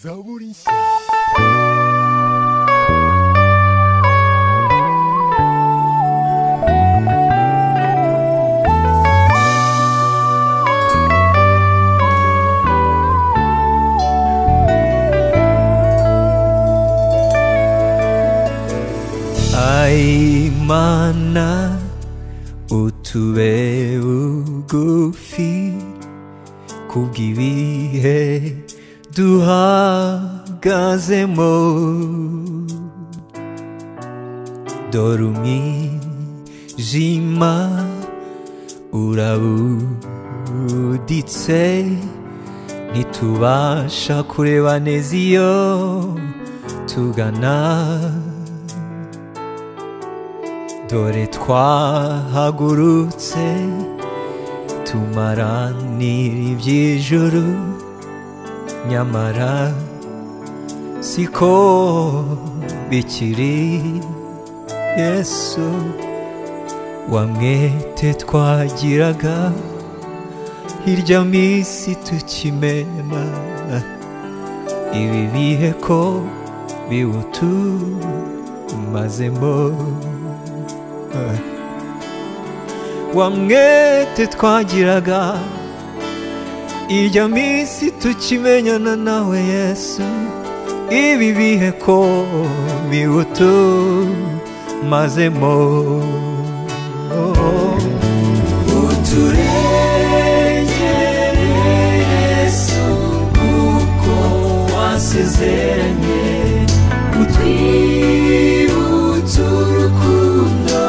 Zaburinski. Ai mana utuwe ugufi kubwibihe duhagazemo dore umwijima urabuditse ntitubasha kureba neza iyo tugana dore twahagurutse tumaranira iby'ijuru nyamara siko bikiri yesu wamwete twagiraga hirya minsi tukimena ibi bihe ko biwutumazemo wamwete twagiraga irya minsi tukimenyana nawe yesu ibi bihe ko biwutumazemo uturengere yesu kuko wasezeranye utwibutsa urukundo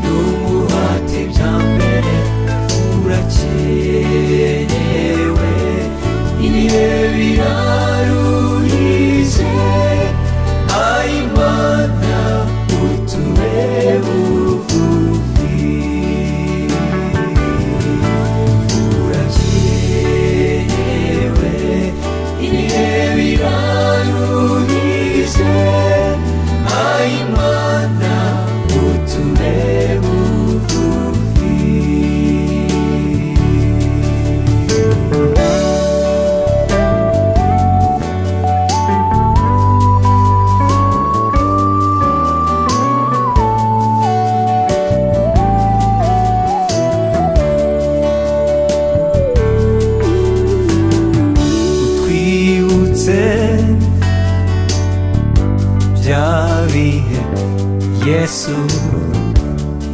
n'umuhati bya mbere urakenewe ibihe biraruhije ayimana utube bugufi urakenewe ibihe biraruhije ayimana utube bugufi twibutse bya bihe yesu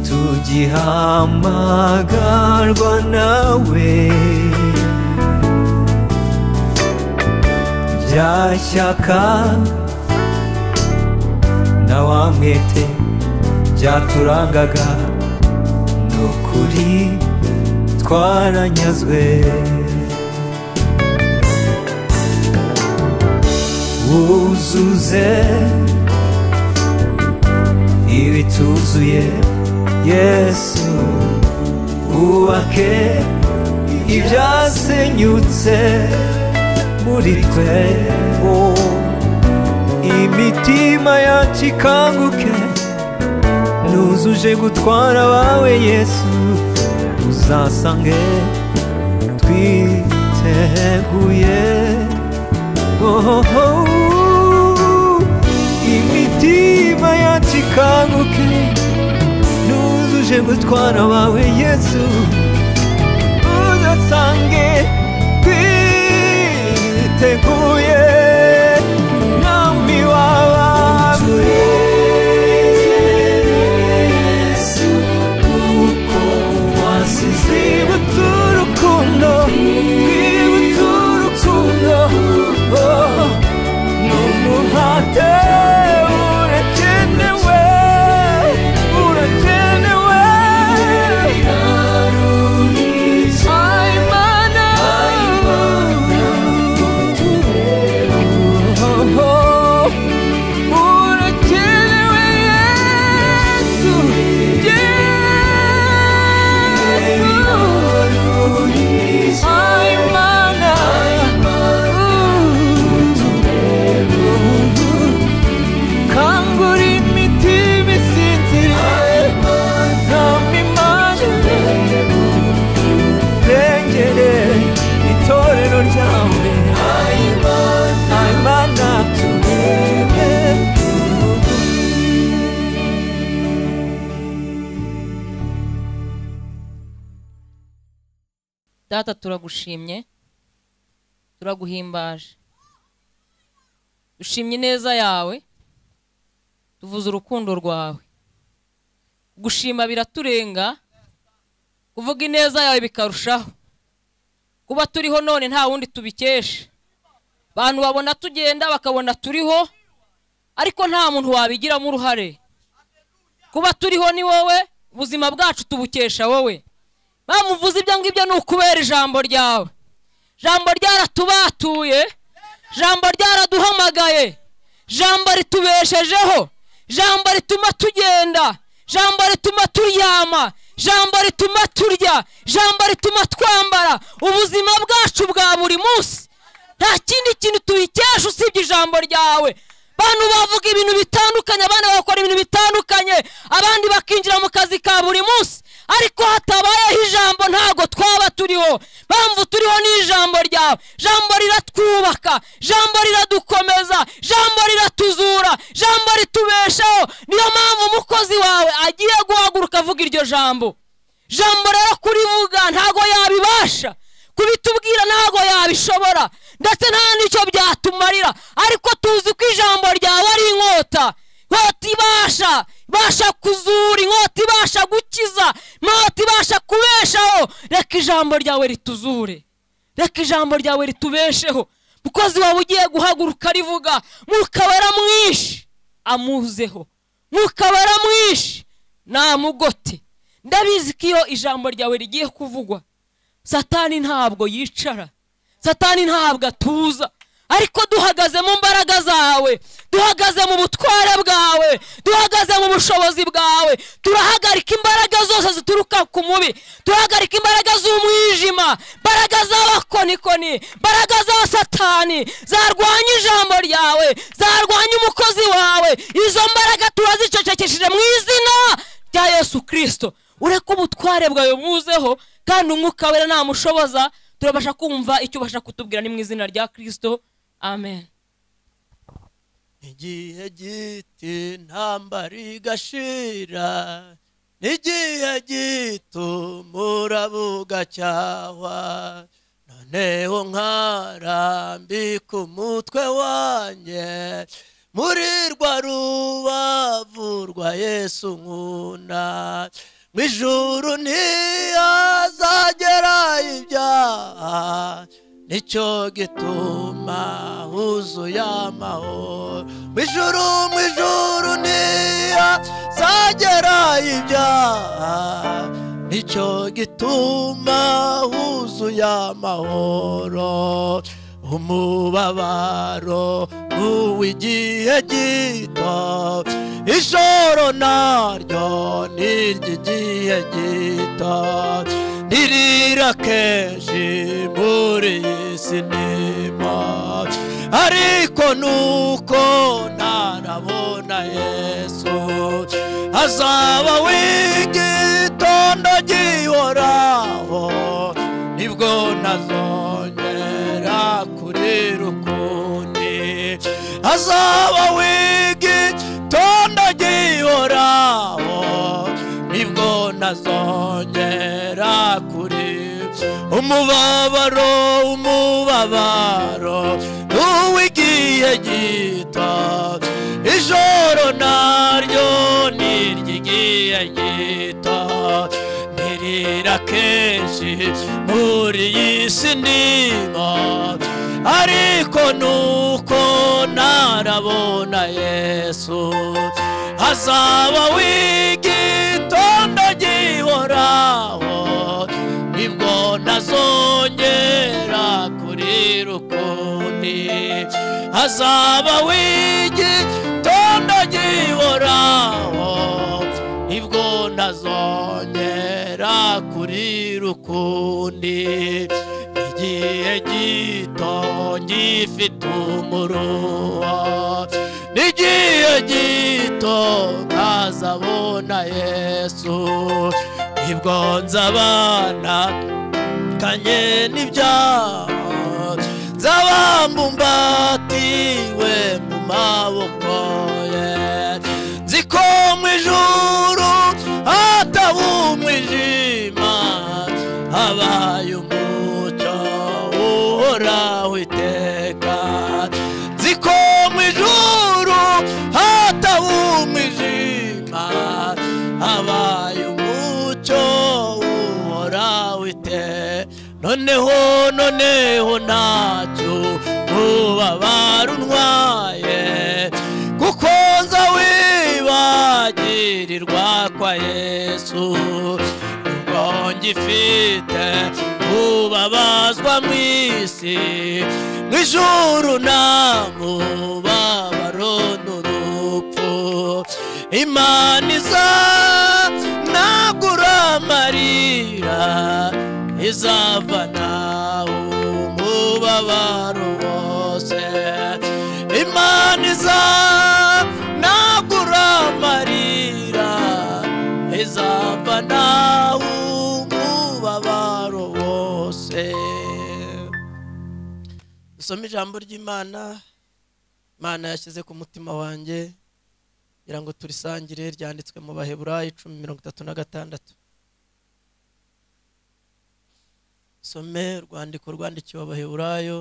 tugihamagarwa nawe bya shyaka na wa mwete byaturangaga ni ukuri twaranyazwe wuzuze ibituzuye yesu wubake ibyasenyutse muri twe oh. imitima yacu ikanguke nuzuje gutwara abawe yesu uzasange twiteguye oh, oh, oh. imitima yacu ikanguke nuzuje gutwara abawe yesu udasange twiteguye mwami w'abami twibutse urukundo twibutse urukundo oh, n'umuhate urakenewe urakenewe Ay, mana. data turagushimye turaguhimbaje dushimye ineza yawe tuvuze urukundo rwawe gushima biraturenga kuvuga ineza yawe bikarushaho kuba turiho none nta wundi tubikesha abantu babona tugenda bakabona turiho ariko nta muntu wabigiramo uruhare kuba turiho ni wowe ubuzima bwacu tubukesha wowe bamuvuze ibyo ngibyo ni ukubera ijambo ryawe ijambo ryaratubatuye ijambo ryaraduhamagaye ijambo ritubeshejeho ijambo rituma tugenda ijambo rituma turyama ijambo rituma turya ijambo rituma twambara ubuzima bwacu bwa buri munsi nta kindi kintu tubikesha usibye ijambo ryawe bantu bavuga ibintu bitandukanye abandi bagakora ibintu bitandukanye abandi bakinjira mu kazi ka buri munsi ariko hatabayeho ijambo ntabwo twaba turiho mpamvu turiho ni ijambo ryawe ijambo riratwubaka ijambo riradukomeza ijambo riratuzura ijambo ritubeshaho niyo mpamvu umukozi wawe agiye guhaguruka avuga iryo jambo ijambo rero kurivuga ntabwo yabibasha kubitubwira ntabwo yabishobora ndetse nta n'icyo byatumarira ariko tuzi ko ijambo ryawe ari inkota inkota ibasha ibasha kuzura inkota ibasha gukiza inkota ibasha kubeshaho reka ijambo ryawe rituzure reka ijambo ryawe ritubesheho umukozi wawe ugiye guhaguruka rivuga mukabara mwinshi amuzeho mukabara mwinshi namugote ndabizi ko iyo ijambo ryawe rigiye kuvugwa satani ntabwo yicara satani ntabwo atuza ariko duhagaze mu mbaraga zawe duhagaze mu butware bwawe duhagaze mu bushobozi bwawe turahagarika imbaraga zose zituruka ku mubi turahagarika imbaraga z'umwijima imbaraga z'abakonikoni imbaraga za satani zarwanya ijambo ryawe zarwanya umukozi wawe izo mbaraga turazicecekesheje mu izina rya yesu kirisito ureke ubutware bwawe buzeho kandi umwuka wera namushoboza turabasha kumva icyo ubasha kutubwira ni mu izina rya kirisito amen igihe gito intambara igashira n'igihe gito umuraba ugacyahwa noneho nkarambika umutwe wanjye muri rwa rubavu rwa yesu nkunda mu ijuru ntiyazagera ibyaha nicyo gituma huzuye amahoro mu ijuru mu ijuru ntiyazagera ibyaha nicyo gituma huzuye amahoro umubabaro uw'igihe gito ijoro naryo ni iry'igihe gito ntirira kenshi muri iyi sinema ariko nuko ntarabona yesu azaba w'igitondo gihoraho nibwo ntazongera kurira ukundi azaba w'igitondo gihoraho nibwo ntazongera kuri umubabaro umubabaro uw'igihe gito ijoro naryo ni iry'igihe gito ntirira kenshi muri iyi si ndimo ariko nuko ntarabona yesu hazaba w'igitondo gihoraho nibwo ntazongera kurira ukundi hazaba w'igitondo gihoraho nibwo ntazongera kurira ukundi igihe gito ngifite umuruho n'igihe gito ntazabona yesu nibwo nzabana kanye n'ibyaha nzabamumbatiwe mu maboko ye nzi ko mu ijuru hataba umwijima habaye umuntu noneho noneho ntacyo nuba barunwaye kuko nza wibagirirwa kwa yesu nubwo ngifite kubabazwa mu isi mu ijuru nta mubabaro n'urupfu imana iza nagura amarira izava nawe umubabaro wose imana iza nagura amarira izava nawe umubabaro wose dusome ijambo ry'imana imana yashyize ku mutima wanjye kugira ngo turisangire ryanditswe mu baheburayo icumi mirongo itatu na gatandatu some urwandiko rwandikiwe abaheburayo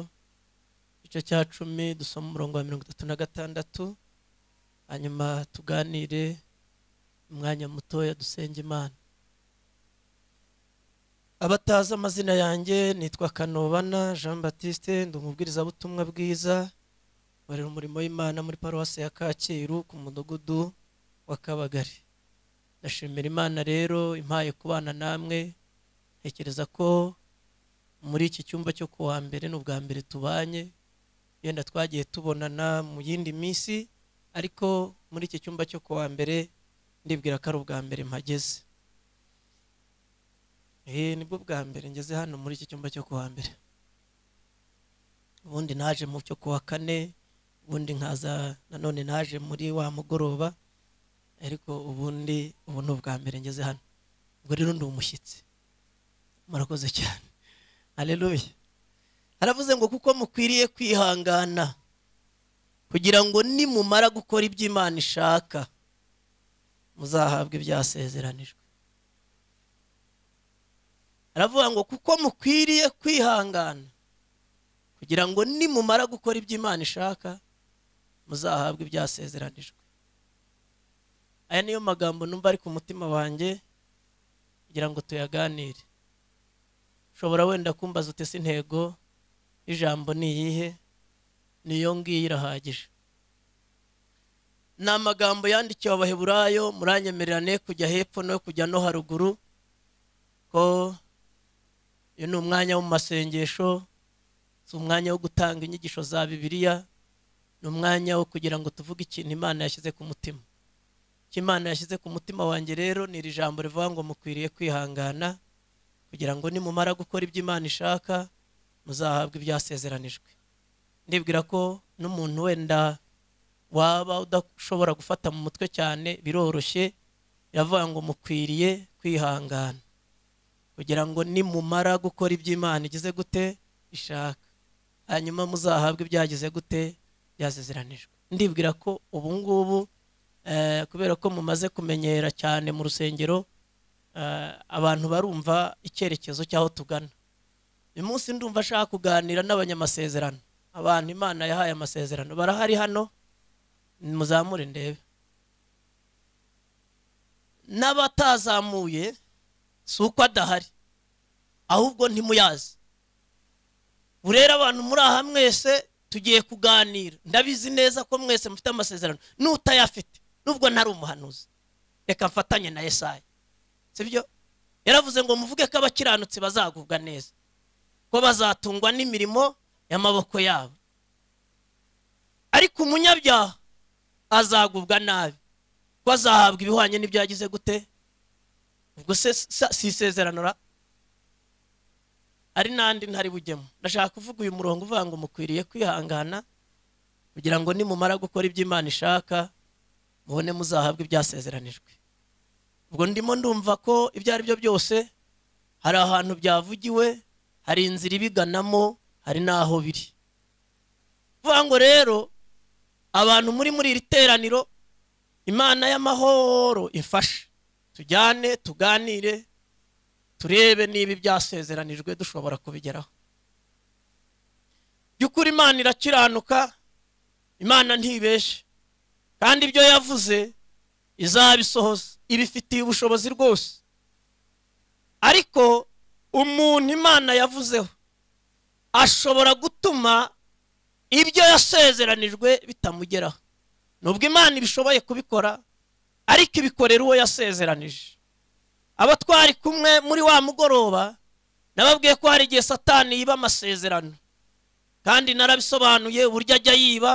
igice cya cumi dusome umurongo wa mirongo itatu na gatandatu hanyuma tuganire umwanya mutoya dusenge imana abatazi amazina yanjye nitwa kanobana jean batiste ndi umubwirizabutumwa bwiza nkorera umurimo w'imana muri paruwasi ya kacyiru ku mudugudu wa kabagari ndashimira imana rero impaye kubana namwe ntekereza ko muri iki cyumba cyo ku wa mbere ni ubwa mbere tubanye yenda twagiye tubonana mu yindi minsi ariko muri iki cyumba cyo ku wa mbere ndibwira ko ari ubwa mbere mpageze Eh, nibwo bwa mbere ngeze hano muri iki cyumba cyo ku wa mbere ubundi naje mu cyo ku wa kane ubundi nkaza nanone naje muri wa mugoroba ariko ubundi ubu ni ubwa mbere ngeze hano ubwo rero ndi umushyitsi murakoze cyane hareruye haravuze ngo kuko mukwiriye kwihangana kugira ngo nimumara gukora ibyo imana ishaka muzahabwe ibyasezeranijwe haravuga ngo kuko mukwiriye kwihangana kugira ngo nimumara gukora ibyo imana ishaka muzahabwe ibyasezeranijwe aya niyo magambo numva ari ku mutima wanjye kugira ngo tuyaganire ushobora wenda kumbaza utese intego y'ijambo ni iyihe niyo ngiyo irahagije ni amagambo yandikiwe abaheburayo muranyemererane kujya hepfo no kujya no haruguru ko uyu ni umwanya wo mu masengesho si umwanya wo gutanga inyigisho za bibiliya ni umwanya wo kugira ngo tuvuge ikintu imana yashyize ku mutima icyo imana yashyize ku mutima wanjye rero ni iri jambo rivuga ngo mukwiriye kwihangana kugira ngo nimumara gukora ibyo imana ishaka muzahabwa ibyasezeranijwe ndibwira ko n'umuntu wenda waba udashobora gufata mu mutwe cyane biroroshye iravuga ngo mukwiriye kwihangana kugira ngo nimumara gukora ibyo imana igize gute ishaka hanyuma muzahabwe ibyagize gute byasezeranijwe ndibwira ko ubu ngubu eh, kubera ko mumaze kumenyera cyane mu rusengero eh, abantu barumva icyerekezo cy'aho tugana uyu munsi ndumva ashaka kuganira n'abanyamasezerano abantu imana yahaye amasezerano barahari hano muzamure ndebe n'abatazamuye si uko adahari ahubwo ntimuyazi burera abantu muri aha mwese tugiye kuganira ndabizi neza ko mwese mufite amasezerano n'utayafite nubwo ntari umuhanuzi reka mfatanye na Yesaya sibyo yaravuze ngo muvuge ko abakiranutsi bazagubwa neza ko bazatungwa n'imirimo y'amaboko yabo ariko umunyabyaha azagubwa nabi ko azahabwa ibihwanye n'ibyagize gute ubwo se sa- si isezerano ra ari n'andi ntari bujyemo ndashaka kuvuga uyu murongo uvuga ngo mukwiriye kwihangana kugira ngo nimumara gukora ibyo imana ishaka mubone muzahabwa ibyasezeranijwe ubwo ndimo ndumva ko ibyo ari byo byose hari ahantu byavugiwe hari inzira ibiganamo hari n'aho biri vuga ngo rero abantu muri muri iri teraniro imana y'amahoro ifashe tujyane tuganire turebe niba ibyasezeranijwe dushobora kubigeraho by'ukuri imana irakiranuka imana ntibeshye kandi ibyo yavuze izabisohoza ibifitiye ubushobozi rwose ariko umuntu imana yavuzeho ashobora gutuma ibyo yasezeranijwe bitamugeraho nubwo imana ibishoboye kubikora ariko ibikorera uwo yasezeranije abo twari kumwe muri wa mugoroba nababwiye ko hari igihe satani yiba amasezerano kandi narabisobanuye uburyo ajya yiba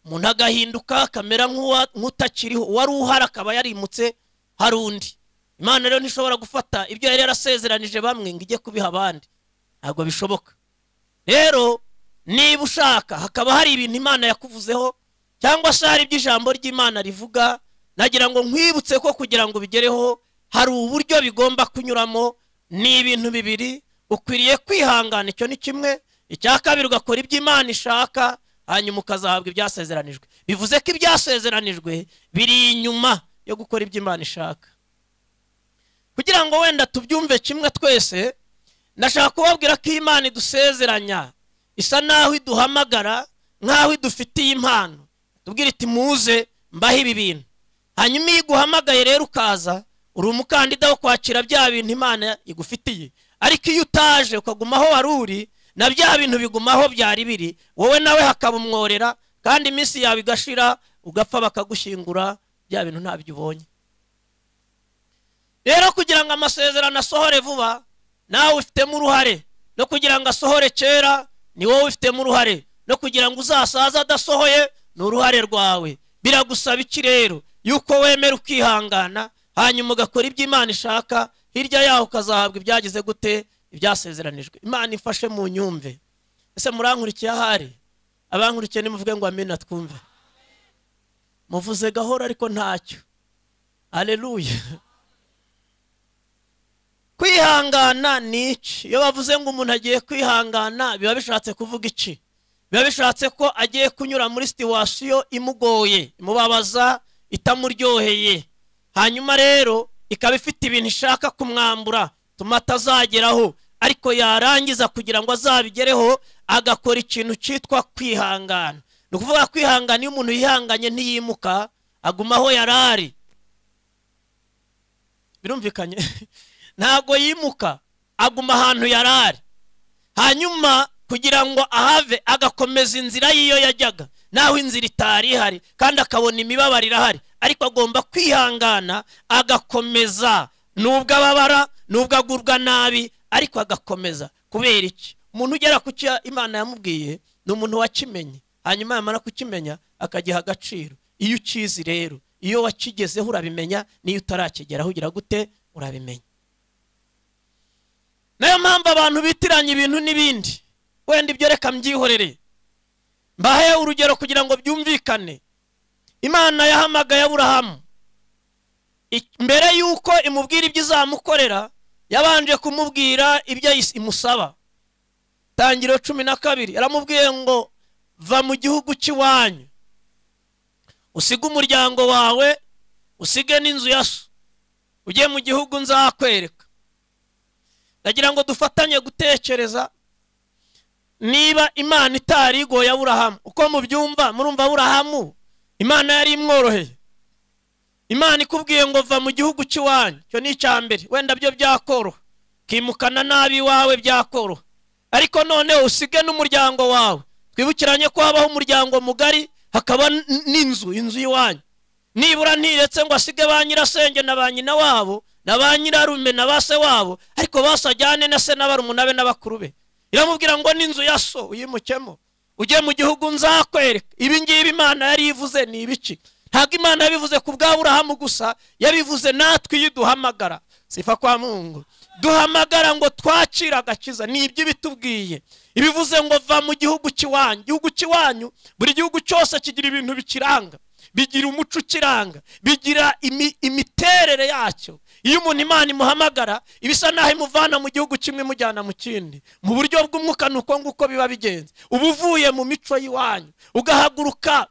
umuntu agahinduka akamera nk'uwa- nk'utakiriho uwari uhari akaba yarimutse hari undi imana rero ntishobora gufata ibyo yari yarasezeranije bamwe ngo ijye kubiha abandi ntabwo bishoboka rero niba ushaka hakaba hari ibintu imana yakuvuzeho cyangwa se hari ibyo ijambo ry'imana rivuga nagira ngo nkwibutse ko kugira ngo bigereho hari uburyo bigomba kunyuramo ni ibintu bibiri ukwiriye kwihangana icyo ni kimwe icya kabiri ugakora ibyo imana ishaka hanyuma ukazahabwa ibyasezeranijwe bivuze ko ibyasezeranijwe biri inyuma yo gukora ibyo imana ishaka kugira ngo wenda tubyumve kimwe twese ndashaka kubabwira ko imana idusezeranya isa naho iduhamagara nk'aho idufitiye impano tubwira iti muze mbaho ibi bintu hanyuma iyo iguhamagaye rero ukaza uri umukandida wo kwakira bya bintu imana igufitiye ariko iyo utaje ukaguma aho wari uri na bya bintu biguma aho byari biri wowe nawe hakaba umworera kandi iminsi yawe igashira ugapfa bakagushyingura bya bintu ntabyo ubonye rero kugira ngo amasezerano asohore vuba nawe ufitemo uruhare no kugira ngo asohore kera ni wowe ufitemo uruhare no kugira ngo uzasaze adasohoye ni uruhare rwawe biragusaba iki rero yuko wemera ukihangana hanyuma ugakora ibyo imana ishaka hirya yaho ukazahabwa ibyagize gute ibyasezeranijwe imana ifashe mu nyumve ese murankurikiye ahari abankurikiye nimuvuge ngo amina twumve muvuze gahoro ariko ntacyo aleluya kwihangana ni iki iyo bavuze ngo umuntu agiye kwihangana biba bishatse kuvuga iki biba bishatse ko agiye kunyura muri situwasiyo imugoye imubabaza itamuryoheye hanyuma rero ikaba ifite ibintu ishaka kumwambura tuma atazageraho ariko yarangiza kugira ngo azabigereho agakora ikintu cyitwa kwihangana ni ukuvuga kwihangana iyo umuntu yihanganye ntiyimuka aguma aho yari ari birumvikanye ntabwo yimuka aguma ahantu yari ari hanyuma kugira ngo ahave agakomeza inzira y'iyo yajyaga naho inzira itari ihari kandi akabona imibabaro irahari ariko agomba kwihangana agakomeza nubwo ababara nubwo agurwa nabi ariko agakomeza kubera iki umuntu ugera ku cyo imana yamubwiye ni umuntu wakimenye hanyuma yamara kukimenya akagiha agaciro iyo ukizi rero iyo wakigezeho urabimenya n'iyo utarakigeraho ugira gute urabimenya nayo mpamvu abantu bitiranya ibintu n'ibindi wenda ibyo reka mbyihorere mbahe urugero kugira ngo byumvikane imana yahamagaye aburahamu I- mbere y'uko imubwira ibyo izamukorera yabanje kumubwira ibyo ayis- imusaba tangiro cumi na kabiri yaramubwiye ngo va mu gihugu cy'iwanyu usige umuryango wawe usige n'inzu ya so ujye mu gihugu nzakwereka ndagira ngo dufatanye gutekereza niba imana itari igoye aburahamu uko mubyumva murumva aburahamu imana yari imworoheye imana ikubwiye ngo va mu gihugu cy'iwanyu icyo ni icya mbere wenda byo byakoroha kimukana nabi iwawe byakoroha ariko noneho usige n'umuryango wawe twibukiranye ko habaho umuryango mugari hakaba n- n'inzu inzu y'iwanyu nibura ntiretse ngo asige ba nyirasenge na ba nyina wabo na ba nyirarume na ba se wabo ariko bose ajyane na se n'abarumuna be n'abakuru be iramubwira ngo n'inzu ya so uyimukemo ujye mu gihugu nzakwereka ibi ngibi imana yari ivuze ni ibiki ntabwo imana yabivuze ku bwa burahamu gusa yabivuze natwe iyo duhamagara sifa kwa mungu duhamagara ngo twakire agakiza ni ibyo ibitubwiye ibivuze ngo va mu gihugu cy'iwanyu gihugu cy'iwanyu buri gihugu cyose kigira ibintu bikiranga bigira umuco ukiranga bigira imi- imiterere yacyo iyo umuntu imana imuhamagara ibisa naho imuvana mu gihugu kimwe imujyana mu kindi mu buryo bw'umwuka ni uko nguko biba bigenze uba uvuye mu mico y'iwanyu ugahaguruka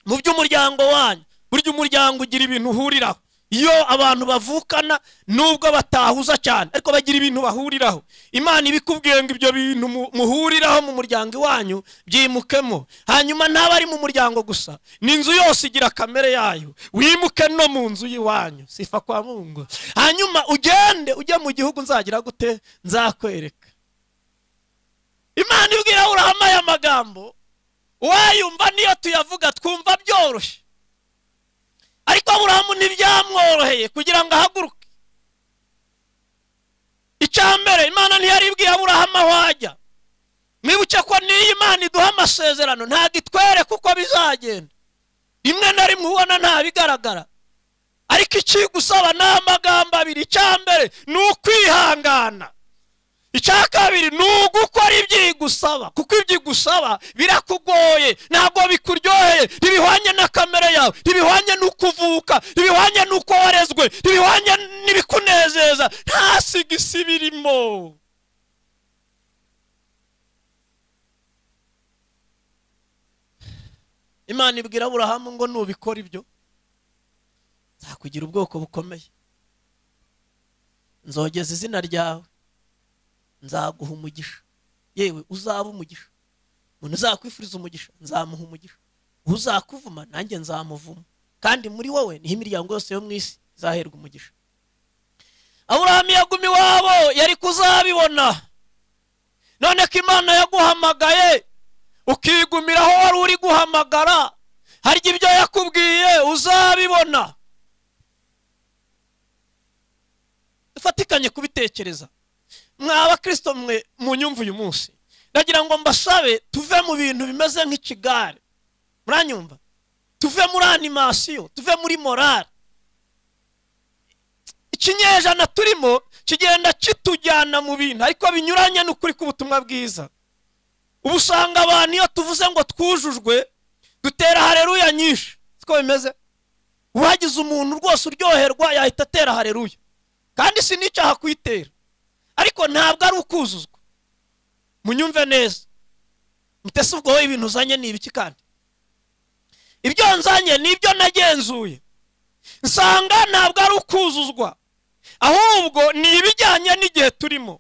mu by'umuryango wanyu burya umuryango ugira ibintu uhuriraho iyo abantu bavukana nubwo batahuza cyane ariko bagira ibintu bahuriraho imana ibikubwiye ngo ibyo bintu mu- muhuriraho mu muryango iwanyu byimukemo hanyuma ntabe ari mu muryango gusa n'inzu yose igira kamere yayo wimuke no mu nzu y'iwanyu sifa kwa mungu hanyuma ugende ujye mu gihugu nzagira gute nzakwereka imana ibwira urahama aya magambo wayumva niyo tuyavuga twumva byoroshye ariko aburahamu ntibyamworoheye kugira ngo ahaguruke icya mbere imana ntiyaribwiye aburahamu aho ajya mwibuke ko n'iyo imana iduha amasezerano ntabwo itwereka uko bizagenda rimwe na rimwe ubona ntabigaragara ariko ikigusaba ni amagambo abiri icya mbere ni ukwihangana icya kabiri ni ugukora ibyigusaba kuko ibyigusaba birakugoye ntabwo bikuryoheye ntibihwanye na kamere yawe ntibihwanye n'uko uvuka ntibihwanye n'uko warezwe ntibihwanye n'ibikunezeza nta sigisi birimo imana ibwira aburahamu ngo nubikora ibyo nzakugira ubwoko bukomeye nzogeza izina ryawe nzaguha umugisha yewe uzaba umugisha umuntu uzakwifuriza umugisha nzamuha umugisha uzakuvuma nanjye nzamuvuma kandi muri wowe niho imiryango yose yo mu isi izaherwa umugisha aburahamu yaguma iwabo yari kuzabibona none ko imana yaguhamagaye ukigumira aho wari uri guhamagara harya ibyo yakubwiye uzabibona dufatikanye kubitekereza mwa abakristo mwe munyumva uyu munsi ndagira ngo mbasabe tuve mu bintu bimeze nk'ikigare muranyumva tuve muri animasiyo tuve muri morale ikinyejana turimo kigenda kitujyana mu bintu ariko binyuranye n'ukuri k'ubutumwa bwiza ubu usanga abantu iyo tuvuze ngo twujujwe dutera hareruya nyinshi siko bimeze uhagize umuntu rwose uryoherwa yahita atera hareruya kandi sinicyaha kuyitera ariko ntabwo ari ukuzuzwa munyumve neza mutese ubwo wowe ibintu uzanye ni ibiki kandi ibyo nzanye ni ibyo nagenzuye nsanga ntabwo ari ukuzuzwa ahubwo ni ibijyanye n'igihe turimo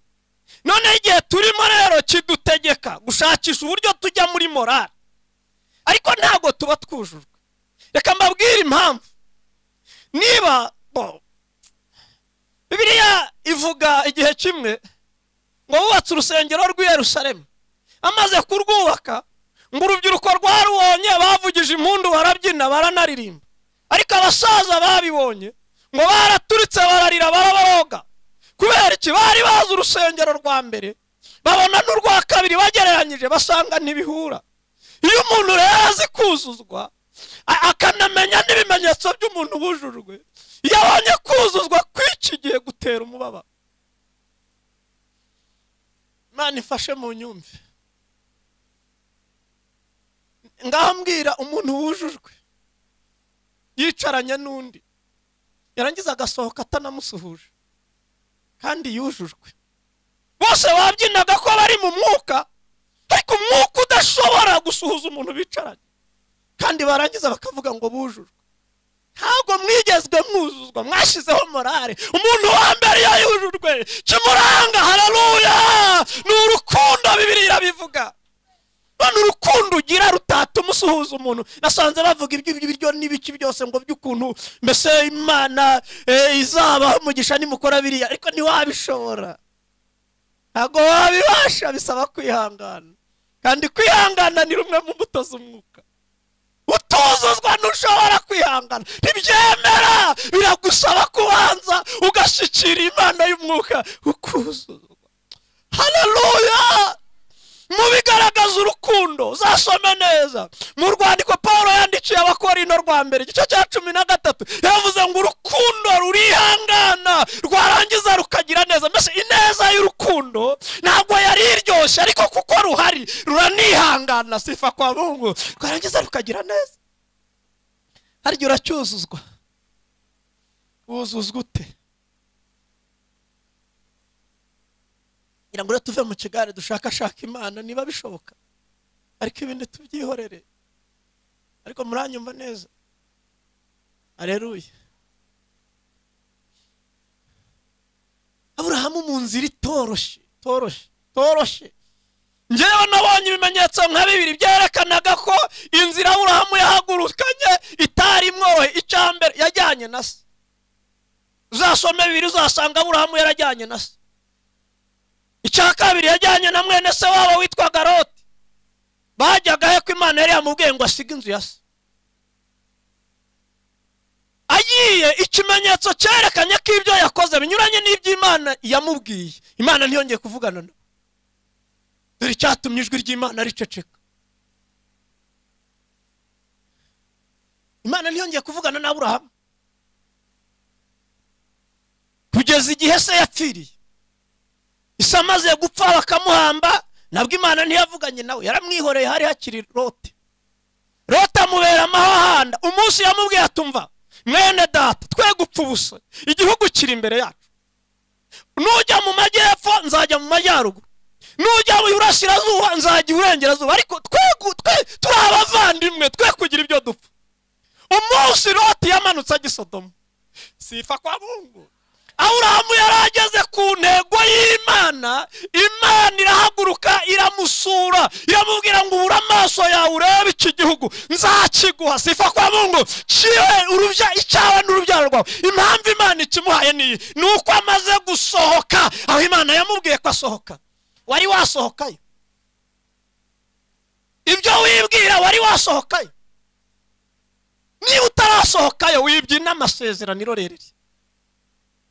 noneho igihe turimo rero kidutegeka gushakisha uburyo tujya muri morale ariko ntabwo tuba twujujwe reka mbabwire impamvu niba bo, bibiliya ivuga igihe kimwe ngo bubatse urusengero rw'i Yerusalemu amaze kurwubaka ngo urubyiruko rwarubonye bavugije impundu barabyina baranaririmba ariko abasaza babibonye ngo baraturitse bararira barabaroga kubera iki bari bazi urusengero rwa mbere babona n'urwa kabiri bagereranyije basanga ntibihura iyo umuntu rero azi kuzuzwa a- akanamenya n'ibimenyetso by'umuntu bujujwe iyo abonye kuzuzwa kw'iki gihe gutera umubabaro imana ifashe mu nyumve ngaho mbwira umuntu wujujwe yicaranye n'undi yarangiza agasohoka atanamusuhuje kandi yujujwe bose babyinaga ko bari mu mwuka ariko umwuka udashobora gusuhuza umuntu bicaranye kandi barangiza bakavuga ngo bujujwe ntabwo mwigezwe mwuzuzwa mwashyizeho morale umuntu wa mbere iyo yujujwe kimuranga hararuya ni urukundo bibiri irabivuga none urukundo ugira rutatuma usuhuza umuntu nasanze bavuga ibyo ibyo biryo n'ibiki byose ngo by'ukuntu mbese imana eh, izabaho umugisha nimukora biriya ariko ntiwabishobora ntabwo wabibasha bisaba kwihangana kandi kwihangana ni rumwe mu mbuto z'umwuka utuzuzwa ntushobora kwihangana ntibyemera biragusaba kubanza ugashyikira imana y'umwuka ukuzuzwa haleluya mubigaragaza urukundo uzasome neza mu rwandiko paul yandikiye abakorino rwa mbere igice cya cumi na gatatu yavuze ngo urukundo rurihangana rwarangiza rukagira neza mbese ineza y'urukundo ntabwo yari iryoshye ariko kuko ruhari ruranihangana sifa kwa mungu rwarangiza rukagira neza harya uracyuzuzwa wuzuzwa ute ngira ngo rero tuve mu kigare dushakashaka imana niba bishoboka ariko ibindi tubyihorere ariko muranyumva neza areruye kunyuramo mu nzira itoroshye itoroshye itoroshye ngewe nabonye ibimenyetso nka bibiri byerekanaga ko inzira aburahamu yahagurukanye itari imwohe icya mbere yajyanye na se uzasome bibiri uzasanga aburahamu yarajyanye na se icya kabiri yajyanye na mwene se wabo witwaga loti bajyaga he ko imana yari yamubwiye ngo asige inzu ya se agiye ikimenyetso cyerekanye ko ibyo yakoze binyuranye n'ibyo imana yamubwiye imana ntiyongeye kuvugana na we dore icyatumye ijwi ry'imana riceceka imana ntiyongeye kuvugana na aburahamu kugeza igihe se yapfiriye isi amaze gupfa bakamuhamba nabwo imana ntiyavuganye nawe yaramwihoreye hari hakiri lote lote amubera amahahanda umunsi yamubwiye atumva mwene data twe gupfa ubusa igihugu kiri imbere yacu nujya mu majyepfo nzajya mu majyaruguru nujya mu burasirazuba nzajya iburengerazuba ariko twe gu- twe turi abavandimwe twe kugira ibyo dupfa umunsi loti yamanutse ajya i sodomu sifa kwa bungu aburahamu yari ageze ku ntego y'imana imana irahaguruka iramusura iramubwira ngo ubure amaso yawe urebe iki gihugu nzakiguha sifa kwa mungu kiwe urubya icyawe n'urubyaro rwawe impamvu imana ikimuhaye niyi ni uko amaze gusohoka aho imana yamubwiye ko asohoka wari wasohokayo ibyo wibwira wari wasohokayo niba utarasohokayo wibyina amasezerano rerere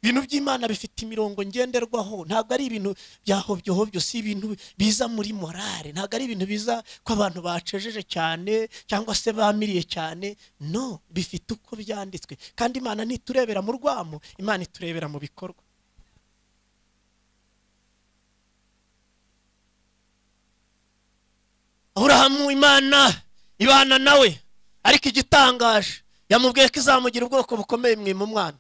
ibintu by'imana bifite imirongo ngenderwaho ntabwo ari ibintu byahobyehobyo si ibintu biza muri morale ntabwo ari ibintu biza ko abantu bacejeje cyane cyangwa se bamiriye cyane no bifite uko byanditswe kandi imana ntiturebera mu rwamo imana iturebera mu bikorwa aburahamu imana ibana nawe ariko igitangaje yamubwiye ko izamugira ubwoko bukomeye mwima umwana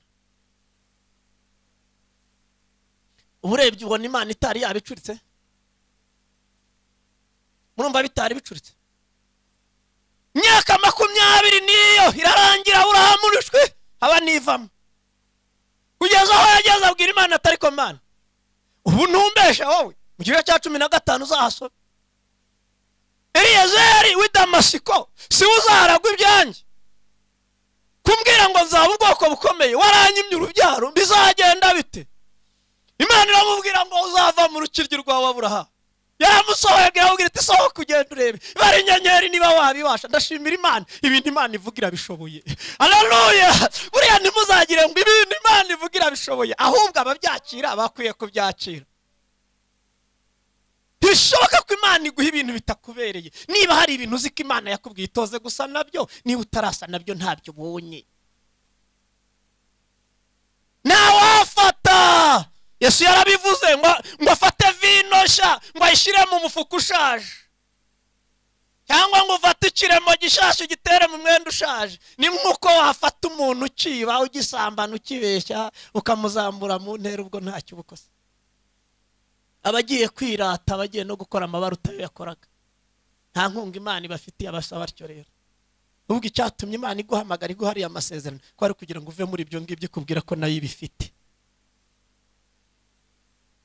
uba urebye ubona imana itari yabicuritse murumva bitari bicuritse imyaka makumyabiri niyo irarangira urahamurishwe haba nivamo kugeza aho yageze abwira imana atari komana ubu ntumbesha wowe mu gice cya cumi na gatanu uzahasome eliyezeri w'i damasiko siwe uzaragwa ibyanjye kumbwira ngo nzaba ubwoko bukomeye waranyimye urubyaro bizagenda bite imana iramubwira ngo uzava mu rukiryi rwawe aburahamu yaramusohoye abwira iti sohoka ugenda urebe ibara inyenyeri niba wabibasha ndashimira imana ibintu imana ivuga irabishoboye haleluya buriya ntimuzagire ngo ibintu imana ivuga irabishoboye ahubwo ababyakira bakwiye kubyakira ntibishoboka ko imana iguha ibintu bitakubereye niba hari ibintu uzi ko imana yakubwiye itoze gusa nabyo niba utarasa nabyo ntabyo ubonye ntawafata yesu yarabivuze ngo ngo afate vino nshya ngo ayishyire mu mufuka ushaje cyangwa ngo ufate ikiremo gishaje ugitere mu mwenda ushaje ni nk'uko wafata umuntu ukiba ugisambana ukibeshya ukamuzambura mu ntera ubwo ntacyo uba ukoze abagiye kwirata abagiye no gukora amabara utayo yakoraga nta nkunga imana ibafitiye abasaba batyo rero ubwo icyatumye imana iguhamagara iguha ariya masezerano ko ari kugira ngo uve muri ibyo ngibyo ikubwira ko nayo ibifite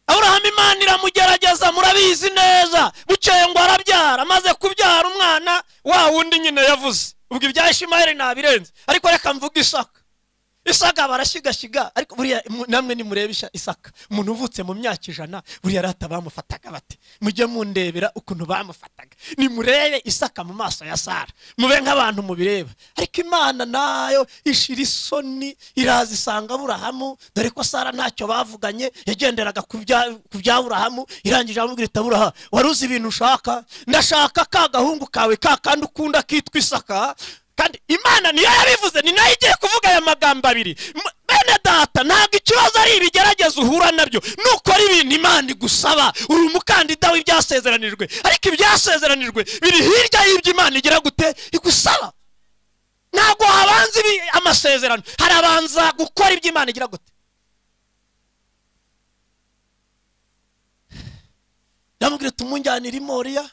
aburahamu imana iramugerageza murabizi neza bukeye ngo arabyara amaze kubyara umwana wa wundi nyine yavuze ubwo ibya ishimayeli nabirenze ariko reka mvuge isaka isaka barashigashyiga ariko buriya mu- namwe nimurebe isha- isaka umuntu uvutse mu myaka ijana buriya rata bamufataga bate mujye mundebera ukuntu bamufataga nimurebe isaka mu maso ya sara mube nk'abantu mubireba ariko imana nayo ishira isoni iraza isanga aburahamu dore ko sara ntacyo bavuganye yagenderaga ku bya- ku bya burahamu irangije aramubwira iti aburaha wari uzi ibintu ushaka ndashaka ka gahungu kawe ka kandi ukunda kitwa isaka kandi imana niyo yabivuze ni nayo igiye kuvuga aya magambo abiri M- bene data ntabwo ikibazo ari ibigerageza uhura nabyo nukora ibintu imana igusaba uri umukandida w'ibyasezeranijwe ariko ibyasezeranijwe biri hirya y'ibyo imana igira gute igusaba ntabwo habanza ibi- amasezerano harabanza gukora ibyo imana igira gute yamubwira ati umunjyanire i moriya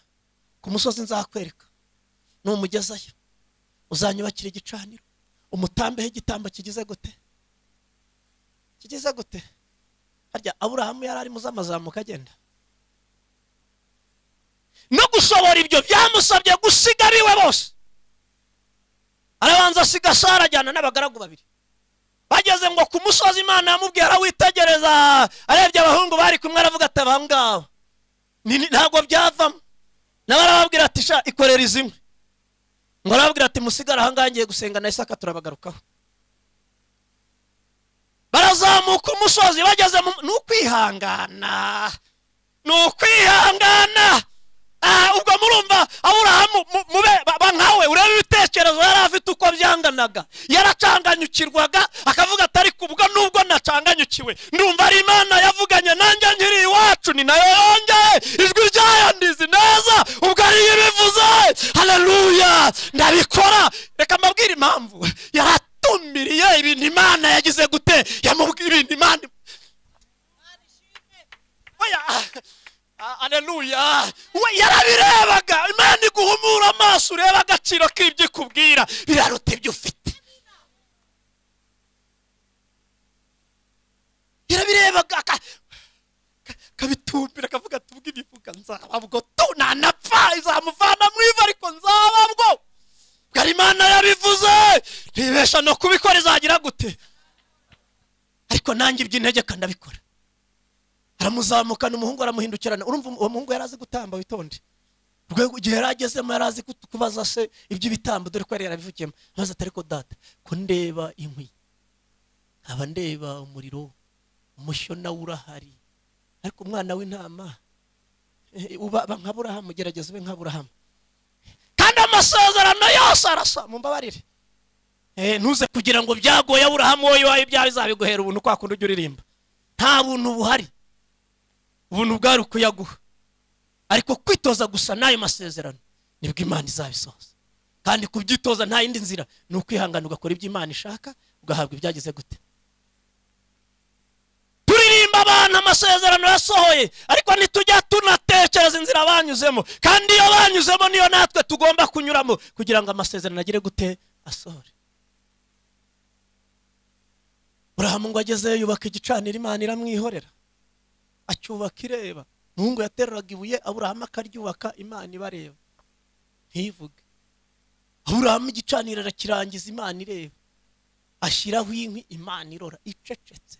ku musozi nzakwereka numugezayo uzanyubakira igicaniro umutambeho igitambo kigize gute kigize gute harya aburahamu yari arimo uzamazamuka agenda no gushobora ibyo byamusabye gusiga abiwe bose arabanza asiga sara ajyana n'abagaragu babiri bageze ngo ku musozi imana yamubwira witegereza arebye abahungu bari kumwe aravuga ati aba ngaba Ni- ni- ntabwo byavamo nawe arababwira ati sha ikorera izimwe ngo arababwira ati musigare aha ngaha ngiye gusenga na isaka turabagarukaho barazamuka umusozi bageze mu ni ukwihangana ni ukwihangana Ah, ubwo murumva aburahamu mu- mube ba- ba nkawe urebe ibitekerezo yari afite uko byanganaga yaracanganyukirwaga akavuga atari kubwo nubwo nacanganyukiwe ndumva ari imana yavuganye nanjye nkiri iwacu ni nayo yongeye ijwi ryayandizi neza ubwo ariyo ibivuze haleluya ndabikora reka mbabwire impamvu yaratumiriye ibintu imana yagize gute yamubwira ibintu imana oya ah, aleluya we yarabirebaga imana iguhumura amaso urebe agaciro k'ibyo ikubwira biraruta ibyo ufite yarabirebaga aka- ka- akabitumbira akavuga ati ubwo ibivuga nzaba bwo tu nanapfa izamuvana mu ivu ariko nzaba bwo ubwo ari imana yabivuze ntibesha no kubikora izagira gute ariko nanjye iby'intege kanabikora aramuzamukana umuhungu aramuhindukirana urumva uwo muhungu yari azi gutamba witonde rwego igihe yari agezemo yari azi kut- kubaza se iby'ibitambo dore ko yari yarabivukiyemo maze atari ko data ko ndeba inkwi nkaba ndeba umuriro umushyo nawo urahari ariko umwana w'intama eh, uba ba nka burahamu gerageza ube nka burahamu kandi amasezerano yose arasa mumbabarire Eh, ntuze kugira ngo byagoye burahamu wowe iwawe ibyawe izabiguhera ubuntu kwa kundi ujya uririmba nta buntu buhari ubuntu bwari ukuyaguha ariko kwitoza gusa n'ayo masezerano nibwo imana izabisohoza kandi kubyitoza nta yindi nzira ni ukwihangana ugakora ibyo imana ishaka ugahabwa ibyagize gute turirimba abantu amasezerano yasohoye ariko ntitujya tunatekereza inzira banyuzemo kandi iyo banyuzemo niyo natwe tugomba kunyuramo kugira ngo amasezerano agire gute asohore burahamu ngo agezeyo yubaka igicaniro imana iramwihorera acyubaka ireba muhungu yateruraga ibuye aburahamu akaryubaka imana ibareba ntivuge aburahamu igicaniro arakirangiza imana ireba ashyiraho inkwi imana irora icecetse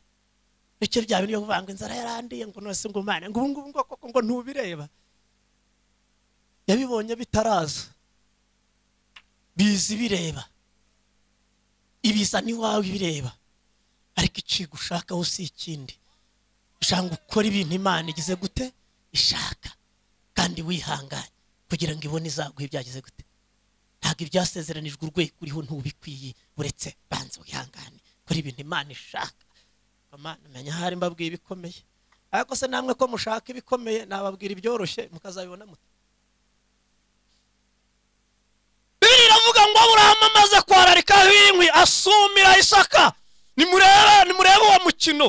bityo bya bintu byo kuvuga ngo inzara yarandiye ngo nose ngo imana ngo ubu ngubu ngo koko ngo ntubireba yabibonye bitaraza biza ibireba ibiza n'iwawe ibireba ariko icigo ushakaho si ikindi ushaka gukora ibintu imana igize gute ishaka kandi wihanganye kugira ngo ibone izaguhe ibyagize gute ntabwo ibyasezeranijwe urwego uriho ntubikwiye uretse banza wihangane kora ibintu imana ishaka Amana, menya ahari mbabwiye ibikomeye ariko se namwe ko mushaka ibikomeye nababwira ibyoroshye mukazabibona mute bibiri iravuga ngo aburahamu amaze kwararikaho inkwi asumira isaka nimurebe nimurebe uwo mukino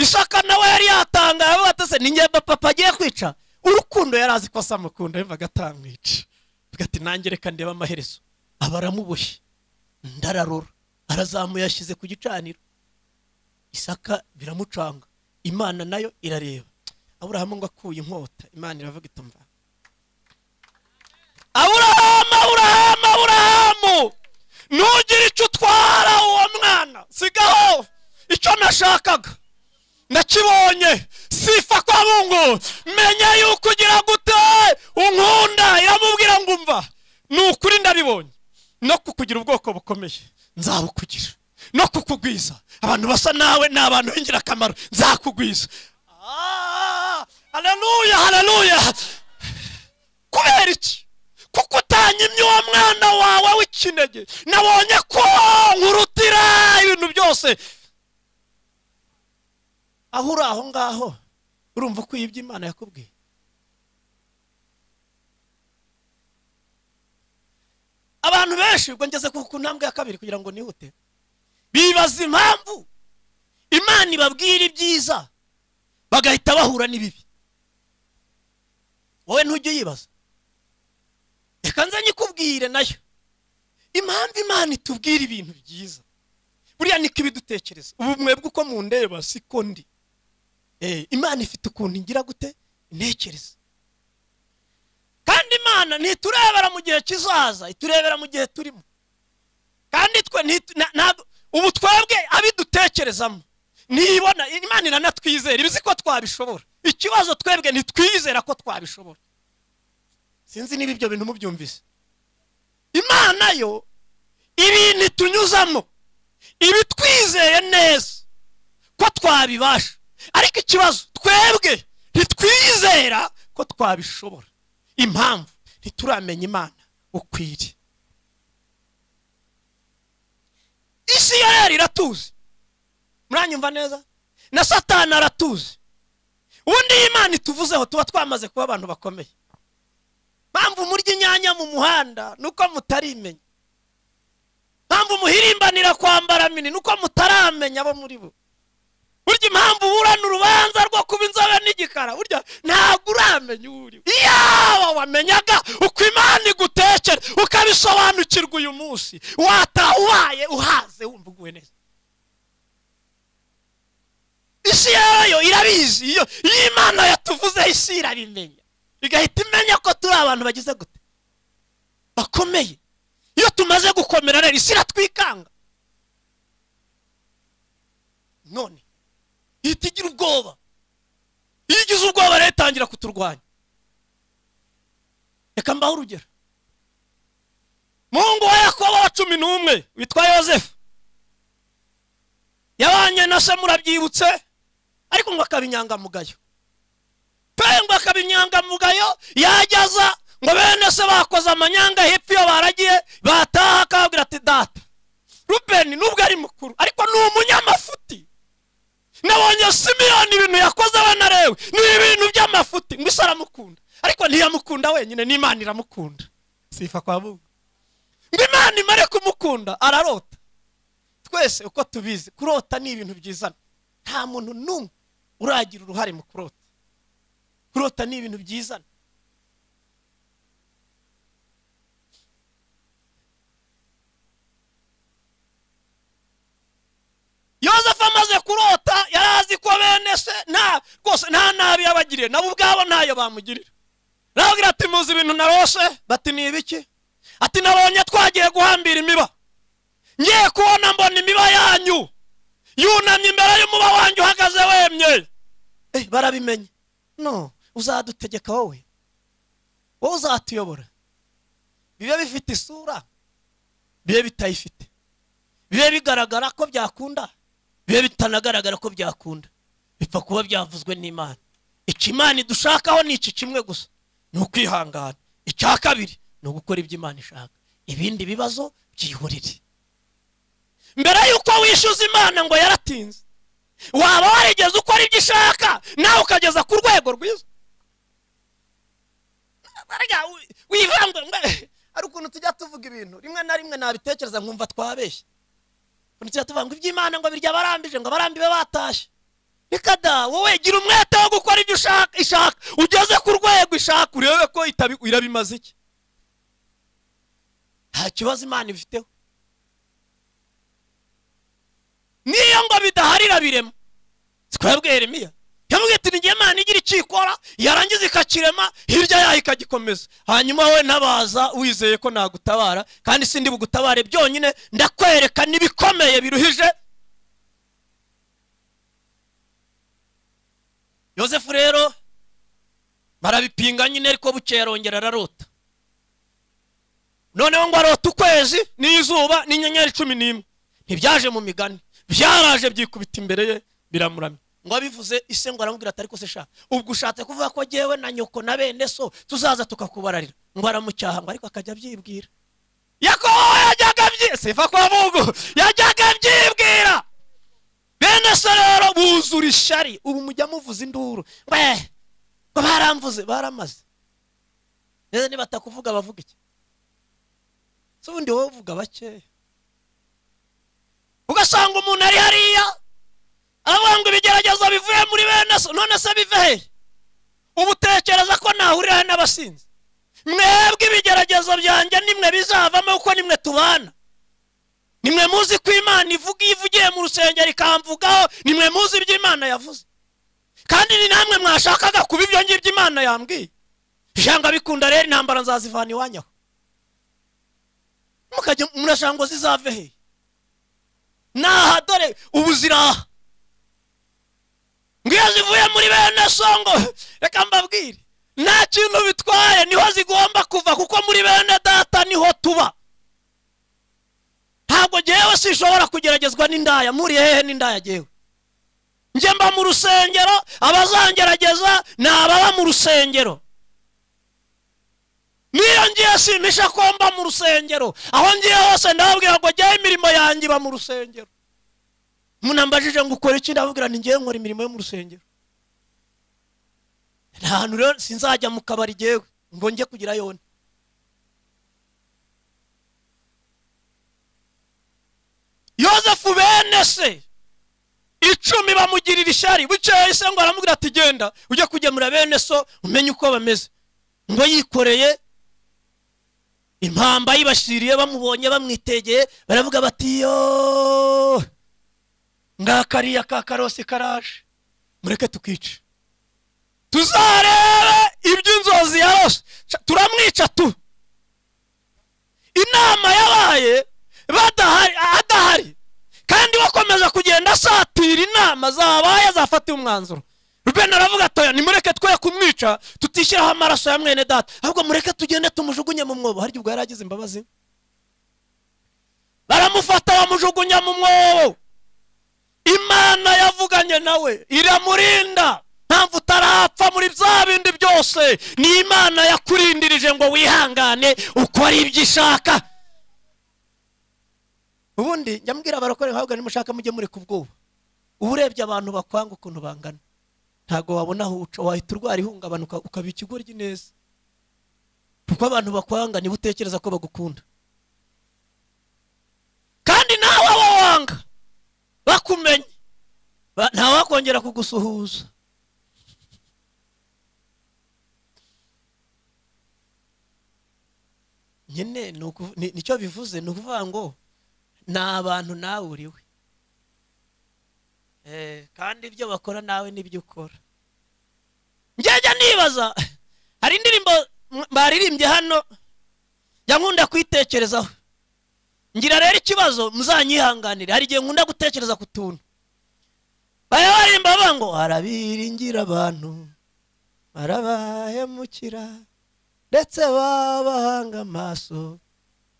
isaka nawe yari yatanga yavuga ati se ninjye papa agiye kwica urukundo yari azi ko asamukunda yumvaga atamwica avuga ati nanjye reka ndeba amaherezo aba aramuboshye ndararora arazamuye yashyize ku gicaniro isaka biramucanga imana nayo irareba aburahamu ngo akuye inkota imana iravuga itumva aburahamu aburahamu aburahamu ntugire icyo utwara uwo mwana sigaho icyo nashakaga nakibonye sifa kwa bungu menya yuko ugira gute unkunda iramubwira ngo umva ni ukuri ndabibonye no kukugira ubwoko bukomeye nzabukugira no kukugwiza abantu basa nawe ni abantu b'ingirakamaro nzakugwiza Ah, haleluya haleluya kubera iki kuko utanyimye uwo mwana wawe w'ikinege nabonye ko nkurutira ibintu byose aho uri aho ngaho urumva uko yibye imana yakubwiye abantu benshi ubwo ngeze ku ku ntambwe ya kabiri kugira ngo nihute bibaza impamvu imana ibabwira ibyiza bagahita bahura n'ibibi wowe ntujye uyibaza reka nze nyikubwire nayo impamvu imana itubwira ibintu byiza buriya niko ibidutekereza ubumwe bw'uko mundeba siko ndi Eh, imana ifite ukuntu igira gute intekerezo kandi imana ntiturebera mu gihe kizaza iturebera mu gihe turimo kandi twe ntitu- na- ntabwo- ubu twebwe abidutekerezamo ntibona imana iranatwizera iba izi ko twabishobora ikibazo twebwe ntitwizera ko twabishobora sinzi niba ibyo bintu mubyumvise imana yo ibintu itunyuzamo iba itwizeye neza ko twabibasha ariko ikibazo twebwe ntitwizera ko twabishobora impamvu ntituramenya imana ukwiriye isi yo rero iratuzi muranyumva neza na satani aratuzi ubundi iyo imana ituvuzeho tuba twamaze kuba abantu bakomeye mpamvu murya inyanya mu muhanda nuko mutarimenya mpamvu muhirimbanira kwambara mini nuko mutaramenya abo muri bo burya impamvu uburana urubanza rwo kuba inzobe n'igikara burya ntabwo uramenya uwo uri we. iyaba wamenyaga uko imana igutekera ukabisobanukirwa uyu munsi wataha ubaye uhaze wumva uguwe neza isi yayo irabizi iyo iyo imana yatuvuzeho isi irabimenya igahita imenya ko turi abantu bagize gute bakomeye iyo tumaze gukomera rero isi iratwikanga none ihita igira ubwoba iyo igize ubwoba rero itangira kuturwanya reka mbaho urugero mungu wa yakobo wa cumi n'umwe witwa yosefu yabanye na se murabyibutse ariko ngo akaba inyangamugayo pe ngo akaba inyangamugayo yajyaza ngo bene se bakoze amanyanga hepfo iyo baragiye bataha akababwira ati data rubeni nubwo ari mukuru ariko ni umunyamafuti nabonye simiyoni ibintu yakoze we na lewi ni ibintu by'amafuti ngo isi aramukunda ariko ntiyamukunda wenyine n'imana iramukunda sifa kwa mungu ngo imana imare kumukunda ararota twese uko tubizi kurota ni ibintu byizana nta muntu n'umwe uragira uruhare mu kurota kurota ni ibintu byizana yosefu amaze kurota yari azi ko bene se nta rwose nta nabi yabagiriye nabo ubwabo ntayo bamugirira nababwira ati muzi ibintu narose bati ni ibiki ati nabonye twagiye guhambira imiba ngiye kubona mbona imiba yanyu yunamye imbere y'umuba wanyu uhagaze wemye Eh, barabimenye no uzadutegeka wowe wowe uzatuyobora bibe bifite isura bibe bitayifite bibe bigaragara ko byakunda bibe bitanagaragara ko byakunda bipfa kuba byavuzwe n'imana icyo imana idushakaho ni iki kimwe gusa ni ukwihangana icya kabiri ni ugukora ibyo imana ishaka ibindi bibazo byihurire mbere y'uko wishyuza imana ngo yaratinze waba warigeze ukora ibyo ishaka nawe ukageza ku rwego rwiza Erega wi- wivangwe mbe- hari ukuntu tujya tuvuga ibintu rimwe na rimwe nabitekereza nkumva twabeshye ukuntu tujya tuvuga ngo iby'imana ngo birya barambije ngo abarambibe batashye reka da wowe gira umwete wo gukora ibyo ushaka ishaka ugeze ku rwego ishaka urebe ko itabi- irabimaze iki nta kibazo imana ibifiteho niyo ngo bidahari irabirema twebwe yeremiya yamubwiye ati nijye imana igira icyo ikora yarangiza ikakirema hirya yayo ikagikomeza hanyuma we ntabaza wizeye ko nagutabara kandi sindi bugutabare byonyine ndakwereka n'ibikomeye biruhije yosefu rero barabipinga nyine ariko bukeye arongera ararota noneho ngo arota ukwezi n'izuba n'inyenyeri cumi n'imwe ntibyaje mu migani byaraje byikubita imbere ye biramuramya ngo abivuze ise ngo aramubwira ati ariko se sha ubwo ushatse kuvuga ko jyewe na nyoko na bene so tuzaza tukakubararira ngo aramucyaha ngo ariko akajya abyibwira yakobo yajyaga abyi sifa kwa mungu yajyaga abyibwira bene so rero buzura ishari ubu mujya muvuza induru mwe ngo baramvuze baramaze neza nibatakuvuga bavuga iki si ubundi wowe uvuga bakeya ugasanga umuntu ari hariya aravuga ngo ibigeragezo bivuye muri bene so none se bive he uba utekereza ko nahurira he n'abasinzi mwebwe ibigeragezo byanjye nimwe bizavamo kuko nimwe tubana nimwe muzi ko imana ivuga ivugiye mu rusengero ikamvugaho nimwe muzi ibyo imana yavuze kandi ni namwe mwashakaga kuba ibyo ngibyo imana yambwiye ijanga bikunda rero intambara nzazivana iwanyu aho mukajya murashaka ngo zizave he naha dore ubu ziraha ngiyo zivuye muri bene songo reka mbabwire nta kintu bitwaye niho zigomba kuva kuko muri bene data niho tuba ntabwo ngewe sishobora kugeragezwa n'indaya muri hehe n'indaya ngewe njye mba mu rusengero abazangerageza ni ababa mu rusengero niyo ngiye simisha ko mba mu rusengero aho ngiye hose ndababwira ngo njyewe imirimo yanjye iba mu rusengero munambajije ngo ukora iki ndababwira ni ngewe nkora imirimo yo mu rusengero nta hantu rero sinzajya mu kabari ngewe ngo njye kugira yone yozefu bene se icumi bamugirira ishyari bukeye se ngo aramubwira ati genda ujye kugemura bene so umenye uko bameze ngo yikoreye impamba yibashyiriye bamubonye bamwitegeye baravuga bati yo ngakariya ka karosi karaje mureke tukice tuzarebe iby'inzozi yarose Ca- turamwica tu inama yabaye badahari adahari kandi bakomeza kugenda asatira inama zabaye azafatiye umwanzuro rubeni aravuga atoya nimureke twe kumwica tutishyiraho amaraso ya mwene data ahubwo mureke tugende tumujugunye mu mwobo harya ubwo yari agize imbabazi baramufata bamujugunya mu mwobo imana yavuganye nawe iramurinda mpamvu utarapfa muri bya bindi byose ni imana yakurindirije ngo wihangane ukore ibyo ishaka ubundi njya mbwira abarokore nkavuga nimushaka mujye mureka ubwoba uba urebye abantu bakwanga ukuntu bangana ntabwo wabona aho uca wahita urwara ihungabana uka- ukaba ikigoryi neza kuko abantu bakwanga niba utekereza ko bagukunda kandi nawe abo wanga bakumenye Ba- ntawakongera kugusuhuza nyine ni uku- ni- nicyo bivuze ni ukuvuga ngo ni abantu nawe uriwe Eh, kandi ibyo bakora nawe n'ibyo ukora njyajya nibaza hari indirimbo m- baririmbye hano jya nkunda kuyitekerezaho ngira rero ikibazo muzanyihanganire hari igihe nkunda gutekereza ku tuntu baya baririmba bavuga ngo arabiringira abantu barabahemukira ndetse babahanga amaso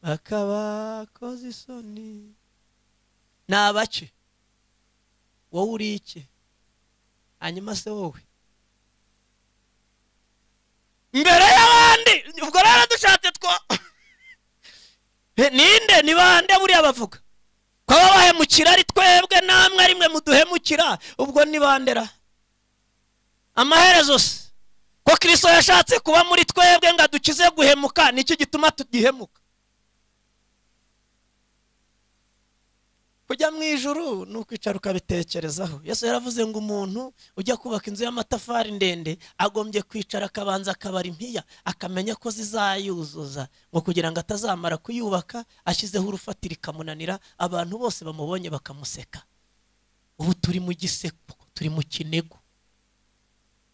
bakabakoza isoni ni abace wowe uri iki hanyuma se wowe mbere y'abandi ubwo rero dushatse two ninde ni bande buriya bavuga ko baba bahemukira ari twebwe namwe ari mwe muduhemukira ubwo ni bande ra amaherezo se ko kirisito yashatse kuba muri twebwe ngo adukize guhemuka nicyo gituma tugihemuka kujya mu ijuru ni ukwicara ukabitekerezaho yesu yaravuze ngo umuntu ujya kubaka inzu y'amatafari ndende agombye kwicara akabanza akabara impiya akamenya ko zizayuzuza ngo kugira ngo atazamara kuyubaka ashyizeho urufatiro ikamunanira abantu bose bamubonye bakamuseka ubu turi mu giseko turi mu kinego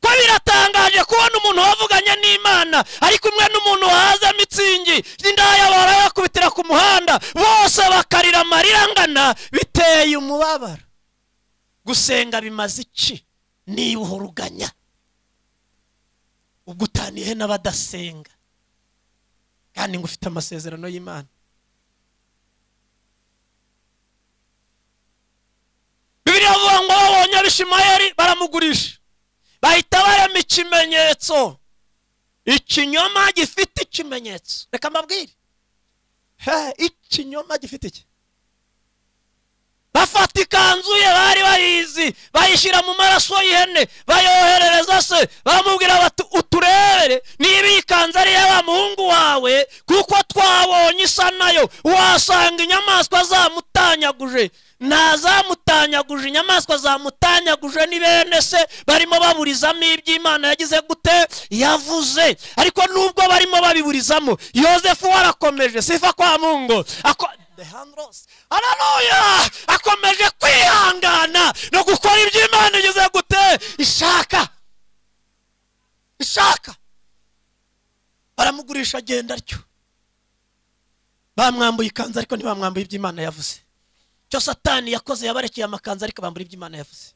ko biratangaje kubona umuntu wavuganye n'imana ari kumwe n'umuntu wahaza mitsingi indaya barayakubitira ku muhanda bose bakarira amarira angana biteye umubabaro gusenga bimaze iki niba uhuruganya ubwo utaniye n'abadasenga kandi ngo ufite amasezerano y'imana bibiliya ivuga ngo babonye abishimayeli baramugurisha bahita barema ikimenyetso ikinyoma gifite ikimenyetso reka mbabwire he ikinyoma gifite iki bafata ikanzu ye bari bayizi bayishyira mu maraso y'ihene bayoherereza se baramubwira bati uturebere niba iyi kanzu ari iya muhungu wawe kuko twabonye isa nayo wasanga inyamaswa zamutanyaguje ntazamutanyaguje inyamaswa zamutanyaguje ni bene se barimo baburizamo iby'imana yagize gute yavuze ariko nubwo barimo babiburizamo yozefu warakomeje sifa kwa mungu Ako- The hand rose. haleluya akomeje kwihangana no gukora ibyo imana igeze gute ishaka ishaka baramugurisha agenda atyo bamwambuye ikanzu ariko ntibamwambuye ibyo imana yavuze cyo satani yakoze yabarekeye amakanzu ariko bambura ibyo imana yavuze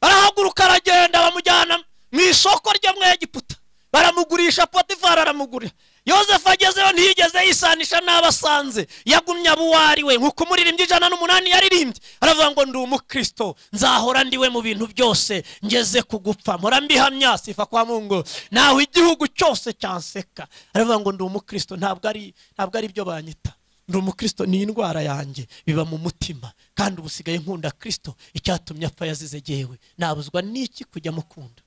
barahaguruka aragenda bamujyana mu isoko ryo mu egiputa baramugurisha potifari aramugura yosefu agezeyo ntiyigeze yisanisha n'abasanze yagumye abo uwo ari we nk'uko umuririmbyi ijana n'umunani yaririmbye aravuga ngo ndi umukristo nzahora ndiwe mu bintu byose ngeze ku gupfa mpora mbihamya sifa kwa mungu naho igihugu cyose cyanseka aravuga ngo ndi umukristo ntabwo ari ntabwo ari byo banyita ndi umukristo ni indwara yanjye biba mu mutima kandi ubu usigaye nkunda kristo icyatumye apfa yazize jyewe nabuzwa n'iki kujya mukunda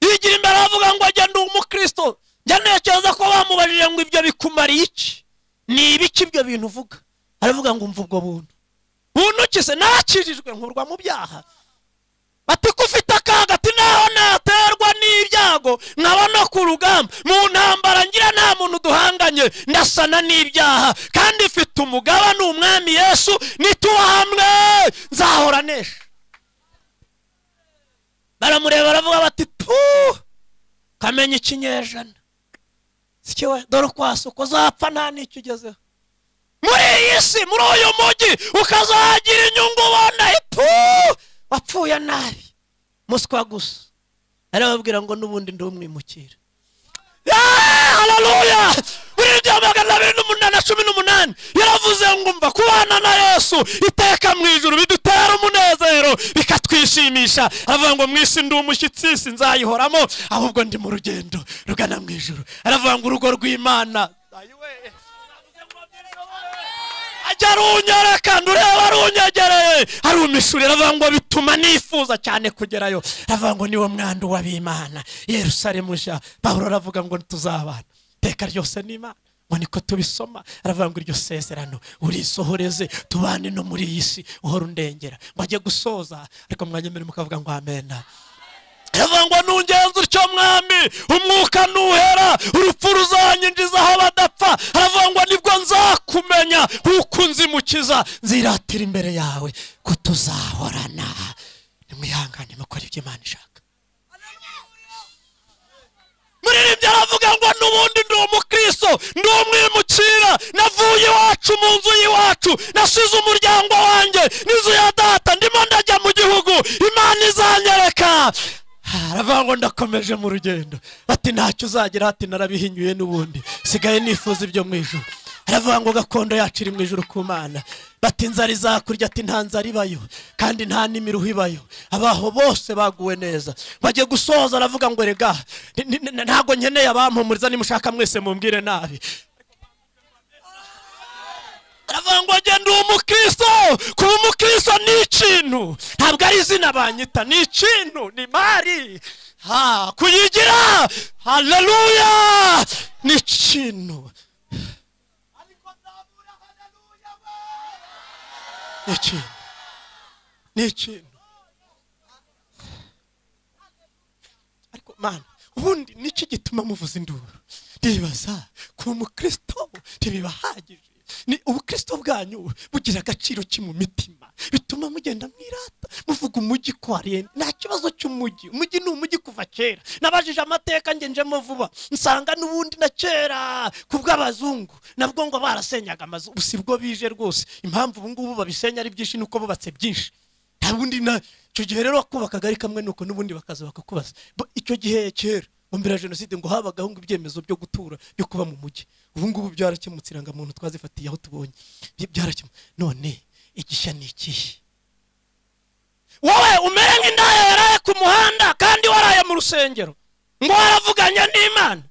yigira imbere avuga ngo njye ndi umukristo njya ntekereza ko bamubajije ngo ibyo bikumariye iki ni ibiki ibyo bintu uvuga aravuga ngo umva ubwo buntu buntu ki se nakirijwe nkurwa mu byaha bati ko ufite akaga ati naho naterwa n'ibyago nkaba no ku rugamba mu ntambara ngira nta muntu duhanganye ndasana n'ibyaha kandi mfite umugaba ni umwami yesu nituhamwe nzahora nesha baramureba baravuga bati tu kamenya ikinyejana sike we dore ukwasuka uzapfa nta n'icyo ugezeho muri iyi si muri uyu mujyi ukazagira inyungu ubona tu wapfuye nabi muswa gusa arababwira ngo n'ubundi ndi umwimukira hararuya muri ibyo magana abiri n'umunani na cumi n'umunani yaravuze ngo umva kubana na yesu iteka mu ijuru bidutera umunezero bikatwishimisha aravuga ngo mu isi ndi umushyitsi si nzayihoramo ahubwo ndi mu rugendo rugana mu ijuru aravuga ngo urugo rw'imana ajya runyereka ndureba runyegereye arumishurira aravuga ngo bituma nifuza cyane kugerayo aravuga ngo niwo mwandu w'abimana yerusalemu sha pawulo aravuga ngo tuzabana iteka ryose n'imana ngo niko tubisoma aravuga ngo iryo sezerano urisohoreze tubane no muri iyi si uhora undengera ngo ajye gusoza ariko mwanyemerere mukavuga ngo amena aravuga ngo nungenze utyo mwami umwuka nuhera urupfu ruzanyinjiza aho badapfa aravuga ngo nibwo nzakumenya kuko nzimukiza nziratira imbere yawe ko tuzahorana nimwihangane mukora ibyo imana ishaka muririmbyi aravuga ngo n'ubundi ndi umukristo ndi umwimukira navuye iwacu mu nzu y'iwacu nasize umuryango wanjye n'inzu ya data ndimo ndajya mu gihugu imana izanyereka aravuga ngo ndakomeje mu rugendo bati ntacyo uzagira ati narabihinyuye n'ubundi sigaye nifuza ibyo mu ijoro aravuga ngo gakondo yacu iri mu ijoro ku mana bati inzara izakurya ati nta nzara ibayo kandi nta n'imiruho ibayo abaho bose baguwe neza bajye gusoza aravuga ngo rega ni- ni- ni- ntabwo nkeneye abampumuriza nimushaka mwese mumbwire nabi aravuga ngo njye ndi umukristo kuba umukristo ni ikintu ntabwo ari izina banyita ni ikintu ni imari ha kuyigira haleluya ni ikintu ni ikintu ni ikintu ariko mana ubundi nicyo gituma muvuza induru ndibaza ku mukristo ntibibahagije ni ubukristo bwanyu bugira agaciro ki mu mitima bituma mugenda mwirata muvuga umujyi ko ari nta kibazo cy'umujyi umujyi ni umujyi kuva kera nabajije amateka nge njemo vuba nsanga n'ubundi na kera ku bw'abazungu nabwo ngo barasenyaga amazu ubu si bwo bije rwose impamvu ubu ngubu babisenya ari byinshi ni uko bubatse byinshi nta bundi na icyo gihe rero wakubakaga ari kamwe nuko n'ubundi bakaza bakakubaza Bo, icyo gihe kera mu mbere ya jenoside ngo habagaho ngo ibyemezo byo gutura byo kuba mu mujyi ubu ngubu byarakemutse irangamuntu twazifatiye aho tubonye Bya- byarakemutse none igishya ni ikihe wowe umere nk'indaya yaraye ku muhanda kandi waraye mu rusengero ngo waravuganye n'imana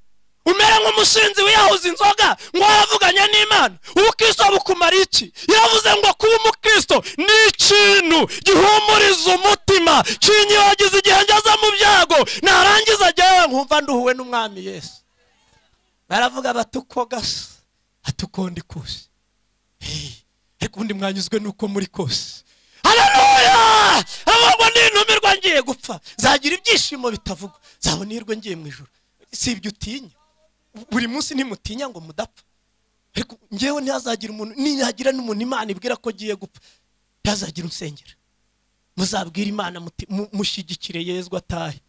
umere nk'umusinzi wiyahuza inzoga ngo waravuganye n'imana ubukristo bukumara iki yavuze ngo kuba umukristo ni ikintu gihumuriza umutima kinyibagiza igihe ngeze mu byago narangiza jyewe nkumva nduhuwe n'umwami yesu baravuga bati uko gasa ati uko ndi kose Hey, ariko ubundi mwanyuzwe nuko muri kose haleluya abagwa n'intumirwa ngiye gupfa zagira ibyishimo bitavugwa zabona ihirwe ngiye mu ijoro si ibyo utinya buri munsi ntimutinya ngo mudapfa ariko ngewe ntihazagira umuntu ninyagira n'umuntu imana ibwira ko agiye gupfa ntihazagira unsengera muzabwire imana muti- mu- mushyigikire yezwa atahe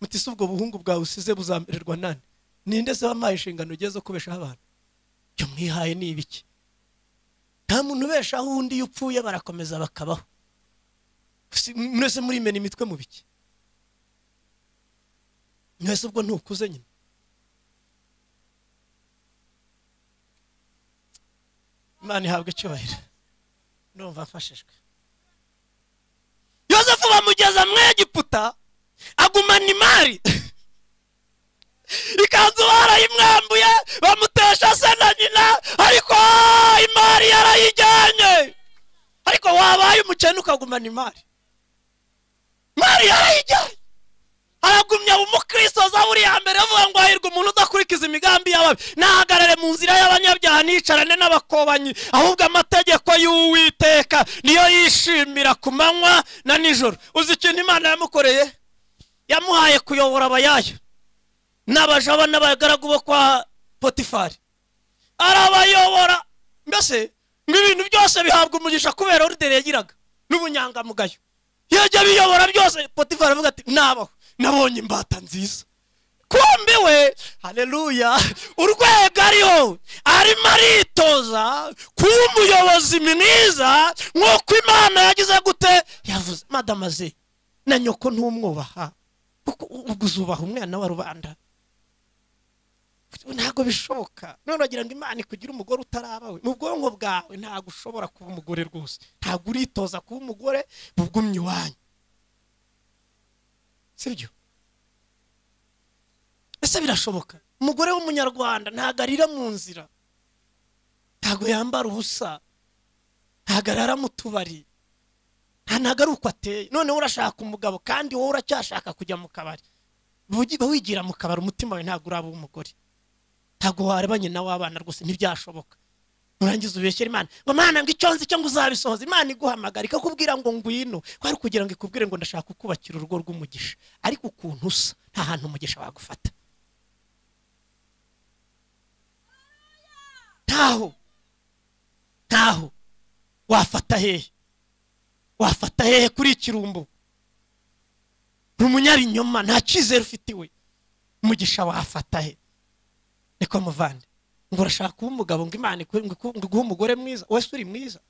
muti si ubwo buhungu bwawe usize buzamererwa nani ninde se wampaye inshingano ugiye zo kubeshaho abantu icyo mwihaye ni ibiki nta muntu ubeshaho undi iyo upfuye barakomeza bakabaho Si- mwese murimena imitwe mu biki mwese ubwo ntukuze nyine imana ihabwa icyubahiro ndumva mfashijwe yosefu bamugeza mu egiputa agumana imari ikanzu barayimwambuye bamutesha se na nyina ariko imari yarayijyanye ariko wabaye umukene ukagumana imari imari yarayijyanye aragumya umukristoza buriya mbere avuga ngo hahirwa umuntu udakurikiza imigambi y'ababi nahagarare mu nzira y'abanyabyaha nicarane n'abakobanyi ahubwo amategeko y'uwiteka niyo yishimira ku manywa na nijoro uzi ikintu imana yamukoreye yamuhaye kuyobora abayayo n'abajaba n'abagaragu bo kwa potifari arabayobora mbese ngo ibintu byose bihabwa umugisha kubera orudere yagiraga n'ubunyangamugayo yajya biyobora byose potifari avuga ati nabaho nabonye imbata nziza kumbe we hareruya urwego ariho arimo aritoza kuba umuyobozi mwiza nk'uko imana yagize gute yavuze madamaze na nyoko ntumwubaha kuko ubwo uzubaha umwana wa rubanda ntabwo bishoboka none uragira ngo imana ikugire umugore utarabawe mu bwonko bwawe ntabwo ushobora kuba umugore rwose ntabwo uritoza kuba umugore bugumye iwanyu sibyo ese birashoboka umugore w'umunyarwanda ntabwo arira mu nzira ntabwo yambara ubusa ntabwo arara mu tubari nta ntabwo ari uko ateye noneho urashaka umugabo kandi wowe uracyashaka kujya mu kabari Bugi- wigira mu kabari umutima wawe ntabwo uraba uw'umugore ntabwo wareba nyina w'abana rwose ntibyashoboka nurangiza ubeshyere imana ngo mana ngo icyo nzi cyo ngo uzabisohoze imana iguhamagara ikakubwira ngo ngwino kwari kugira ngo ikubwire ngo ndashaka kubakira urugo rw'umugisha ariko ukuntu usa nta hantu umugisha wagufata ntaho ntaho wafata hehe wafata hehe kuri ikirumbo ni umunyabinyoma nta cyizere ufite iwe umugisha wafata he niko muvande ngo urashaka kuba umugabo ngo imana iku- ngo iku- ngo iguhe umugore mwiza wese uri mwiza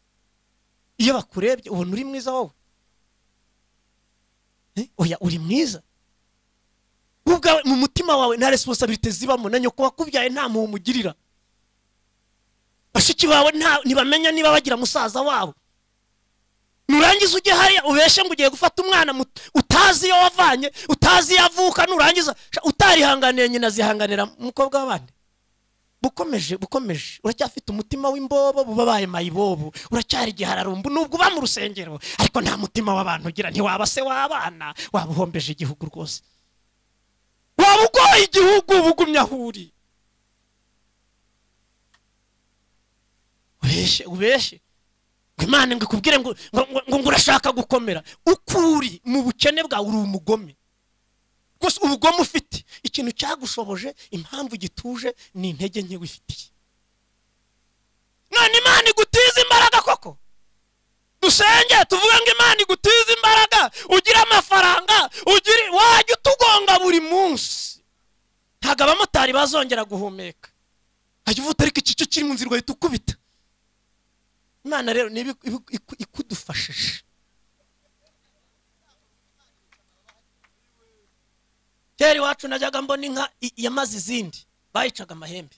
iyo bakurebye ubona uri mwiza wowe Eh, oya uri mwiza wowe ubwawe mu mutima wawe nta resiponsabirite zibamo na nyoko wakubyaye nta mpuhwe umugirira bashiki bawe nta- ntibamenya niba bagira musaza wabo nurangiza ujye hariya ubeshe ngo ugiye gufata umwana muto, utazi iyo wavanye utazi iyo avuka nurangiza sha, utarihanganiye nyina azihanganira umukobwa w'abandi bukomeje bukomeje uracyafite umutima w'imbobo bubabaye mayibobo uracyari igihararumbu nubwo uba mu rusengero ariko nta mutima w'abantu ugira ntiwaba se w'abana waba uhombeje igihugu rwose waba ugoye igihugu uba ugumye aho uri ubeshe ubeshe ngo imana ngo ikubwire ngo ngo- ngo- ngo urashaka gukomera uko uri mu bukene bwawe uri umugome rwose ubugome ufite ikintu cyagushoboje impamvu gituje ni intege nke wifitiye none imana igutiza imbaraga koko dusenge tuvuge ngo imana igutiza imbaraga ugire amafaranga ugire wajya utugonga buri munsi ntabwo abamotari bazongera guhumeka hajya uvuga ariko iki cyo kiri mu nzira ugahita ukubita imana rero niba iku- iku- iku- ikudufashije kera iwacu najyaga mbona inka i- yamaze izindi bayicaga amahembe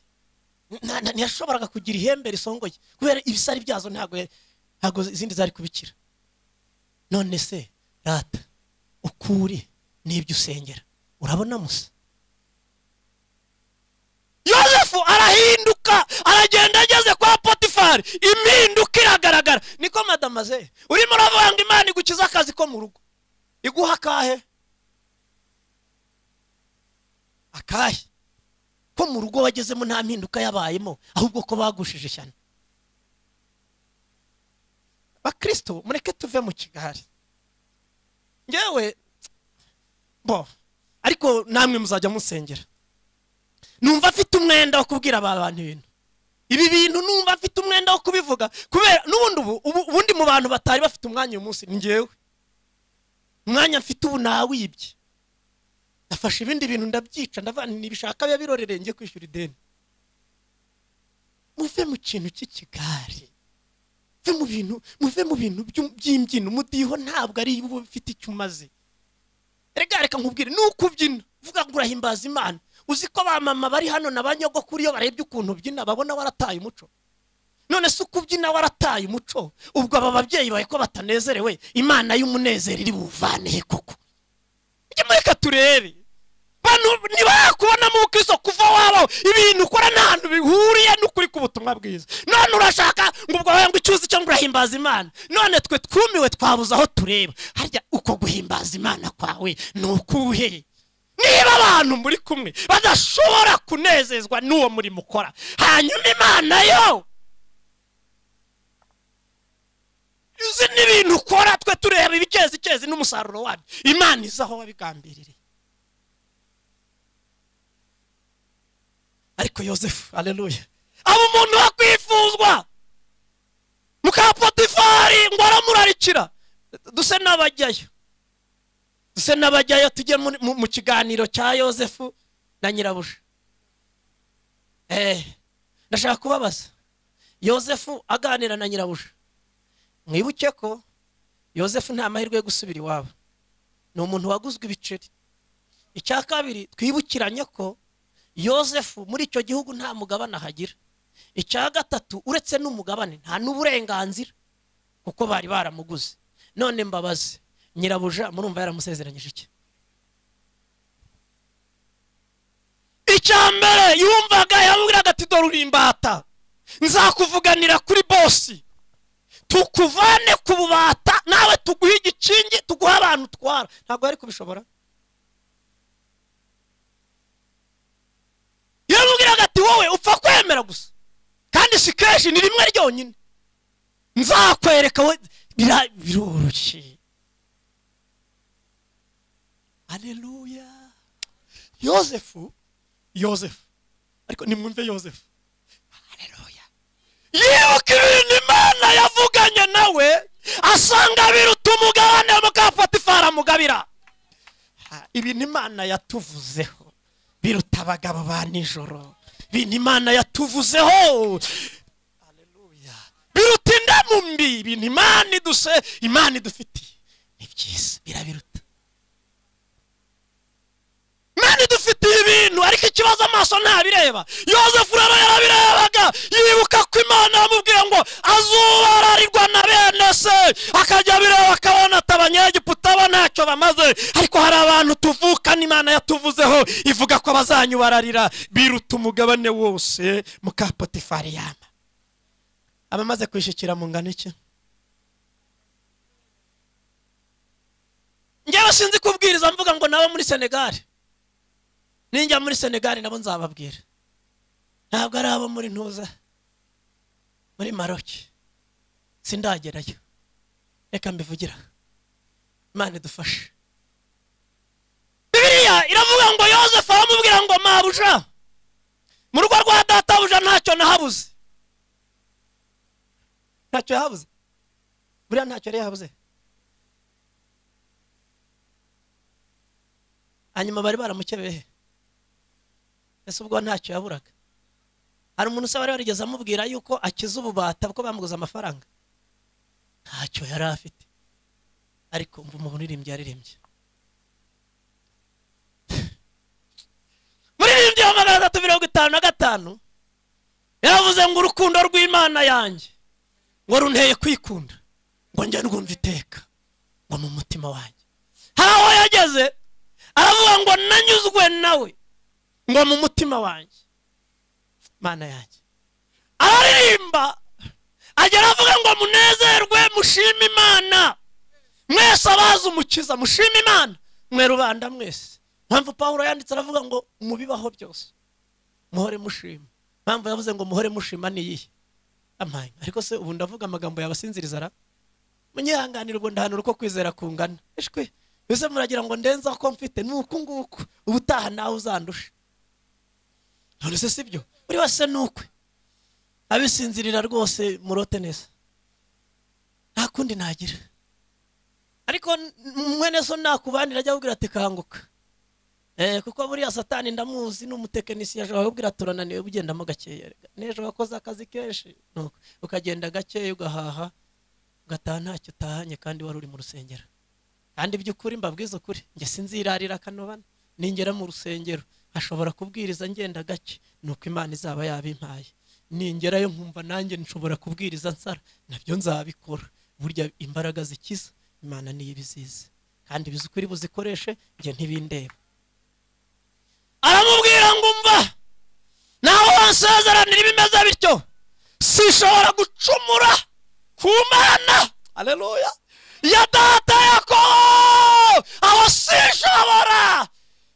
Nta- nta- ntiyashoboraga kugira ihembe risongoye kubera ibisari byazo ntabwo ya- ntabwo izindi zari kubikira none se rata uko uri n'ibyo usengera urabona musa yosefu arahinduka aragenda ageze kwa potifari impinduka iragaragara niko madamaze urimo uravuga ngo imana igukize akazi ko mu rugo iguha akahe akahe ko mu rugo wagezemo nta mpinduka yabayemo ahubwo ko bagushije ishyano bakristo mureke tuve mu kigari ngewe bo ariko namwe muzajya musengera numva afite umwenda wo kubwira aba bantu ibintu ibi bintu numva afite umwenda wo kubivuga kubera n'ubundi ubu ubu- ubundi mu bantu batari bafite umwanya uyu munsi ni ngewe umwanya mfite ubu nawibye nafashe ibindi bintu ndabyica ndavana ntibishaka biba birorereye njye kwishyura ideni muve mu kintu cy'ikigari muve mu bintu muve mu bintu by'u- by'imbyino umudiho ntabwo ari uba ufite icyo umaze rega reka nkubwire ni uko ubyina uvuga ngo urahimbaza imana uzi ko abamama bari hano na ba nyogokuru iyo barebye ukuntu ubyina babona warataye umuco none se uko ubyina warataye umuco ubwo aba babyeyi bawe ko batanezerewe imana y'umunezero iri buvanehe koko ujye mureka turebe bano ntibakubonamo ubukristo kuva wabaho ibintu ukora nta hantu bihuriye n'ukuri k'ubutumwa bwiza none urashaka ngo ubwo wawe ngo icyuzi cyo ngo urahimbaza imana none twe twumiwe twabuze aho tureba harya uko guhimbaza imana kwawe ni ukuhe niba abantu muri kumwe badashobora kunezezwa n'uwo murimo ukora hanyuma imana yo izi ni ibintu ukora twe tureba ibikezi kezi n'umusaruro wabyo imana izi aho wabigambiriye ariko yosefu aleluya aba umuntu wakwifuzwa mukapotifari ngo aramurarikira duse n'abajyayo duse n'abajyayo tujye muri- mu- mu kiganiro cya yosefu na nyirabuja eh ndashaka kubabaza yosefu aganira na nyirabuja mwibuke ko yosefu nta mahirwe yo gusubira iwabo ni umuntu waguzwe ibiceri icya kabiri twibukiranye ko yosefu muri icyo gihugu nta mugabane ahagira icya gatatu uretse n'umugabane nta n'uburenganzira kuko bari baramuguze none mbabaze nyirabuja murumva yaramusezeranyije iki icya mbere yumvaga yamubwiraga ati dore uri imbata nzakuvuganira kuri bosi tukuvane ku bubata nawe tuguhe igikingi tuguhe abantu utwara ntabwo yari kubishobora yamubwiraga ati wowe upfa kwemera gusa kandi si kenshi ni rimwe ryonyine nzakwereka we bira- biroroshye aleluya yosefu yosefu ariko nimwumve yosefu aleluya yibuka ibintu imana yavuganye nawe asanga biruta umugabane mukapatifara mugabira Ah, ibintu imana yatuvuzeho biruta abagabo ba nijoro ibintu imana yatuvuzeho Haleluya. biruta indamu mbi ibintu imana iduse imana idufitiye ni byiza birabiruta imana idufitiye ibintu ariko ikibazo amaso ntabireba yosefu rero yarabirebaga yibuka ko imana yamubwiye ngo azubararirwa na bene se akajya abireba akabona ati abanyegiputa bo ntacyo bamaze ariko hari abantu tuvukana imana yatuvuzeho ivuga ko bazanyubararira biruta umugabane wose muka potifari yama abamaze kwishikira mu ngano iki njyewe sinzi kubwiriza mvuga ngo nabo muri senegali ninjya muri senegali nabo nzababwira ntabwo ari abo muri ntuza muri maroki sindagerayo reka mbivugira imana idufashe bibiliya iravuga ngo yosefu aramubwira ngo mabuja mu rugo rwa databuja ntacyo nahabuze ntacyo yahabuze buriya ntacyo yari yahabuze hanyuma bari baramukebehe ese ubwo ntacyo yaburaga hari umuntu usaba wari warigeze amubwira yuko akiza ububata kuko bamuguze amafaranga ntacyo yari afite ariko umva umuririmbyi yaririmbye muririmbyi wa magana atatu mirongo itanu na gatanu yaravuze ngo urukundo rw'imana yanjye ngo runteye kwikunda ngo njye ndwumva iteka ngo mu mutima wanjye hari aho yageze aravuga ngo nanyuzwe nawe ngo mu mutima wanjye mana yanjye araririmba agera avuga ngo munezerwe mushime imana mwese abazi umukiza mushime imana mwe rubanda mwese mpamvu pawulo yanditse aravuga ngo mubibaho byose muhore mushima mpamvu yavuze ngo muhore mushima niyihe amaye ariko se ubu ndavuga amagambo yabasinziriza ra munyihanganira ubwo ndahanura uko kwizera kungana ishwe mbese muragira ngo ndenze ko mfite ni uku nguku ubutaha nawe uzandusha none se sibyo buri wese ni ukwe abisinzirira rwose murote neza nta kundi nagira ariko n- mwene so nakubanira ajya ababwira ati kanguka Eh, kuko buriya satani ndamuzi ni umutekinisiye ashobora kubwira ati turananiwe ugendamo gakeya Rega, n'ejo wakoze akazi kenshi Nuko ukagenda gakeya ugahaha ugataha ntacyo utahanye kandi wari uri mu rusengero kandi by'ukuri mbabwiza ukuri njye sinzirarira akanobana ningera mu rusengero ashobora kubwiriza ngenda gake ni uko imana izaba yabimpaye ningerayo nkumva nanjye nshobora kubwiriza nsara nabyo nzabikora burya imbaraga zikiza imana niyo ibizizi kandi bizi ukuri buzikoreshe njye ntibindeba aramubwira ngo umva nawe wansezeranira ibimeze bityo sishobora gucumura ku mana aleluya ya data yakobo aho sinshobora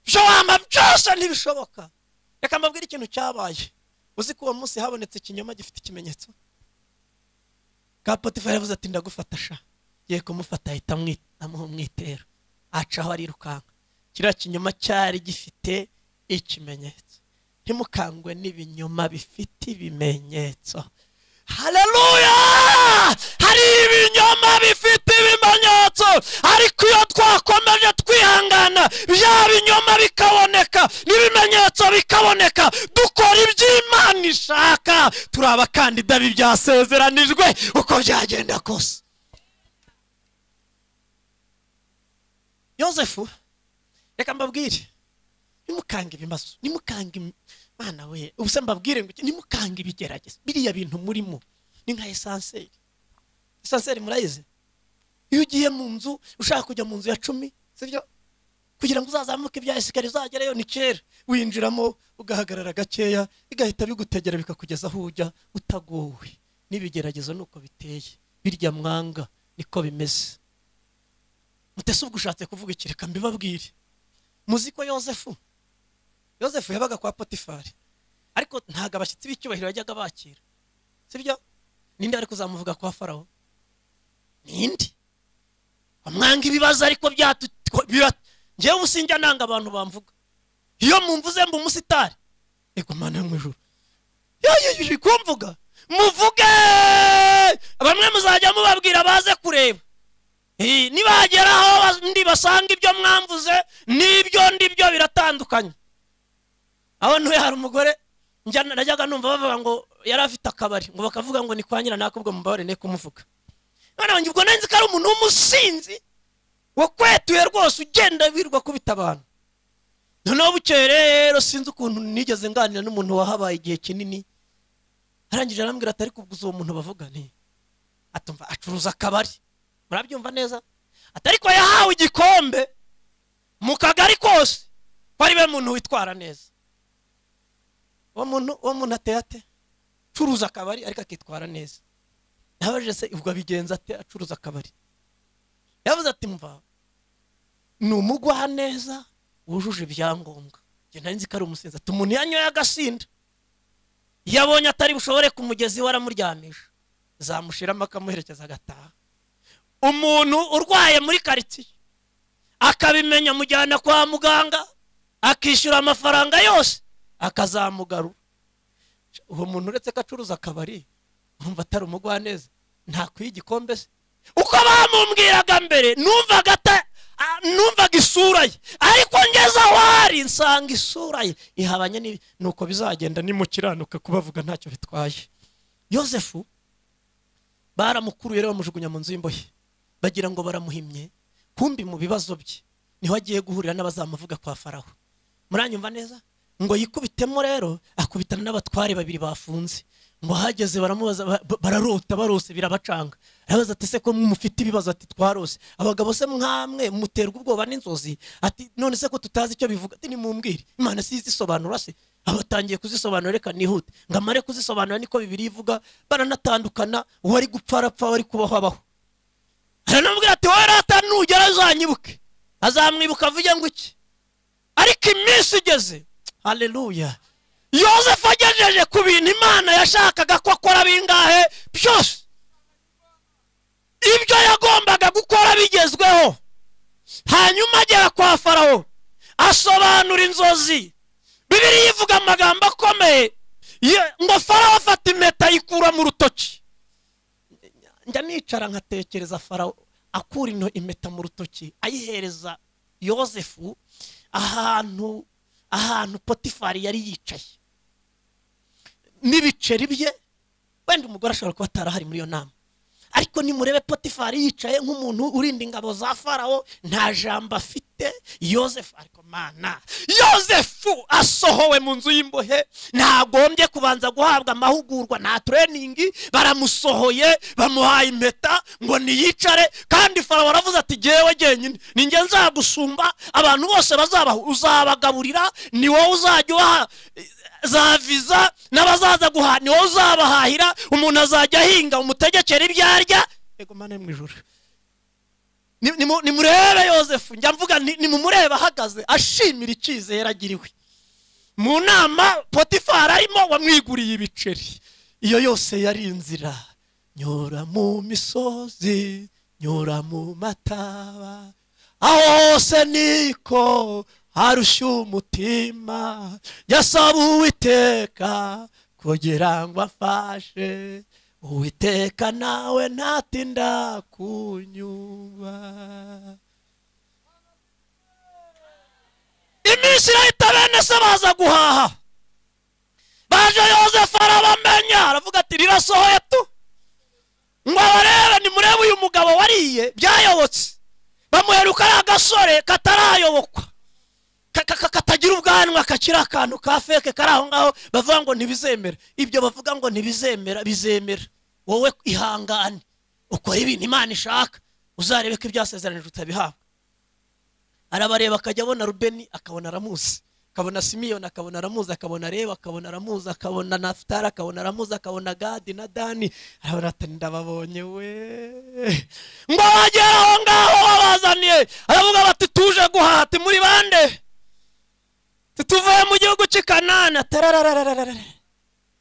ibyo wamba byose ntibishoboka reka mbabwire ikintu cyabaye uzi ko uwo munsi habonetse ikinyoma gifite ikimenyetso ka potifari yavuze ati ndagufata sha ye kumufata ahita amwi- amuha umwitero acaho arirukanka kiriya kinyoma cyari gifite ikimenyetso ntimukangwe n'ibinyoma bifite ibimenyetso haleluya hari ibinyoma bifite ibimenyetso ariko iyo twakomeje twihangana bya binyoma bikaboneka n'ibimenyetso bikaboneka dukora iby'imana ishaka turi abakandida b'ibyasezeranijwe uko byagenda kose yosefu reka mbabwire nimukanga ibibazo nimukanga im- mana we ubuse mbabwire ngo iki- nimukanga ibigerageza biriya bintu murimo ni nka esanseri esanseri murayizi iyo ugiye mu nzu ushaka kujya mu nzu ya cumi sibyo kugira ngo uzazamuke ibya esikariye uzagereyo ni kera winjiramo ugahagarara gakeya bigahita bigutegera bikakugeza aho ujya utagowe n'ibigeragezo ni uko biteye birya mwanga niko bimeze mutese ubwo ushatse kuvuga iki reka mbibabwire muzi ko yosefu yosefu yabaga kwa potifari ariko ntabwo abashyitsi b'icyubahiro yajyaga bakira sibyo ninde wari kuzamuvuga kwa farawo ninde amwanga ibibazo ariko byatu bira- njyewe ubu sinjya nanga abantu bamvuga iyo mumvuze mba umusitari ego mana yo mu ijuru yayejeje kumvuga muvuge bamwe muzajya mubabwira baze kureba Eh, nibageraho bas- ndi basanga ibyo mwamvuze n'ibyo ndibyo biratandukanye aho ntuye hari umugore njya- najyaga numva bavuga ngo yari afite akabari ngo bakavuga ngo ni kwa nyina nakubwo mubabare ne kumuvuga none wanjye ubwo nari nzi ko ari umuntu w'umusinzi wakwetuye rwose ugenda wirwa kubita abantu noneho bukeye rero sinzi ukuntu nigeze nganira n'umuntu wahabaye igihe kinini arangije arambwira atari kubguza uwo muntu bavuga nti atumva acuruza akabari murabyumva neza atari ko yahawe igikombe mu kagari kose ko ari we muntu witwara neza uwo muntu uwo muntu ateye ate acuruza akabari ariko akitwara neza nabajije se ubwo abigenza ate acuruza akabari yavuze ati mva ni umugwa neza wujuje ibyangombwa njye nari nzi ko ari umusinzi ati umuntu yanyoye agasinda iyo abonye atari bushobore ku mugezi we aramuryamisha zamushiramo akamuherekeza agataha umuntu urwaye muri karitsiye akabimenya amujyana kwa muganga akishyura amafaranga yose akazamugarura uwo muntu uretse ko acuruza akabari urumva atari umugwaneza ntakwiye igikombe se uko bamumbwiraga mbere numvaga ata- a- numvaga isura ye ariko ngeze aho ari nsanga isura ye ihabanye n'ibi nuko bizagenda nimukiranuka kubavuga ntacyo bitwaye yosefu baramukuruye rero bamujugunya mu nzu y'imbohe bagira ngo baramuhimye kumbi mu bibazo bye niho agiye guhurira n'abazamuvuga kwa faraho muranyumva neza ngo yikubitemo rero akubitana n'abatware babiri bafunze ngo hageze baramubaza ba- ba- bararota barose birabacanga arabaza ati se ko mufite ibibazo ati twarose abagabo se mwamwe muterwa ubwoba n'inzozi ati none se ko tutazi icyo bivuga ati nimumbwire imana sizisobanura se abatangiye kuzisobanura reka nihute ngo amare kuzisobanura niko bibiri ivuga baranatandukana uwari gupfa arapfa wari kubaho abaho aranamubwira ati wowe rata nugera azanyibuke azamwibuka avuge ngo iki ariko iminsi igeze haleluya yosefu agejeje ku bintu imana yashakaga ko akora bingahe byose ibyo yagombaga gukora bigezweho hanyuma agera kwa farawo asobanura inzozi bibiriya ivuga amagambo akomeye Ye- ngo farawo afata impeta ayikura mu rutoki njya nicara nkatekereza farawo akura ino impeta mu rutoki ayihereza yosefu ahantu ahantu potifari yari yicaye n'ibiceri bye wenda umugore ashobora kuba atarahari muri iyo nama ariko nimurebe potifari yicaye nk'umuntu urinda ingabo za farawo nta jambo afite yosefu ariko mana yosefu asohowe mu nzu y'imbohe ntagombye kubanza guhabwa amahugurwa nta tureyiningi baramusohoye bamuhaye impeta ngo niyicare kandi farawo aravuze ati jyewe jyenyine ninjye nzagusumba abantu bose bazabaho uzabagaburira ni wowe uzajya ubaha za viza n'abazaza guhaha ni wowe uzabahahira umuntu azajya ahinga umutegekera ibyo arya yego mana yo mu ijuru Ni- nimu- nimurebe yosefu njya mvuga ni- nimumurebe ahagaze ashimira icyizere agiriwe mu nama potifari arimo wamwiguriye ibiceri iyo yose yari inzira nyura mu misozi nyura mu mataba aho hose niko harushya umutima yasaba uwiteka kugira ngo afashe uwiteka nawe ntatinda kunyuba iminsi irahita bene se baza guhaha baje yosefu arabamenya aravuga ati rirasohoye tu ngo abarebe nimurebe uyu mugabo wariye byayobotse bamuheruka ari agasore katarayobokwa ka- ka- ka- katagira ubwanwa kakiri akantu ka feke kari aho ngaho bavuga ngo ntibizemera ibyo bavuga ngo ntibizemera bizemera wowe ihangane ukora ibintu imana ishaka uzarebe ko ibyasezeranije utabihabwa arabareba akajya abona rubeni akabona aramuzi akabona simiyoni akabona aramuzi akabona reba akabona aramuzi akabona nafutari akabona aramuzi akabona gadi na dani arabona ati ndababonye we ngo bagere aho ngaho babazaniye aravuga bati tuje guhaha ati muri bande tuvuye mu gihugu cy'i kanana tarararararara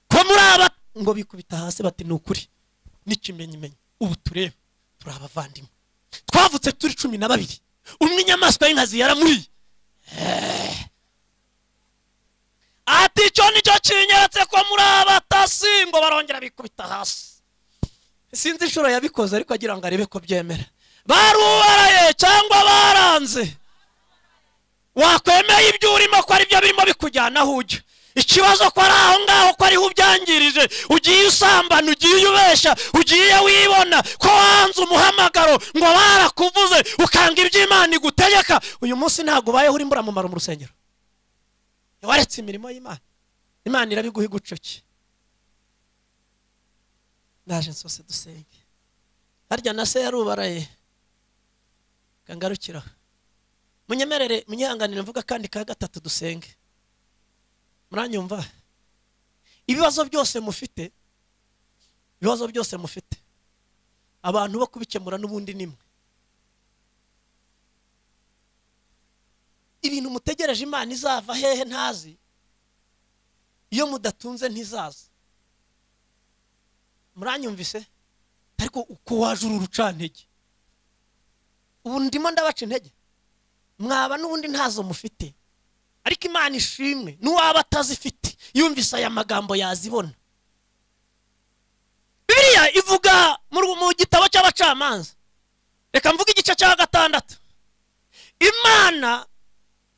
ko muri aba ngo bikubita hasi bati ni ukuri n'ikimenyimenyi ubu turebe turi abavandimwe twavutse turi cumi na babiri umwe inyamaswa y'inkazi yaramuriye Eh. ati icyo nicyo kinyeretse ko muri abatasi ngo barongera bikubita hasi sinzi inshuro yabikoze ariko agira ngo arebe ko byemera barubaraye cyangwa baranze wakwemeye ibyo urimo ko ari byo birimo bikujyanaho ujya ikibazo ko ari aho ngaho ko ariho ubyangirije ugiye usambana ugiye ubeshya ugiye wibona ko wanze umuhamagaro ngo barakuvuze ukanga ibyo imana igutegeka uyu munsi ntabwo ubayeho uri mburamumaro mu rusengero waretse imirimo y'imana imana irabiguha igucuke ndaje nsose dusenge harya na se yarubaraye kangarukiraho munyemerere munyihanganire mvuga kandi ka gatatu dusenge muranyumva ibibazo byose mufite ibibazo byose mufite abantu bo kubikemura n'ubundi nimwe ibintu mutegereje imana izava hehe ntazi iyo mudatunze ntizaza muranyumvise ariko uko waje uru rucantege ubu ndimo ndabaca intege mwaba n'ubundi ntazo mufite ariko imana ishimwe n'uwaba atazifite yumvise aya magambo yazibona bibiliya ivuga mu ru- mu gitabo cy'abacamanza reka mvuge igice cya gatandatu imana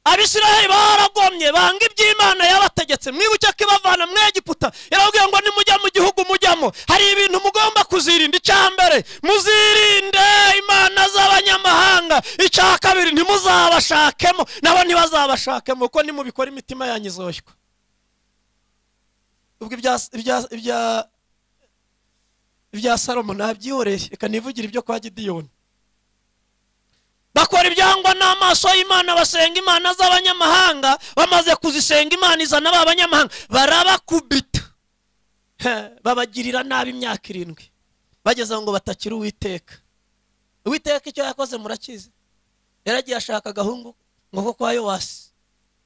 abisiraheli baragomye banga iby'imana yabategetse mwibuke ko ibavana mu egiputa yarababwiye ngo nimujya mu gihugu mujyamo hari ibintu mugomba kuzirinda icya mbere muzirinde imana z'abanyamahanga icya kabiri ntimuzabashakemo nabo ntibazabashakemo kuko nimubikora imitima yanyu izoshywa ubwo ibya- ibya- ibya- ibya salomo nabyihoreye reka nivugira ibyo kwa gidiyoni bakora ibyangwa n'amaso y'imana basenga imana z'abanyamahanga bamaze kuzisenga imana izana ba banyamahanga barabakubita He, babagirira nabi imyaka irindwi bageze aho ngo batakira uwiteka uwiteka icyo yakoze murakizi yaragiye ashaka agahungu ngo ko kwa yowasi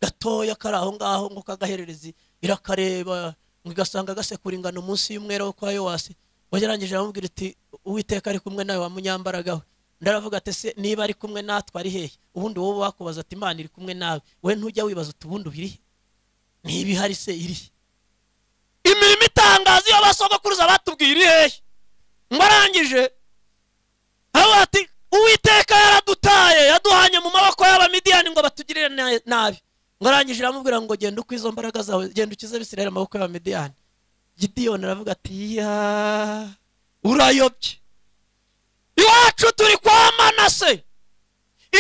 gatoya kari aho ngaho ngo kagahererezi irakareba ngo igasanga gasekura ingano munsi y'umwera wo kwa yowasi wagerangije aramubwira iti uwiteka ari kumwe nawe wa munyambaraga we ndaravuga ati se niba ari kumwe natwe ari hehe ubundi wowe wakubaza ati imana iri kumwe nawe we ntujya wibaza uti ubundi uba iri he niba ihari se iri he imirimo itangaza iyo basogokuruza batubwira iri hehe ngo arangije aho ati uwiteka yaradutaye yaduhanye mu maboko y'abamidiyani ngo batugirire na- nabi ngo arangije iramubwira ngo genda uko izo mbaraga zawe genda ukize bisirayeli amaboko y'abamidiyani gidiyoni aravuga ati ya urayobye iwacu turi kwa manase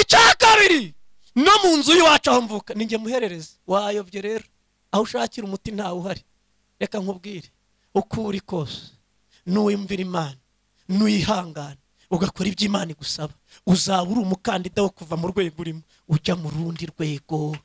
icya kabiri no mu nzu y'iwacu aho mvuka ni njye muhererezi wayobye rero aho ushakira umuti ntawe uhari reka nkubwire uko uri kose n'uwumvira imana n'uyihangana ugakora ibyo imana igusaba uzaba uri umukandida wo kuva mu rwego urimo ujya mu rundi rwego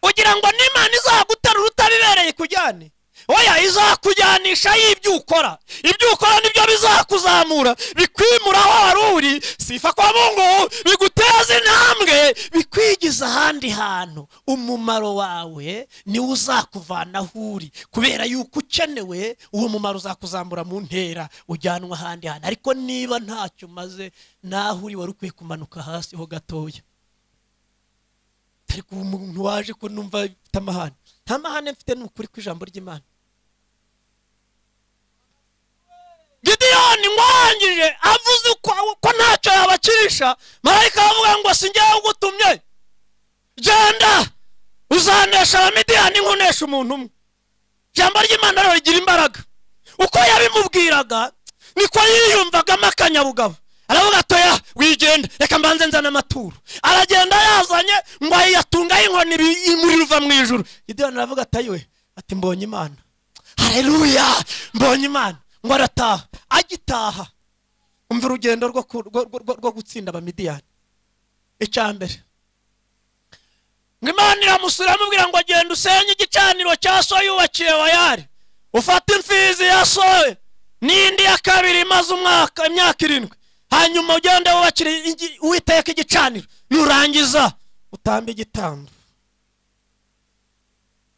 kugira ngo n'imana izaguterura utabibereye ikujyane oya izakujyanisha y'ibyo ukora ibyo ukora nibyo bizakuzamura bikwimura aho wari uri sifa kwa mungu biguteza intambwe bikwigiza ahandi hantu umumaro wawe niwo uzakuvana aho uri kubera yuko ukenewe uwo mumaro uzakuzamura mu ntera ujyanwa ahandi hantu ariko niba ntacyo umaze naho uri wari ukwiye kumanuka hasi ho gatoya ariko ubu umuntu waje ko numva mfite amahane nta mahane mfite ni ukuri kw'ijambo ry'imana gidiyoni nkwangije avuze uko ko ntacyo yabakirisha marayika aravuga ngo si njyewe ugutumye genda uzanesha abamidiyani nkunesha umuntu umwe ijambo ry'imana rero rigira imbaraga uko yabimubwiraga niko yiyumvagamo akanyabugabo aravuga atoya wigenda reka mbanze nzana amaturo aragenda yazanye ngo yatungaho inkoni ibi- imuri ruva mu ijuru gideyoni aravuga ati we ati mbonye imana hareruya mbonye imana ngo arataha agitaha umva urugendo rwo ku- rwo- rwo- rwo gutsinda abamidiyani icya mbere ngo imana iramusura amubwira ngo genda usenye igicaniro cya so yubakiye wayari ufate imfizi ya sowe n'indi ya kabiri imaze umwaka imyaka irindwi hanyuma ugende wubakire igi- uwiteka igicaniro nurangiza utambe igitambo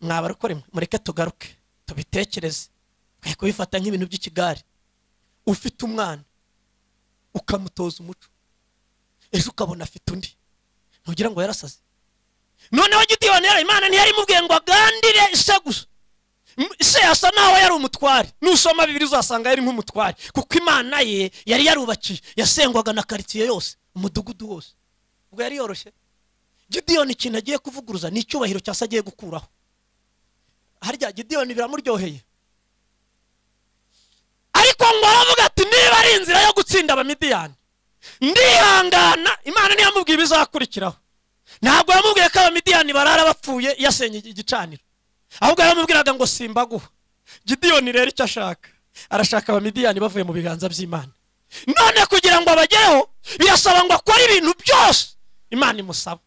mwaba ariko rimwe mureke tugaruke tubitekereze twe kubifata nk'ibintu by'ikigari ufite umwana ukamutoza umuco ejo ukabona afite undi ntugira ngo yarasaze noneho gidiyoni yari imana ntiyayimubwiye ngo agandire ise gusa M- ise yasa naho yari umutware nusoma bibiri uzasanga yari nk'umutware kuko imana ye yari yarubakiye yasengwaga na karitsiye yose umudugudu wose ubwo yari yoroshye gidiyoni ikintu agiye kuvuguruza ni icyubahiro cyase agiye gukuraho harya gidiyoni biramuryoheye ariko ngo aravuga ati niba ari inzira yo gutsinda abamidiyani ndihangana imana ntiyamubwiye ibizakurikiraho ntabwo yamubwiye ko abamidiyani barara bapfuye yasenye igicaniro ahubwo yaramubwiraga ngo simbaguha gidiyoni rero icyo ashaka arashaka abamidiyani bavuye mu biganza by'imana none kugira ngo abagereho birasaba ngo akore ibintu byose imana imusaba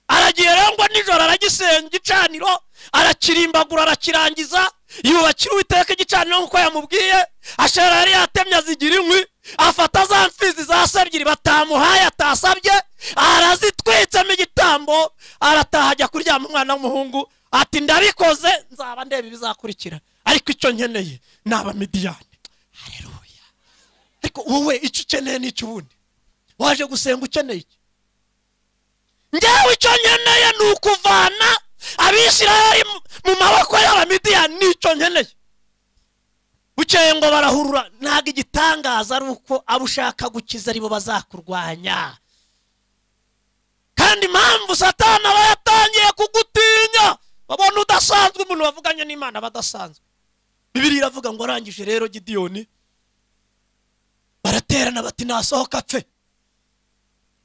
aragiye rero ngo nijoro aragisenga igicaniro arakirimbagura arakirangiza yubakira uwiteka igicaniro nk'uko yamubwiye ashera yari yatemye azigira inkwi afata za mfizi za se ebyiri batamuhaye atasabye arazitwitsemo igitambo arataha ajya kuryama umwana w'umuhungu ati ndabikoze nzaba ndeba ibizakurikira ariko icyo nkeneye ni abamidiyani hareruya ariko wowe icyo ukeneye ni iki ubundi waje gusenga ukeneye iki njyewe icyo nkeneye ni ukuvana abisirayeli mu- mu maboko y'abamidiyani nicyo nkeneye bukeye ngo barahurura ntabwo igitangaza ari uko abo ushaka gukiza aribo bazakurwanya kandi impamvu satani aba yatangiye kugutinya babona udasanzwe umuntu wavuganye n'imana badasanzwe bibiri iravuga ngo arangije rero gidiyoni baraterana bati nasohoka apfe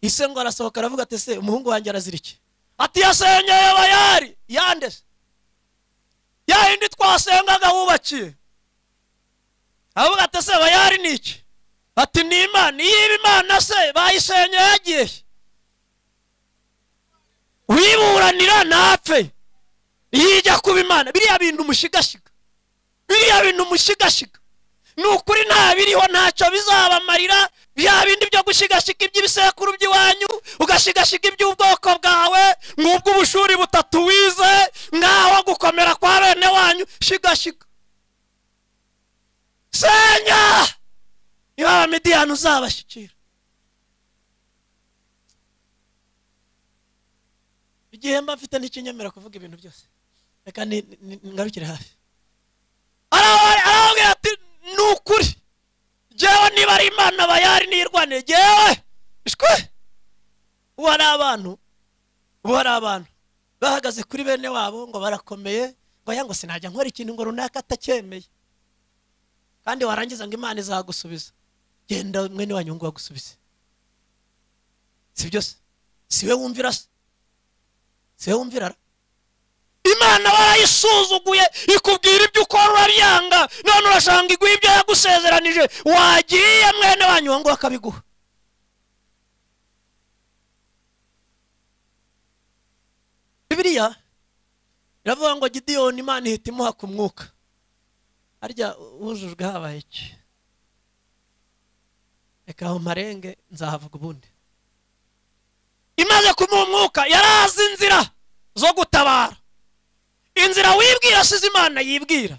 ise ngo arasohoka aravuga ati se umuhungu wanjye arazira iki ati yasenyeye bayari yandese ya yindi twasengaga wubakiye aravuga ati se bayari ni iki ati ni imana iyiba imana se bayisenyeye yagiye he? uyiburanira ntapfe yijya kuba imana biriya bintu umushigashiga biriya bintu umushigashiga ni ukuri nta biriho ntacyo bizabamarira bya bindi byo gushigashika iby'ibisekuru by'iwanyu ugashigashika iby'ubwoko bwawe ngubwo ubushuri butatu wize ngaho gukomera kwa bene wanyu shigashika senya niba abamidiyani uzabashyikira igihe mba mfite ntikinyemera kuvuga ibintu byose reka ni- ni- ni- ngarukire hafi arababwira ati ni ukuri jyewe niba ari bayari imana bayari niyirwanire ngewe ishwe ubu hari abantu ubu hari abantu bahagaze kuri bene wabo ngo barakomeye ngo aya ngo sinajya nkora ikintu ngo runaka atacyemeye kandi warangiza ngo imana izagusubiza genda mwene wanyu ngo bagusubize si byose si we wumvira se si we wumvira ra imana warayisuzuguye ikubwira ibyo ukora urabyanga none urashanga iguha ibyo yagusezeranije wagiye mwene wanyu uwo nguwo akabiguha bibiriya iravuga ngo gidiyoni imana ihita imuha ku mwuka harya wujujwe habaye iki reka aho mparenge nzahavuga ubundi imaze kumuha umwuka yari azi inzira zo gutabara inzira wibwira asize imana yibwira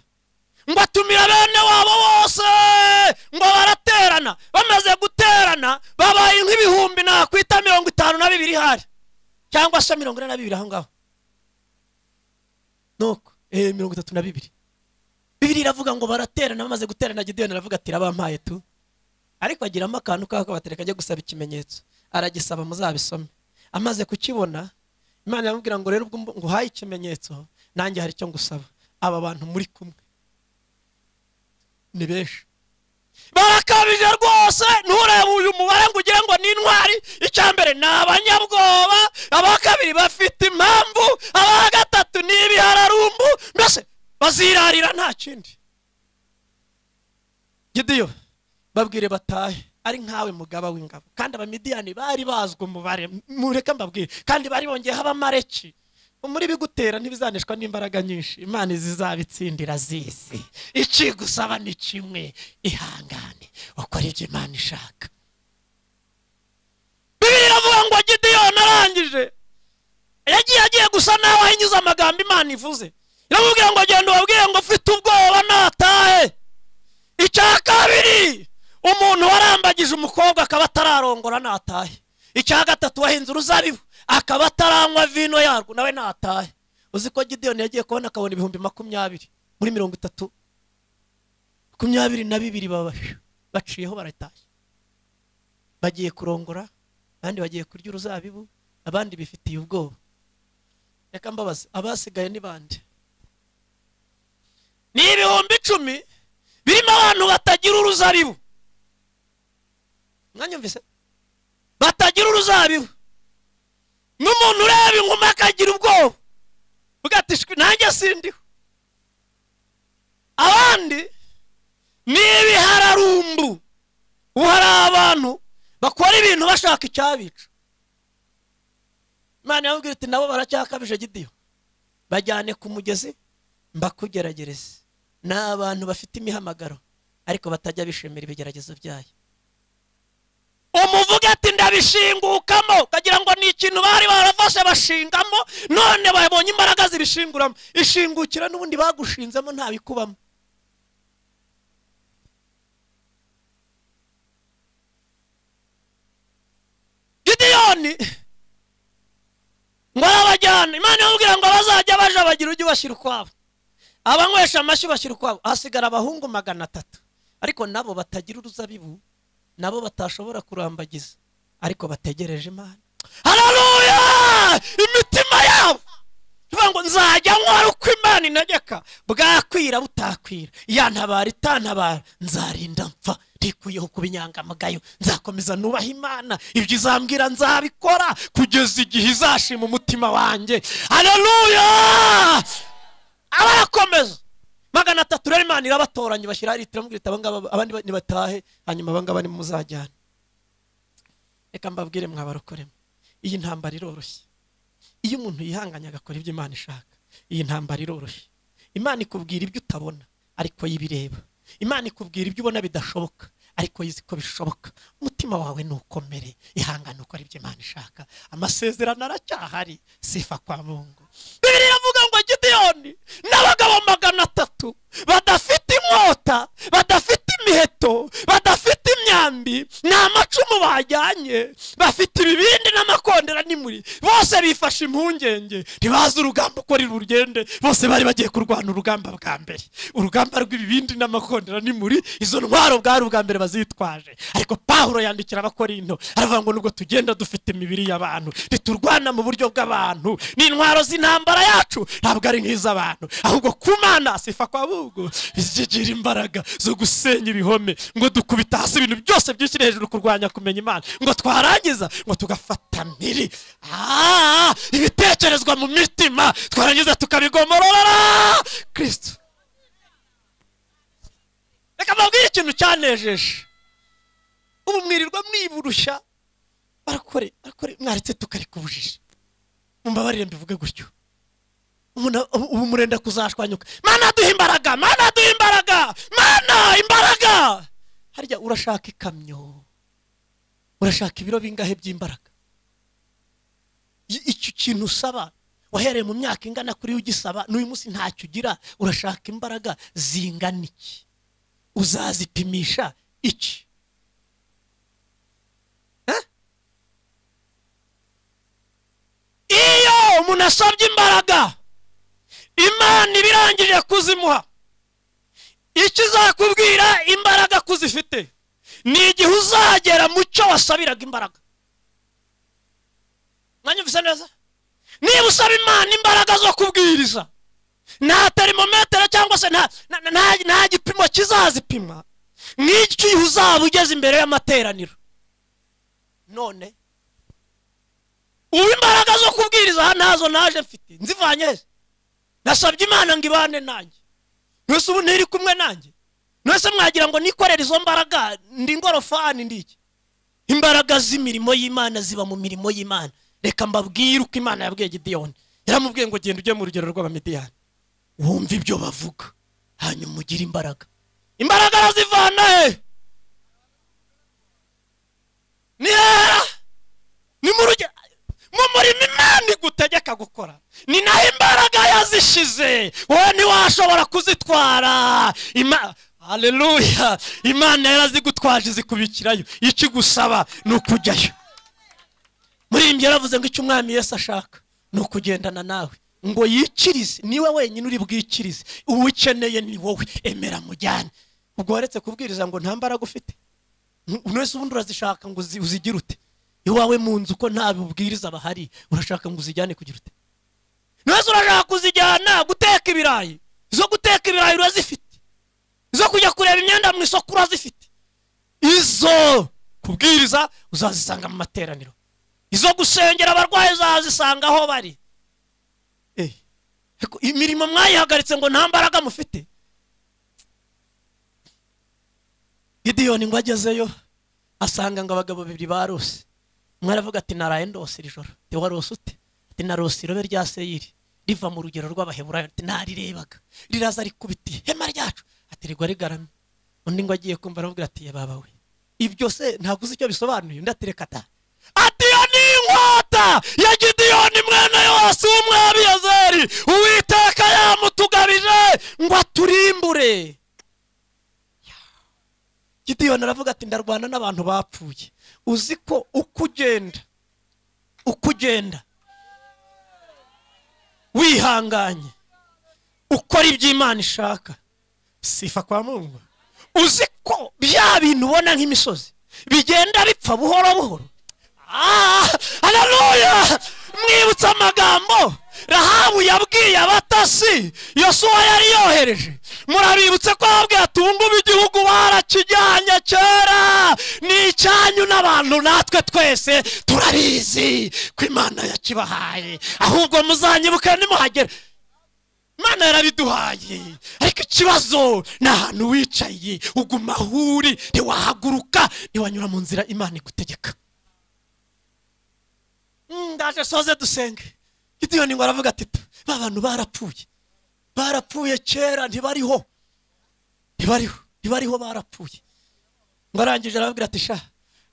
ngo atumira bene wabo bose ngo baraterana bamaze guterana babaye nk'ibihumbi nakwita mirongo itanu na bibiri hari cyangwa se mirongo ine na bibiri aho ngaho nuko eh mirongo itatu na bibiri bibiri iravuga ngo baraterana bamaze guterana gideyoni aravuga ati rabampaye tu ariko agiramo akantu k'ako kabatera kajya gusaba ikimenyetso aragisaba muzabisome amaze kukibona imana iramubwira ngo rero ubwo mb- nguhaye ikimenyetso nanjye hari icyo ngusaba aba bantu muri kumwe ni benshi barakabije rwose nturebe uyu mubare ngo ugire ngo ni intwari icya mbere ni abanyabwoba aba kabiri bafite impamvu aba gatatu ni ibihararumbu mbese bazirarira nta kindi gidiyo babwire batahe ari nkawe mugaba w'ingabo kandi abamidiyani bari bazwi umubare mureke mbabwire kandi bari bongeyeho abamareki muri bigutera ntibizaneshwa n'imbaraga nyinshi imana zizabitsindira zizi ikigusaba ni kimwe ihangane ukora ibyo imana ishaka bibiri iravuga ngo gidiyoni arangije yagiye agiye gusa nawe ahinyuze amagambo imana ivuze iramubwira ngo genda ubabwire ngo ufite ubwoba natahe icya kabiri umuntu warambagije umukobwa akaba atararongora natahe icya gatatu wahinze uruzabibu akaba ataranywa vino yarwo nawe natahe uzi ko gideyoni yagiye kubona akabona ibihumbi makumyabiri muri mirongo itatu makumyabiri na bibiri baba baciyeho baratashye bagiye kurongora abandi bagiye kurya uruzabibu abandi bifitiye ubwoba reka mbabaze abasigaye ni bande ni ibihumbi icumi birimo abantu batagira uruzabibu mwanyumvise batagira uruzabibu n'umuntu ureba inguma akagira ubwoba ugatishwe nanjye sindiho abandi ni ibihararumbu ubu hari abantu bakora ibintu bashaka icyabica imana yababwira iti nabo baracyakabije gidiyo bajyane ku mugezi mbakugeragereze ni abantu bafite imihamagaro ariko batajya bishimira ibigeragezo byayo umuvuga ati ndabishingukamo ukagira ngo ni ikintu bari barafashe bashingamo none babonye imbaraga zibishinguramo ishingukira n'ubundi bagushinzemo ntabikubamo gidiyoni ngo arabajyana imana imubwira ngo bazajya baja bagira ujye ubashyira ukwabo abanywesha amashyi bashyira ukwabo hasigara abahungu magana atatu ariko nabo batagira uruzabibu nabo batashobora kurambagiza ariko bategereje imana hararuya imitima yabo tuvuga ngo nzajya nkora uko imana integeka bwakwira butakwira yantabara itantabara nzarinda mpfa ntikuyeho kuba inyangamugayo nzakomeza nubaha imana ibyo izambwira nzabikora kugeza igihe izashima umutima wanjye hararuya abarakomeza magana atatu rero imana irabatoranya ibashyiraho litiro mubwira iti abangaba abandi ba- nibatahe hanyuma abangaba ni muzajyana reka mbabwire mwabarokoremo iyi ntambara iroroshye iyo umuntu yihanganye agakora ibyo imana ishaka iyi ntambara iroroshye imana ikubwira ibyo utabona ariko yo ibireba imana ikubwira ibyo ubona bidashoboka ariko yizi ko bishoboka umutima wawe nukomere ihangane ukora ibyo imana ishaka amasezerano aracyahari sifa kwa mungu bibiri iravuga ngo gideyoni n'abagabo magana atatu badafite inkota badafite imiheto badafite imyambi ni amacumu ba bajyanye bafite ibibindi n'amakondera n'imuri bose bifashe impungenge ntibazi urugamba uko ri rugende bose bari bagiye kurwana urugamba bwa mbere urugamba rw'ibibindi n'amakondera n'imuri izo ntwaro bwari ubwa mbere bazitwaje ariko pawulo yandikira abakorinto aravuga ngo nubwo tugenda dufite imibiri y'abantu ntiturwana mu buryo bw'abantu n'intwaro z'intambara yacu ntabwo ari nk'iz'abantu ahubwo ku mana sifa kwa bugu zigira imbaraga zo gusenya ibihome ngo dukubita hasi ibintu byose byishyire hejuru kurwanya kumenya imana ngo twarangiza ngo tugafata miri Ah, ibitekerezwa mu mitima twarangiza tukabigomorora kristo reka mbabwire ikintu cyanejeje ubu mwirirwa mwiburushya barakore barakore mwaretse tukareka ubujiji mumbabarire mbivuge gutyo Umuna- ubu ubu murenda kuzashwanyuka mana duha imbaraga mana duha imbaraga mana imbaraga harya urashaka ikamyo urashaka ibiro bingahe by'imbaraga I- icyo kintu usaba wahereye mu myaka ingana kuri ugisaba n'uyu munsi ntacyo ugira urashaka imbaraga zingana iki uzazipimisha iki Eh? iyo umuntu asabye imbaraga imana iba irangije kuzimuha ikizakubwira imbaraga ko uzifite ni igihe uzagera mu cyo wasabiraga imbaraga mwanyumvise neza niba usaba imana imbaraga zo kubwiriza nta terimometero cyangwa se nta- na- na- nta gipimo kizazipima nk'icyo igihe uzaba ugeze imbere y'amateraniro none ubu imbaraga zo kubwiriza aha ntazo naje mfite nzivanye he? nasabye imana ngo ibane nanjye mwese ubu ntiri kumwe nanjye mwese mwagira ngo nikorere izo mbaraga ndi ngorofani ndi iki imbaraga z'imirimo y'imana ziba mu mirimo y'imana reka mbabwire uko imana yabwiye gidiyoni yaramubwiye ngo genda ujye mu rugero rw'abamidiyani wumve ibyo bavuga hanyuma ugire imbaraga imbaraga arazivana he nihera ni mu rugero mu murimo imana igutegeka gukora ni naho imbaraga yazishize wowe ntiwashobora kuzitwara Ima- haleluya imana yarazigutwaje izikubikirayo icyo igusaba ni ukujyayo muri iyi yaravuze ngo icyo umwami Yesu ashaka ni ukugendana nawe ngo yikirize niwe wenyine uri bwikirize uwo ukeneye ni wowe emera mujyane ubwo waretse kubwiriza ngo nta mbaraga ufite umuntu wese ubundi urazishaka ngo uzi- uzigire ute iwawe mu nzu ko nta bubwiriza bahari urashaka ngo uzijyane kugira ute ntiwese urashaka kuzijyana guteka ibirayi izo guteka ibirayi urazifite izo kujya kureba imyenda mu isoko urazifite izo kubwiriza uzazisanga mu materaniro izo gusengera abarwayi uzazisanga aho bari Eh, ariko imirimo mwayihagaritse ngo nta mbaraga mufite gidiyoni ngo agezeyo asanga ngo abagabo babiri barose umwe aravuga ati naraye ndose iri joro te warose ute ati narose irobe rya seyiri riva mu rugero rw'abaheburayo ati narirebaga riraza rikubita ihema ryacu ati rigwa rigaramye undi ngo agiye kumva aramubwira ati "Ye baba we ibyo se ntabwo uzi icyo bisobanuye undi ati reka ta ati iyo ni inkota ya gidiyoni mwene yose w'umwabiyezeri uwiteka yamutugabije ngo aturimbure gidiyoni aravuga ati ndarwana n'abantu bapfuye uzi ko uko ugenda uko ugenda wihanganye ukora ibyo imana ishaka sifa kwa mungu uzi ko bya bintu ubona nk'imisozi bigenda bipfa buhoro buhoro Ah, haleluya mwibutse amagambo rahabu yabwiye abatasi yosuwa yari yohereje murabibutse ko yababwiye ati ubungubu igihugu barakijyanye kera ni icyanyu n'abantu natwe twese turabizi ko imana yakibahaye ahubwo muzanyibuke nimuhagera imana yarabiduhaye ariko ikibazo ni ahantu wicaye uguma aho uri ntiwahaguruka ntiwanyura mu nzira imana igutegeka Mm, ndaje soze dusenge gidiyoni ngo aravuga ati ba bantu barapfuye barapfuye kera ntibariho ntibariho ntibariho barapfuye ngo arangije arababwira ati sha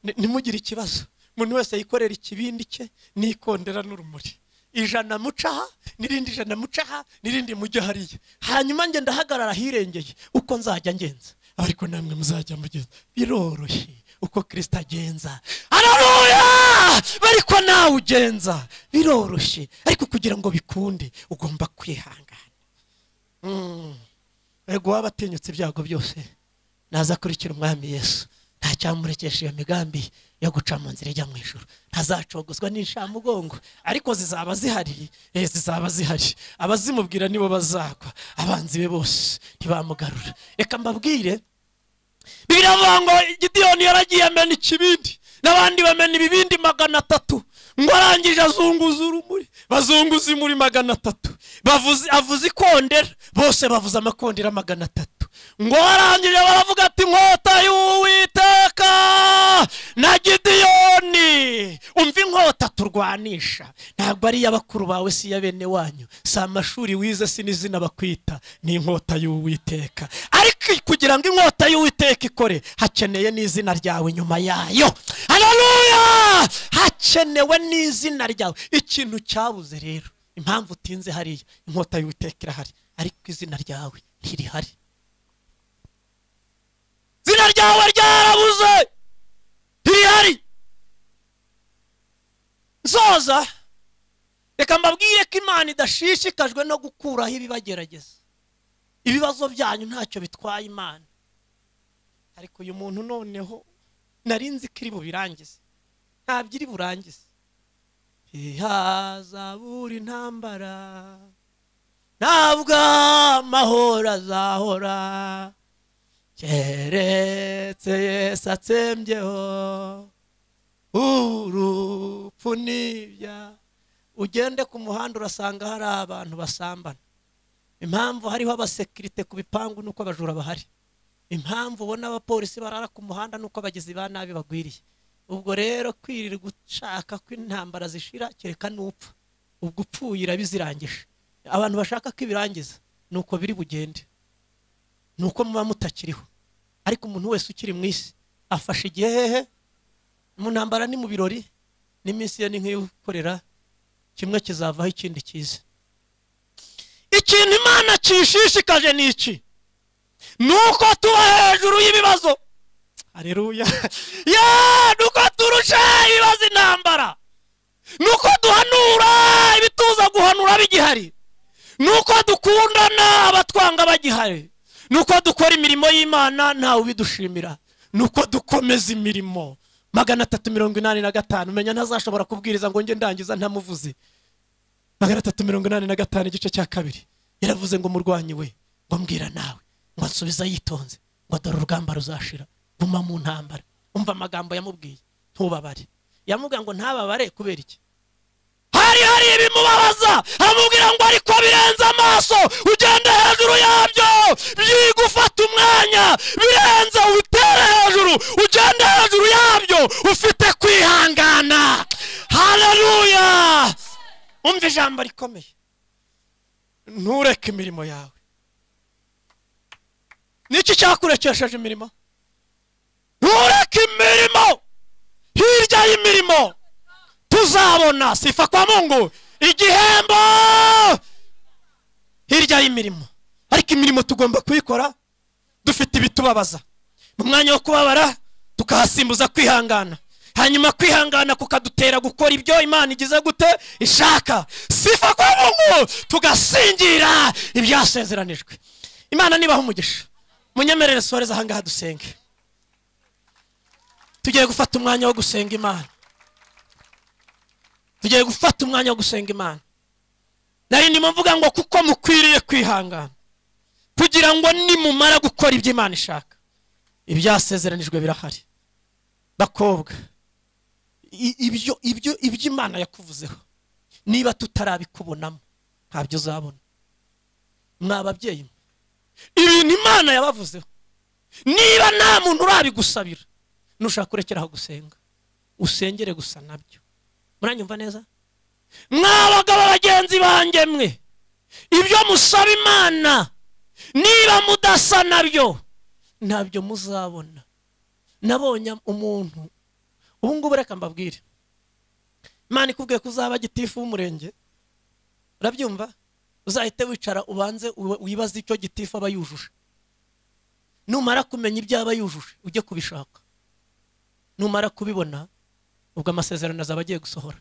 ni- ntimugire ikibazo umuntu wese yikorera ikibindi cye nikondera n'urumuri ijana mucaha n'irindi ijana mucaha n'irindi mujya hariya hanyuma njye ndahagarara ahirengeye uko nzajya ngenza ariko namwe muzajya mugeza biroroshye uko kirisita agenza hararuya ariko nawe ugenza biroroshye ariko kugira ngo bikunde ugomba kwihangana Mm. ego waba atinyutse ibyago byose nazakurikira umwami yesu ntacyamurekesha iyo migambi yo guca mu nzira ijya mu ijoro ntazacogozwa n'inshamugongo ariko zizaba zihari eh, zizaba zihari abazimubwira nibo bazagwa abanzi be bose ntibamugarura reka mbabwire bibiriya bivuga ngo gidiyoni yaragiye amena ikibindi n'abandi bamena ibibindi magana atatu ngo arangije azunguza urumuri bazunguza imuri magana atatu bavuze avuze ikondera bose bavuze amakondera magana atatu ngo arangije baravuga ati inkota y'uwiteka na gidiyoni umva inkota turwanisha ntabwo ari iy'abakuru bawe si iya bene wanyu si amashuri wize si n'izina bakwita ni inkota y'uwiteka ariko kugira ngo inkota y'uwiteka ikore hakeneye n'izina ryawe nyuma yayo haleluya hakenewe n'izina ryawe ikintu cyabuze rero impamvu utinze hariya inkota y'uwiteka irahari ariko izina ryawe ntirihari izina ryawe ryarabuze ntirihari nsoza reka mbabwire ko imana idashishikajwe no gukuraho ibibagerageza ibibazo byanyu ntacyo bitwaye imana ariko uyu muntu noneho nari nzi ko iri bubirangize ntabyo iri burangize ihazabura intambara ntabwo amahoro azahora keretse yesu atsembyeho urupfu n'ibya ugende ku muhanda urasanga hari abantu basambana impamvu hariho abasekirite ku bipangu nuko abajura bahari impamvu ubona abapolisi barara ku muhanda nuko abagizi ba nabi bagwiriye ubwo rero kwirirwa ushaka ko intambara zishira kereka n'upfa ubwo upfuye irabizirangije abantu bashaka ko ibirangiza nuko biri bugende nuko muba mutakiriho ariko umuntu wese ukiri mu isi afashe igihe hehe mu ntambara ni mu birori n'iminsi ye ni nk'iyo gukorera kimwe kizavaho ikindi cyiza ikintu imana kishishikaje ni iki ni uko tuba hejuru y'ibibazo hareruya ya ni uko turusha ibibazo intambara ni uko duhanura ibituza guhanura bigihari ni uko dukundana abatwanga bagihari ni uko dukora imirimo y'imana ntawe ubidushimira ni uko dukomeza imirimo magana atatu mirongo inani na gatanu menya ntazashobora kubwiriza ngo njye ndangiza ntamuvuze magana atatu mirongo inani na gatanu igice cya kabiri yaravuze ngo murwanyi we ngo mbwira nawe ngo nsubiza yitonze ngo dore urugamba ruzashira guma mu ntambara umva amagambo yamubwiye ntubabare yamubwira ngo ntababare kubera iki hari hari ibimubabaza aramubwira ngo ariko birenze amaso ugenda hejuru yabyo byiga ufata umwanya birenze utere hejuru ugenda hejuru yabyo ufite kwihangana haleluya umva ijambo rikomeye ntureke imirimo yawe niki cyakurekesheje imirimo ntureke imirimo hirya y'imirimo tuzabona sifa kwa mungu igihembo hirya y'imirimo ariko imirimo tugomba kuyikora dufite ibitubabaza mu mwanya wo kubabara tukahasimbuza kwihangana hanyuma kwihangana kukadutera gukora ibyo imana igize gute ishaka sifa kwa mungu tugasingira ibyasezeranijwe imana nibaho umugisha munyemerere sohoreze ahangaha dusenge tugiye gufata umwanya wo gusenga imana tugiye gufata umwanya wo gusenga imana nari ndimo mvuga ngo kuko mukwiriye kwihangana kugira ngo nimumara gukora ibyo imana ishaka ibyasezeranijwe birahari bakobwa i- ibyo ibyo ibyo imana yakuvuzeho niba tutarabikubonamo ntabyo uzabona mwa ababyeyi mwe ibintu imana yabavuzeho niba nta muntu urabigusabira nushaka kurekeraho gusenga usengere gusa nabyo muranyumva neza mwa bagabo bagenzi banjye mwe ibyo musaba imana niba mudasa nabyo ntabyo muzabona nabonye umuntu ubu ngubu reka mbabwire imana ikubwiye ko uzaba gitifu w'umurenge urabyumva uzahite wicara ubanze uwe- wibaze icyo gitifu aba yujuje numara kumenya ibyo aba yujuje ujye kubishaka numara kubibona ubwo amasezerano azaba agiye gusohora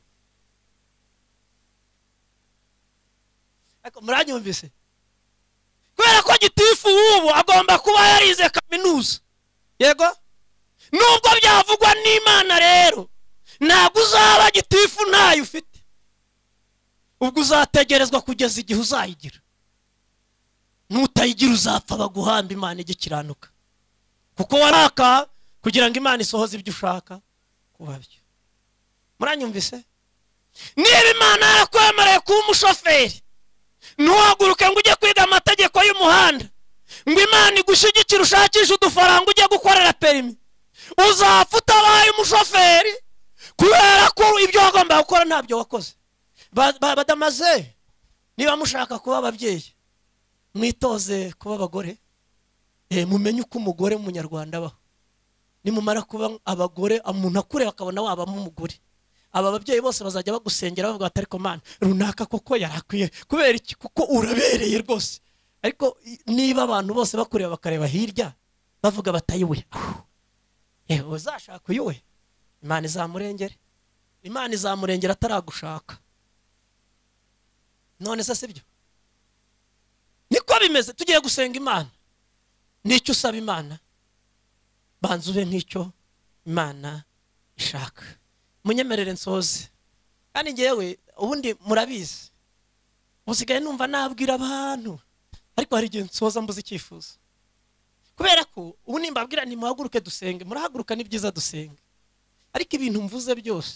Ariko muranyumvise kubera ko gitifu w'ubu agomba kuba yarize kaminuza yego nubwo byavugwa n'imana rero ntabwo uzaba gitifu ntayo ufite ubwo uzategerezwa kugeza igihe uzayigira nutayigira uzapfa baguhamba imana igikiranuka kuko waraka kugira ngo imana isohoze ibyo ushaka kuba byo muranyumvise niba imana yarakwemereye kuba umushoferi ntuhaguruke ngo ujye kwiga amategeko y'umuhanda ngo imana igushyigikire ushakishe udufaranga ujye gukorera perimi uzapfa utabaye umushoferi kubera ko ibyo wagombaga gukora ntabyo wakoze Ba- ba- badamaze niba mushaka kuba ababyeyi mwitoze kuba abagore Eh, mumenye uko umugore w'umunyarwanda abaho nimumara kuba abagore umuntu akureba akabona wabamo umugore aba babyeyi bose bazajya bagusengera bavuga bati ariko mana runaka koko yarakwiye kubera iki kuko urabereye rwose ariko i- niba abantu bose bakureba bakareba hirya bavuga batayiwe yewe uzashaka uyiwe imana izamurengere imana izamurengera ataragushaka none se sibyo niko bimeze tugiye gusenga imana n'icyo usaba imana banza ube nk'icyo imana ishaka munyemerere nsoze kandi ngewe ubundi murabizi usigaye numva nabwira abantu ariko hari igihe nsoza mbuze icyifuzo kubera ko ubu nimbabwira ntimuhaguruke dusenge murahaguruka ni byiza dusenge ariko ibintu mvuze byose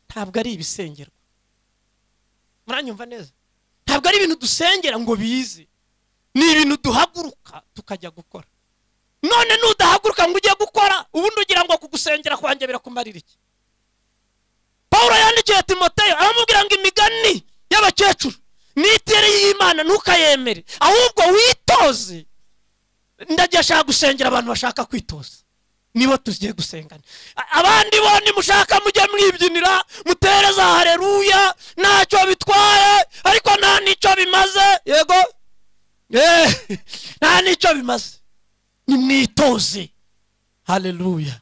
ntabwo ari ibisengerwa muranyumva neza ntabwo ari ibintu dusengera ngo bize ni ibintu duhaguruka tukajya gukora none nudahaguruka ngo ujye gukora ubundi ugira ngo kugusengera kwanjye birakumarira iki pawulo yandikiye timoteyo aramubwira ngo imigani y'abakecuru nitire y'imana ntukayemere ahubwo witoze ndagiye ashaka gusengera abantu bashaka kwitoza nibo tugiye gusengana A- abandi bo nimushaka mujye mwibyinira mutereza hareruya ntacyo bitwaye ariko nta n'icyo bimaze yego Eh, nta n'icyo bimaze nimwitoze haleluya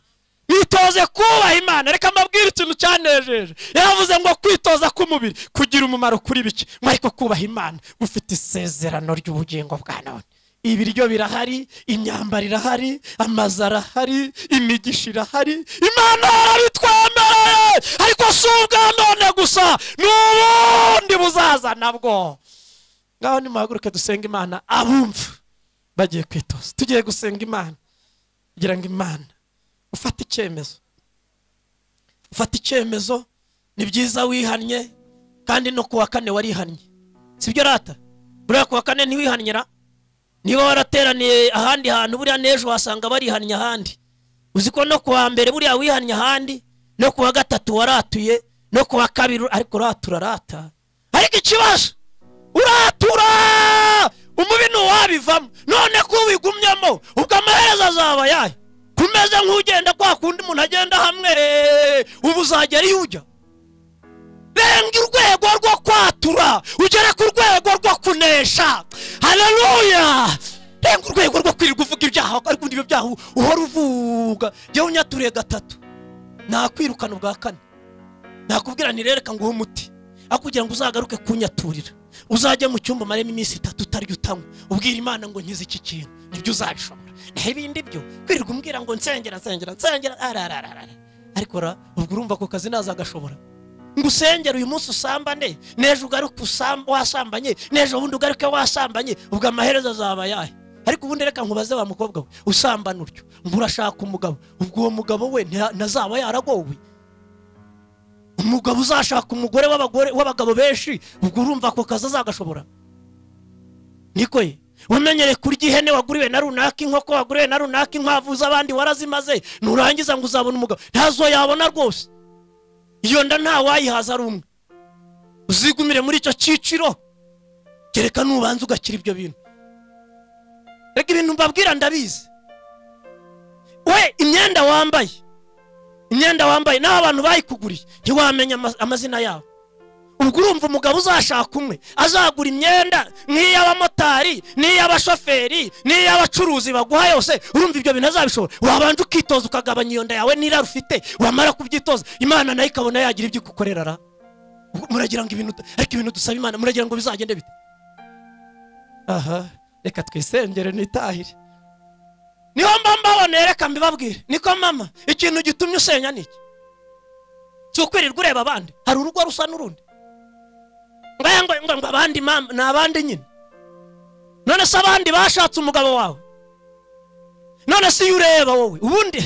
mwitoze kubaha imana reka mbabwire ikintu cyanejeje yavuze ngo kwitoza k'umubiri kugira umumaro kuri bike ngo ariko kubaha imana ufite isezerano ry'ubugingo bwa none ibiryo birahari imyambaro irahari amazu arahari imigisha irahari imana yarabitwemereye ariko si ubwa none gusa ni ubundi buzaza nabwo ngaho nimuhaguruke dusenga imana abumva bagiye kwitoza tugiye gusenga imana kugira ngo imana ufate icyemezo ufate icyemezo ni byiza wihannye kandi no ku wa kane warihannye sibyo rata buriya ku wa kane ntiwihannye ra niba warateraniye ahandi hantu buriya n'ejo wasanga barihannye ahandi uzi ko no ku wa mbere buriya wihannye ahandi no ku wa gatatu waratuye no ku wa kabiri ariko uratura rata ariko ikibazo uratura umubi ntuwabivamo none ko wigumyemo ubwo amaherezo azaba ayahe kumeze nk'ugenda kwa kundi umuntu agenda hamwe ubu uzagera iyo ujya renga urwego rwo kwatura ugere ku rwego rwo kunesha haleluya renga urwego rwo kwirirwa uvuga ibyaha ariko ubundi ibyo byaha uhora uvuga jyewe unyaturiye gatatu nakwirukana ubwa kane nakubwira nti rereka nguhe umuti aho kugira ngo uzagaruke kunyaturira uzajya mu cyumba umaremo iminsi itatu utarya utanywa ubwira imana ngo nkize iki kintu nibyo uzabishobora naho ibindi byo kwirirwa umbwira ngo nsengera nsengera nsengera ararararara ariko ra ubwo urumva ako kazi ntazagashobora ngo usengere uyu munsi usambane n'ejo ugaruke usam- wasambanye n'ejo bundi ugaruke wasambanye ubwo amaherezo azaba ayahe ariko ubundi reka nkubaze wa mukobwa we usambana utyo ngo urashaka umugabo ubwo uwo mugabo we nta- ntazaba yaragowe umugabo uzashaka umugore w'abagore w'abagabo benshi ubwo urumva ako kazi azagashobora niko ye wamenyereye kurya ihene waguriwe na runaka inkoko waguriwe na runaka inkwavu z'abandi warazimaze nurangiza ngo uzabona umugabo ntazo yabona rwose iyo nda ntawayihaza ari umwe uzigumire muri icyo cyiciro kereka nubanza ugakira ibyo bintu reka ibintu mbabwira ndabizi we imyenda wambaye imyenda wambaye n'aho abantu bayikuguriye ntiwamenya ama- amazina yabo ubwo urumva umugabo uzashaka umwe azagura imyenda nk'iy'abamotari n'iy'abashoferi n'iy'abacuruzi baguha yose urumva ibyo bintu azabishobora wabanje ukitoza ukagabanya iyo nda yawe n'irari ufite wamara kubyitoza imana nayo ikabona yagira ibyo igukorera ra muragira ngo ibintu ariko ibintu dusaba imana muragira ngo bizagende bite aha reka twisengere nitahire niho mba mbaboneye reka mbibabwire niko mama ikintu gitumye usenya ni iki si ukwirirwa ureba abandi hari urugo rusa n'urundi ngaya ngo ngo ngo abandi mama ni abandi nyine none se abandi bashatse umugabo wawe none se iyo ureba wowe ubundi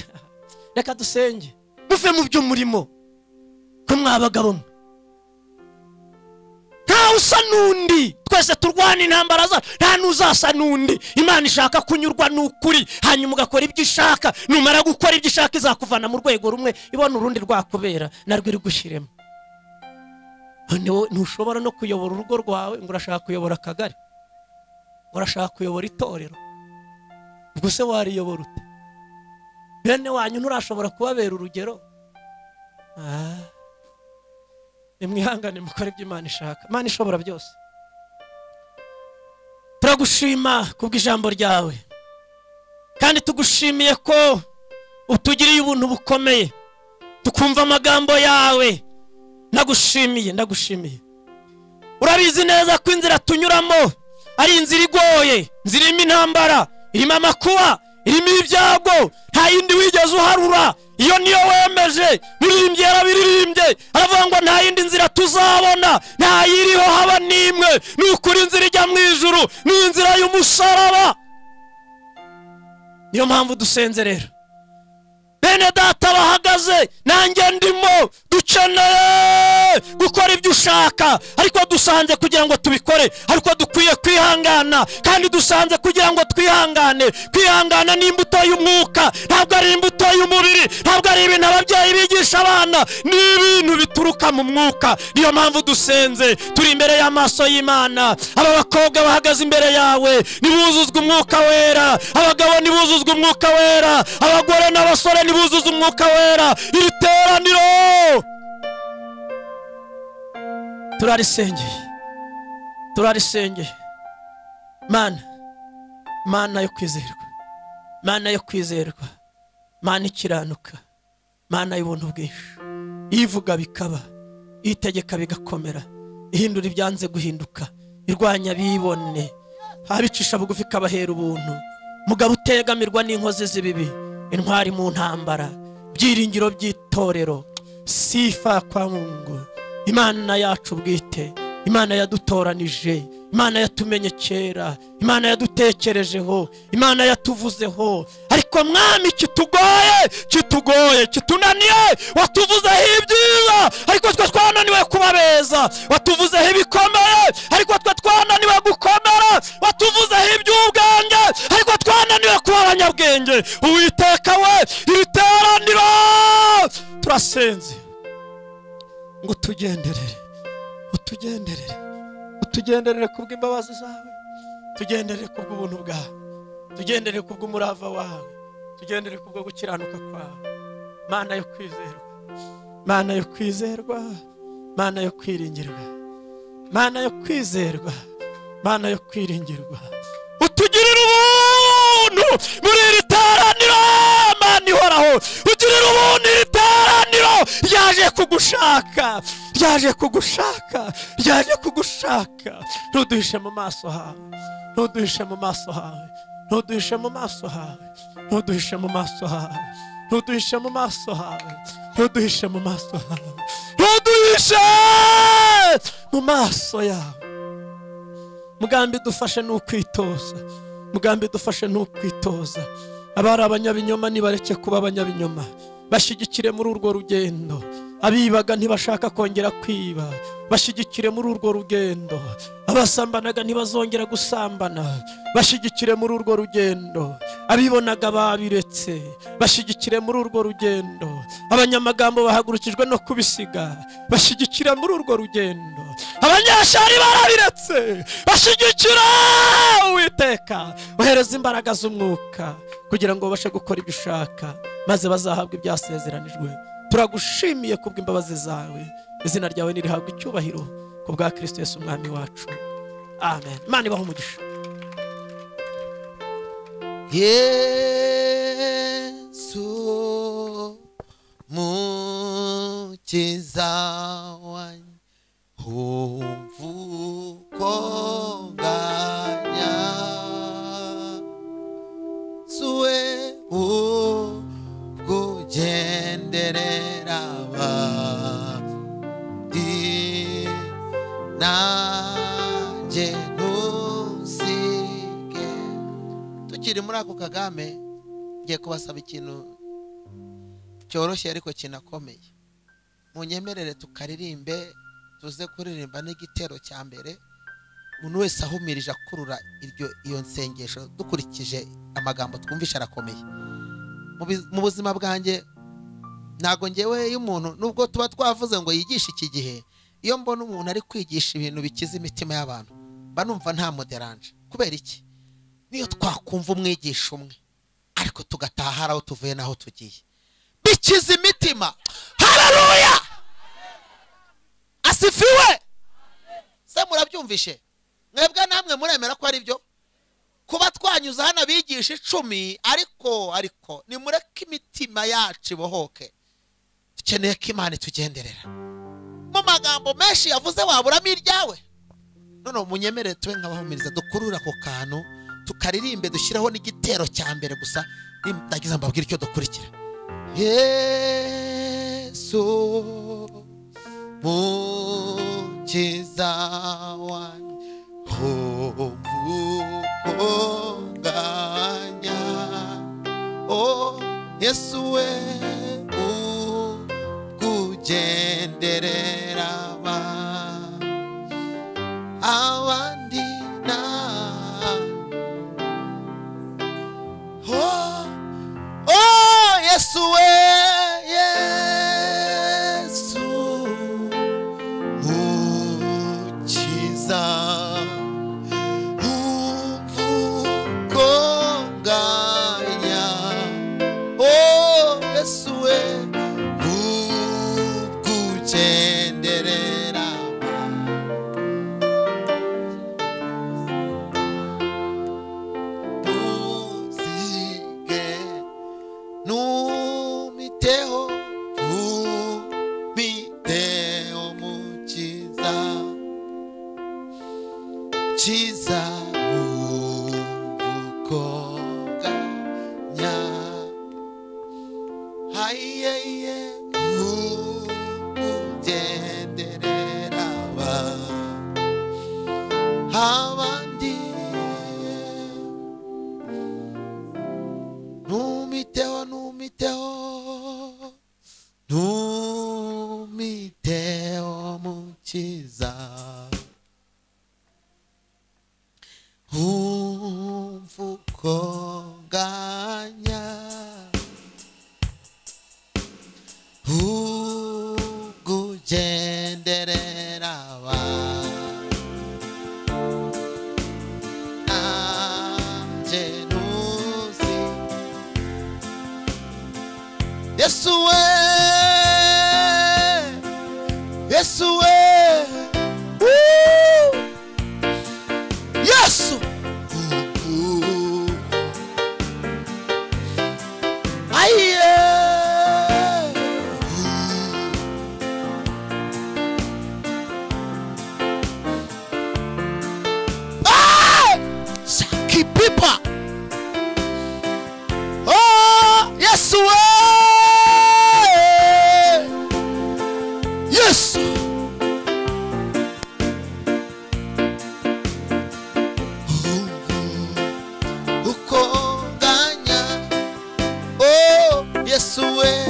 reka dusenge muve mu by'umurimo ko mwabagabo mwe ntawe usa n'undi twese turwana intambara zacu nta n'uzasa n'undi imana ishaka kunyurwa n'ukuri hanyuma ugakora ibyo ishaka numara gukora ibyo ishaka izakuvana mu rwego rumwe ibona urundi rwakubera narwo iri gushyiremo Ni wowe- ntushobora no kuyobora urugo rwawe ngo urashaka kuyobora akagari urashaka kuyobora itorero ubwo se wariyobora ute bene wanyu nturashobora kubabera urugero Ah. nimwihangane mukore ibyo imana ishaka imana ishobora byose turagushima kubw'ijambo ryawe kandi tugushimiye ko utugiriye ubuntu bukomeye tukumva amagambo yawe ndagushimiye ndagushimiye urabizi neza ko inzira tunyuramo ari inzira igoye inzira irimo intambara irimo amakuba irimo ibyago nta yindi wigeze uharura iyo niyo wemeje biririmbye yarabiririmbye aravuga ngo nta yindi nzira tuzabona nta yiriho haba n'imwe ni ukuri inzira ijya mu ijuru ni inzira y'umusaraba niyo mpamvu dusenze rero bene data bahagaze nanjye ndimo dukeneye gukora ibyo ushaka ariko dusanze kugira ngo tubikore ariko dukwiye kwihangana kandi dusanze kugira ngo twihangane kwihangana ni imbuto y'umwuka ntabwo ari imbuto y'umubiri ntabwo ari ibintu ababyeyi bigisha abana ni ibintu bituruka mu mwuka niyo mpamvu dusenze turi imbere y'amaso y'imana aba bakobwa bahagaze imbere yawe nibuzuzwe umwuka wera abagabo nibuzuzwe umwuka wera abagore n'abasore nibuzuze umwuka wera iri teraniro turarisengeye turarisengeye mana mana yo kwizerwa mana yo kwizerwa mana ikiranuka mana y'ubuntu bwinshi ivuga bikaba itegeka bigakomera ihindura ibyanze guhinduka irwanya bibone abicisha bugufi ikabahera ubuntu mugabo utegamirwa n'inkozi z'ibibi intwari mu ntambara byiringiro by'itorero sifa kwa mungu imana yacu bwite imana yadutoranije imana yatumenye kera imana yadutekerejeho imana yatuvuzeho ariko mwami kitugoye kitugoye kitunaniye watuvuzeho ibyiza ariko twe twananiwe kubabeza watuvuzeho ibikomeye ariko twe twananiwe gukomera watuvuzeho iby'ubwenge ariko twananiwe kuba abanyabwenge uwiteka we iri teraniro turasenze ngo utugenderere utugenderere utugenderere kubw'imbabazi zawe tugenderere kubw'ubuntu bwawe tugenderere kubw'umurava wawe tugendere kubwo gukiranuka kwawe mana yo kwizerwa mana yo kwizerwa mana yo kwiringirwa mana yo kwizerwa mana yo kwiringirwa utugirire ubuntu muri iri teraniro mana ihoraho ugirire ubuntu iri teraniro ryaje kugushaka ryaje kugushaka ryaje kugushaka ntuduhishe mu maso hawe ntuduhishe mu maso hawe ntuduhishe mu maso hawe ntuduhishe mu maso hawe ntuduhishe mu maso hawe ntuduhishe mu maso hawe ntuduhishe mu maso yawe mugambi dufashe ni ukwitoza mugambi dufashe ni ukwitoza abari abanyabinyoma nibareke kuba abanyabinyoma bashyigikire muri urwo rugendo abibaga ntibashaka kongera kwiba bashyigikire muri urwo rugendo abasambanaga ntibazongera gusambana bashyigikire muri urwo rugendo abibonaga babiretse bashyigikire muri urwo rugendo abanyamagambo bahagurukijwe no kubisiga bashyigikire muri urwo rugendo abanyeshari barabiretse bashyigikira uwiteka bohereza imbaraga z'umwuka kugira ngo babashe gukora ibyo ushaka maze bazahabwe ibyasezeranijwe turagushimiye kubw'imbabazi zawe izina ryawe nirihabwa icyubahiro ku bwa kirisito yesu umwami wacu amen imana ibaho umugisha Yesu mukiza wanjye umvuko nganya suwe ukugenderera abandi nanjye ntusige tukiri muri ako kagame ngiye kubasaba ikintu cyoroshye ariko kinakomeye munyemerere tukaririmbe tuze kuririmba n'igitero cya mbere umuntu wese ahumirije akurura iryo iyo nsengesho dukurikije amagambo twumvishe arakomeye Mu bi- mu buzima bwanjye ntabwo ngewe iyo umuntu nubwo tuba twavuze ngo yigishe iki gihe iyo mbona umuntu ari kwigisha ibintu bikiza imitima y'abantu mba numva nta moderanje kubera iki niyo twakumva umwigisha umwe ariko tugataha hari aho tuvuye n'aho tugiye bikiza imitima hararuya asifiwe se murabyumvishe mwebwe namwe muremera ko ari byo kuba twanyuze hano abigisha icumi ariko ariko nimureke imitima yacu ibohoke dukeneye ko imana itugenderera mu magambo menshi yavuze waburamo iryawe none munyemerere tube nk'abahumiriza dukurure ako kantu tukaririmbe dushyiraho n'igitero cya mbere gusa ndagize mbabwire icyo dukurikira yesu mukiza wanjye umvukonganya o yesu we ukugenderera aba- abandi na oh, oh yesu we yesu ukiza umvuko nganya o yesu we ukugenderera tuzige numiteho numiteho mukiza kiza ubukonganya hayeye ugenderera abandi numiteho numiteho numiteho mukiza umvukonganya ugugenderera abantu nanjye ntuzi Yesu we Yesu we Woo! Yesu Aiye Ah! Saki pipa Oh, yes, way. Yes. Ukonganya. Oh, yes, way.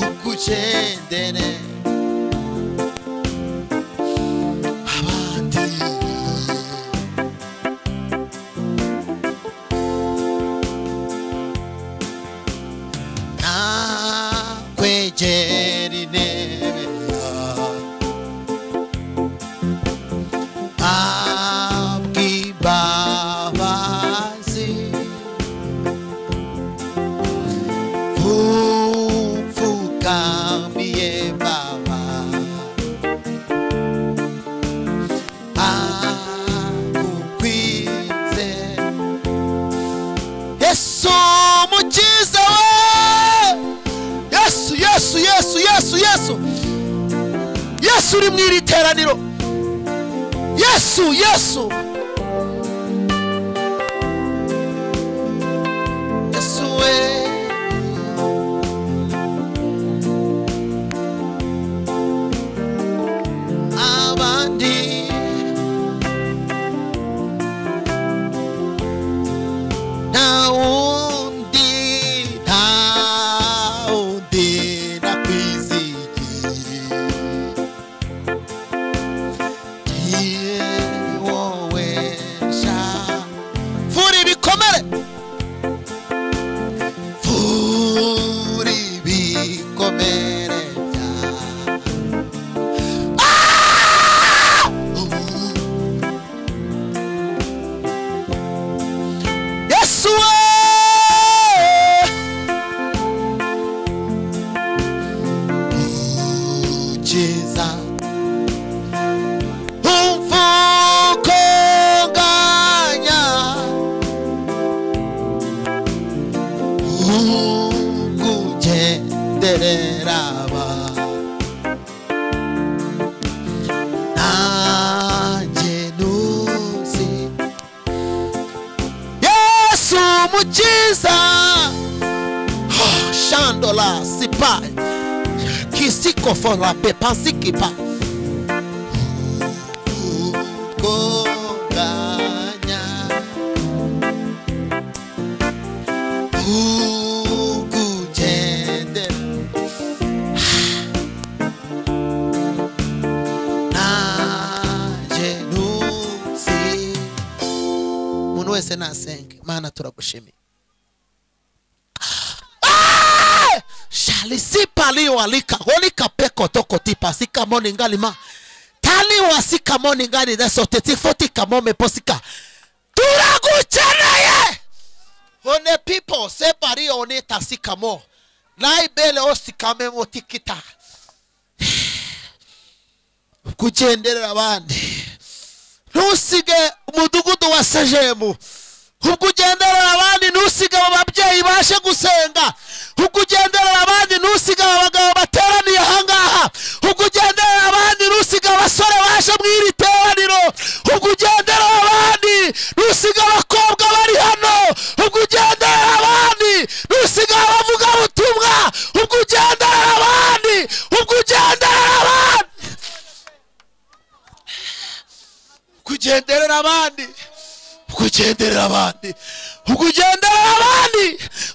Ukuchendene. Abandi. nakwegera intebe yawe abw'imbabazi upfukamiye ba yesu uri mu iri teraniro yesu yesu yesu we abandi nta wundi nta wundi nakwizigiriye Iye wowe sha Vura ibikomere Vura ibikomere bya Ah! Yesu we Ukiza umfukunganya ukugenderera nanjye ntuzi yesu mukiza Ah, shandola sipa kisikofora pepansikipa ukunganya ukugende naje nuzi umuntu wese nasenge mana turagushimiye Ah! shalisipaliwalika holikapekotokotipasikamoningalima taliwasikamoningani desotetifotikamomebosika turagucheneye one pipo separio onetasikamo naibele osikamemotikita kugenderera abandi ntusige umudugudu wa sejemu ubwo ugenderera abandi ntusige abo babyeyi bashe gusenga ubwo ugenderera abandi ntusige aba bagabo bateraniye ahangaha ubwo ugenderera abandi ntusige abasore bashe mu iri teraniro ubwo ugenderera abandi ntusige abakobwa bari hano ubwo ugenderera abandi ntusige abavugabutumwa ubwo ugenderera abandi ubwo ugenderera abandi kugenderera abandi ukugenderera abandi ukugenderera abandi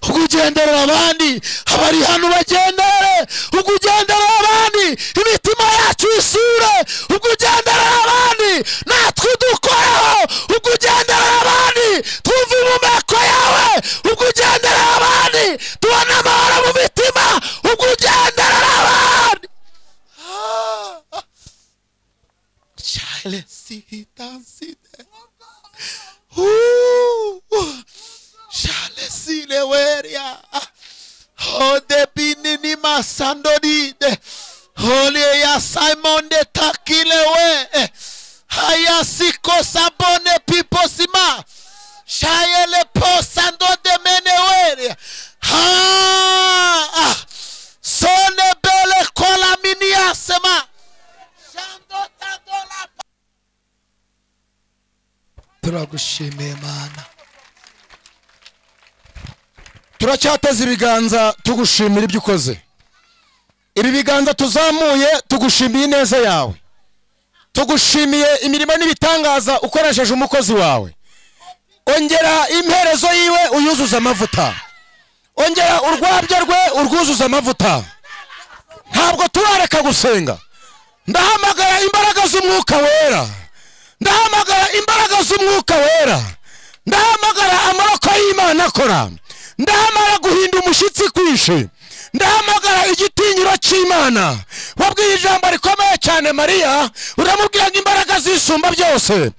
ukugenderera abandi abari hano bagendere ukugenderera abandi imitima yacu isure ukugenderera abandi natwe udukoreho ukugenderera abandi twumve impumeko yawe ukugenderera abandi tubone amahoro mu mitima ukugenderera abandi Chale, sita, sita. shalesileweria odebinini masandodide oleya simon de takilewe ayasikosabone piposima shayele posandodemeneweria sonebele kolaminiasema shandotadola turagushimiye mana turacyateze ibiganza tugushimira ibyo ukoze ibi biganza tuzamuye tugushimiye ineza yawe tugushimiye imirimo n'ibitangaza ukoresheje umukozi wawe ongera imperezo yiwe uyuzuze amavuta ongera urwabyo rwe urwuzuze amavuta ntabwo turareka gusenga ndahamagara imbaraga z'umwuka wera ndahamagara imbaraga z'umwuka wera ndahamagara amaboko y'imana akora ndahamagara guhinda umushyitsi kwinshi ndahamagara igitinyiro cy'imana wabwiye ijambo rikomeye cyane mariya uramubwira ngo imbaraga zisumba byose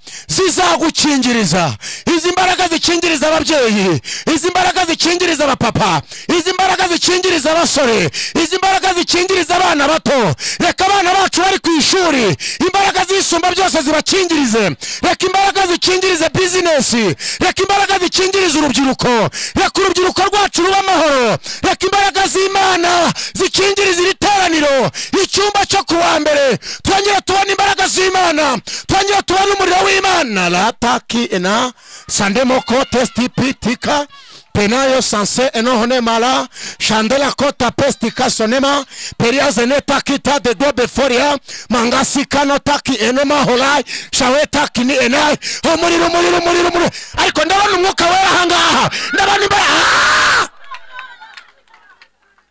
zizagukingiriza izi mbaraga zikingiriza ababyeyi izi mbaraga zikingiriza abapapa izi mbaraga zikingiriza abasore izi mbaraga zikingiriza abana bato reka abana bacu bari ku ishuri imbaraga zisumba byose zibakingirize reka imbaraga zikingirize bizinesi reka imbaraga zikingirize urubyiruko reka urubyiruko rwacu ruba amahoro reka imbaraga z'imana zikingirize iri teraniro ijoro icyumba cyo ku wa mbere twongera tubona imbaraga z'imana twongera tubona umuriro w'imana rataki ena sandemoko tesiti pitika penayo sanse enohone mara shandela kota pestika sonema periazene taki tade dobeforia mangasi kano taki enoma holai shawe taki ni enai umuriro umuriro umuriro umuriro ariko ndabona umwuka wera ahangaha ndabona imbaraga Ah!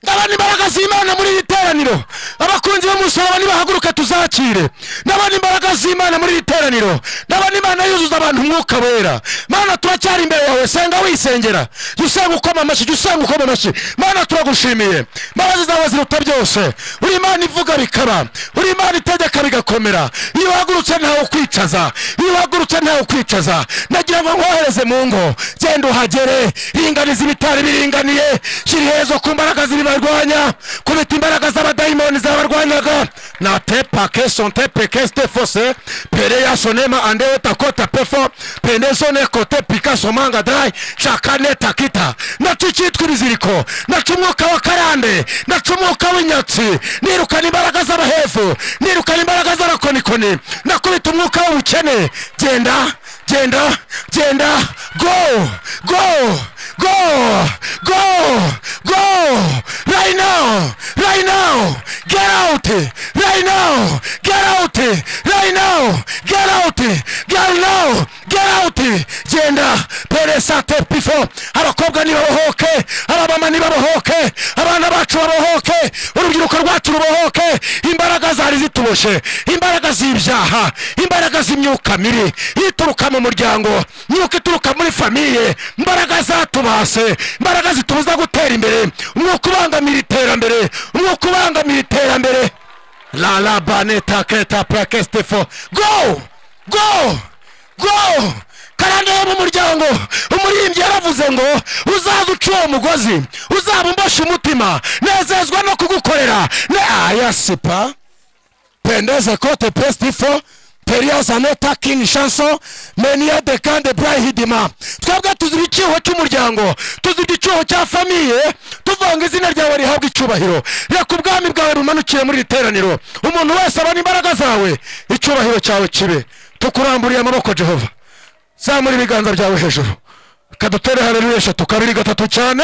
ndabona imbaraga z'imana muri iri teraniro abakunzi b'umusaraba nibahaguruka tuzakire ndabona imbaraga z'imana muri iri teraniro ndabona imana yuzuza abantu umwuka wera mana turacyari imbere yawe senga wisengera jya usenga ukoma amashyi jya usenga ukoma amashyi mana turagushimiye imbabazi zawe ziruta byose uri imana ivuga bikaba uri imana itegeka bigakomera iyo uhagurutse ntawe ukwicaza iyo uhagurutse ntawe ukwicaza ndagira ngo nkohereze mu ngo genda uhagere ringaniza ibitari biringaniye shyira iherezo ku mbaraga ziribarwanya kubita imbaraga z'abadayimoni zabarwanyaga na tepake sonte peke stefose pereya sonema andewe takota pefo penezone kote pika somanga dai shakane takita naco icyitwa ibiziriko naco umwuka wa karande naco umwuka w'inyatsi nirukana imbaraga z'abahefu nirukana imbaraga z'abakonikoni nakubita umwuka w'ubukene genda genda genda go go go go go right now right now get out right now get out right now get out get now get out genda pere sante pifo abakobwa nibabohoke abamama nibabohoke abana bacu babohoke urubyiruko rwacu rubohoke imbaraga zari zituboshe imbaraga z'ibyaha imbaraga z'imyuka mibi ituruka mu muryango imyuka ituruka muri famiye imbaraga zatubase imbaraga zitubuza gutera imbere umwuka ubangamira iterambere umwuka ubangamira iterambere lalabaneta keta prakestefo go go go karande yo mu muryango umuririmbyi yaravuze ngo uzaza uca uwo mugozi uzabumbashe umutima nezezwa no kugukorera ne ayasipa pendeze kote pestifo periyose aneta kingi shanso meniya de kande burayihidima twebwe tuzira icyuho cy'umuryango tuzira icyuho cya famiye tuvuga ngo izina ryawe rihabwe icyubahiro reka ubwami bwawe bumanukire muri iri teraniro umuntu wese abona imbaraga zawe icyubahiro cyawe kibe tukuramburiye amaboko jehova zamura ibiganza byawe hejuru kadutere hareruye eshatu kabiri gatatu cyane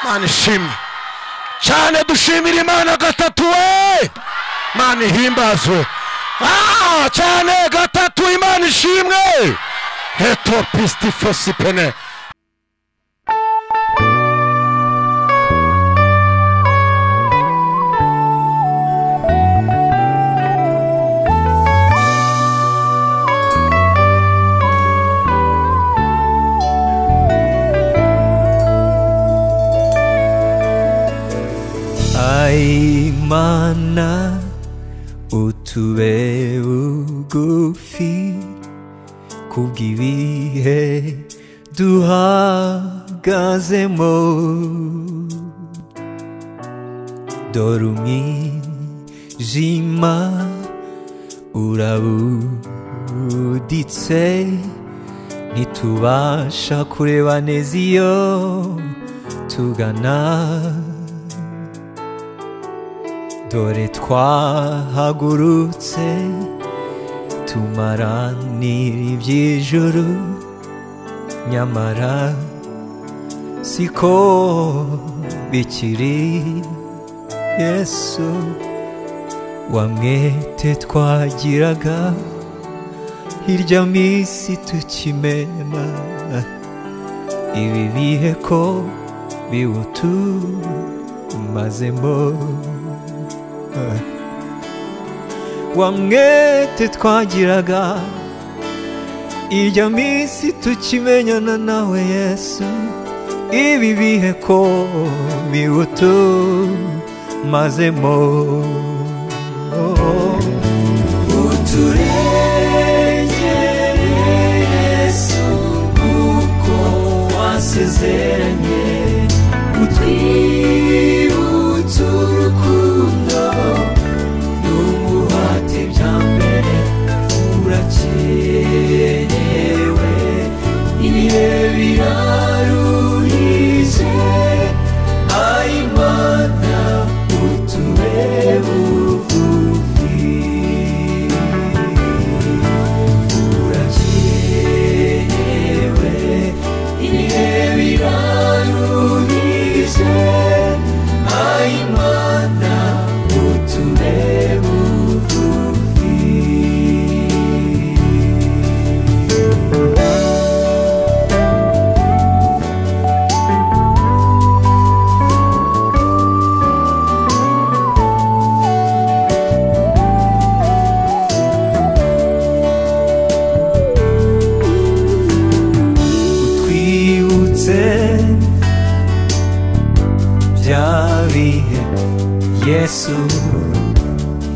mana ishimwe cyane dushimira imana gatatu we imana ihimbazwe Ah, cyane gatatu imana ishimwe heto pistifosipene Ai mana utube bugufi kubw'ibihe duhagazemo dore umwijima urabuditse ntitubasha kureba neza iyo tugana dore twahagurutse tumaranira iby'ijuru nyamara siko bikiri yesu wamwete twagiraga hirya minsi tukimena ibi bihe ko biwutumazemo wa mwete twagiraga ijya minsi tukimenyana nawe yesu ibi bihe ko biwutumazemo uturengere yesu kuko wasezeranye utwibutse urukundo n'umuhate bya mbere urakenewe ibihe biraruhije ayimana bya bihe yesu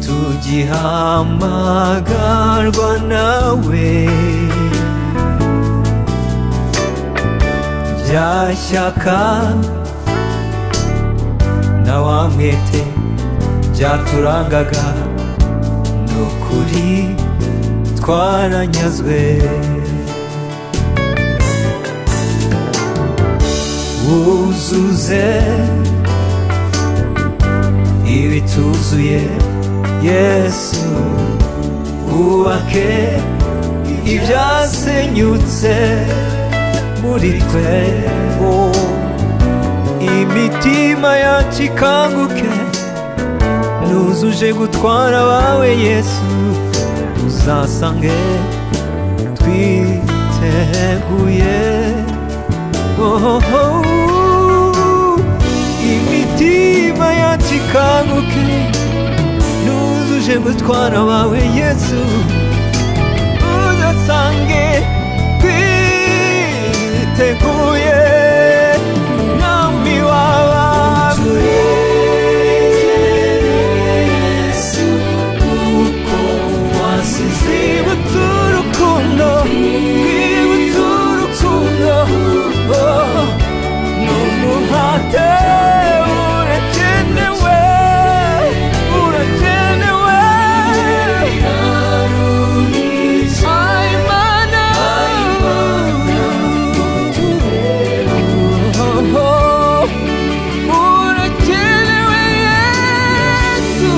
tugihamagarwa nawe bya shyaka na wa mwete byaturangaga ni ukuri twaranyazwe wuzuze ibituzuye yesu wubake ibyasenyutse muri twe oh. imitima yacu ikanguke nuzuje gutwara abawe yesu uzasange twiteguye oh, oh, oh. imitima yacu ikanguke nuzuje gutwara abawe yesu uzasange twiteguye mwami w'abawe Twibutse urukundo, twibutse urukundo, oh, n'umuhate urakenewe, urakenewe. Ay, Mana, oh, oh, urakenewe, Yesu,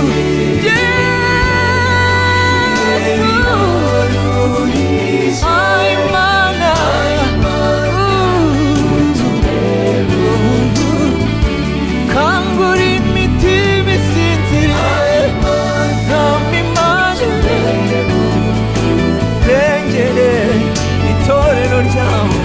Yesu. Ay, mana. Kangura imitima isinziriye, ntabwo imana irengere itorero ryawe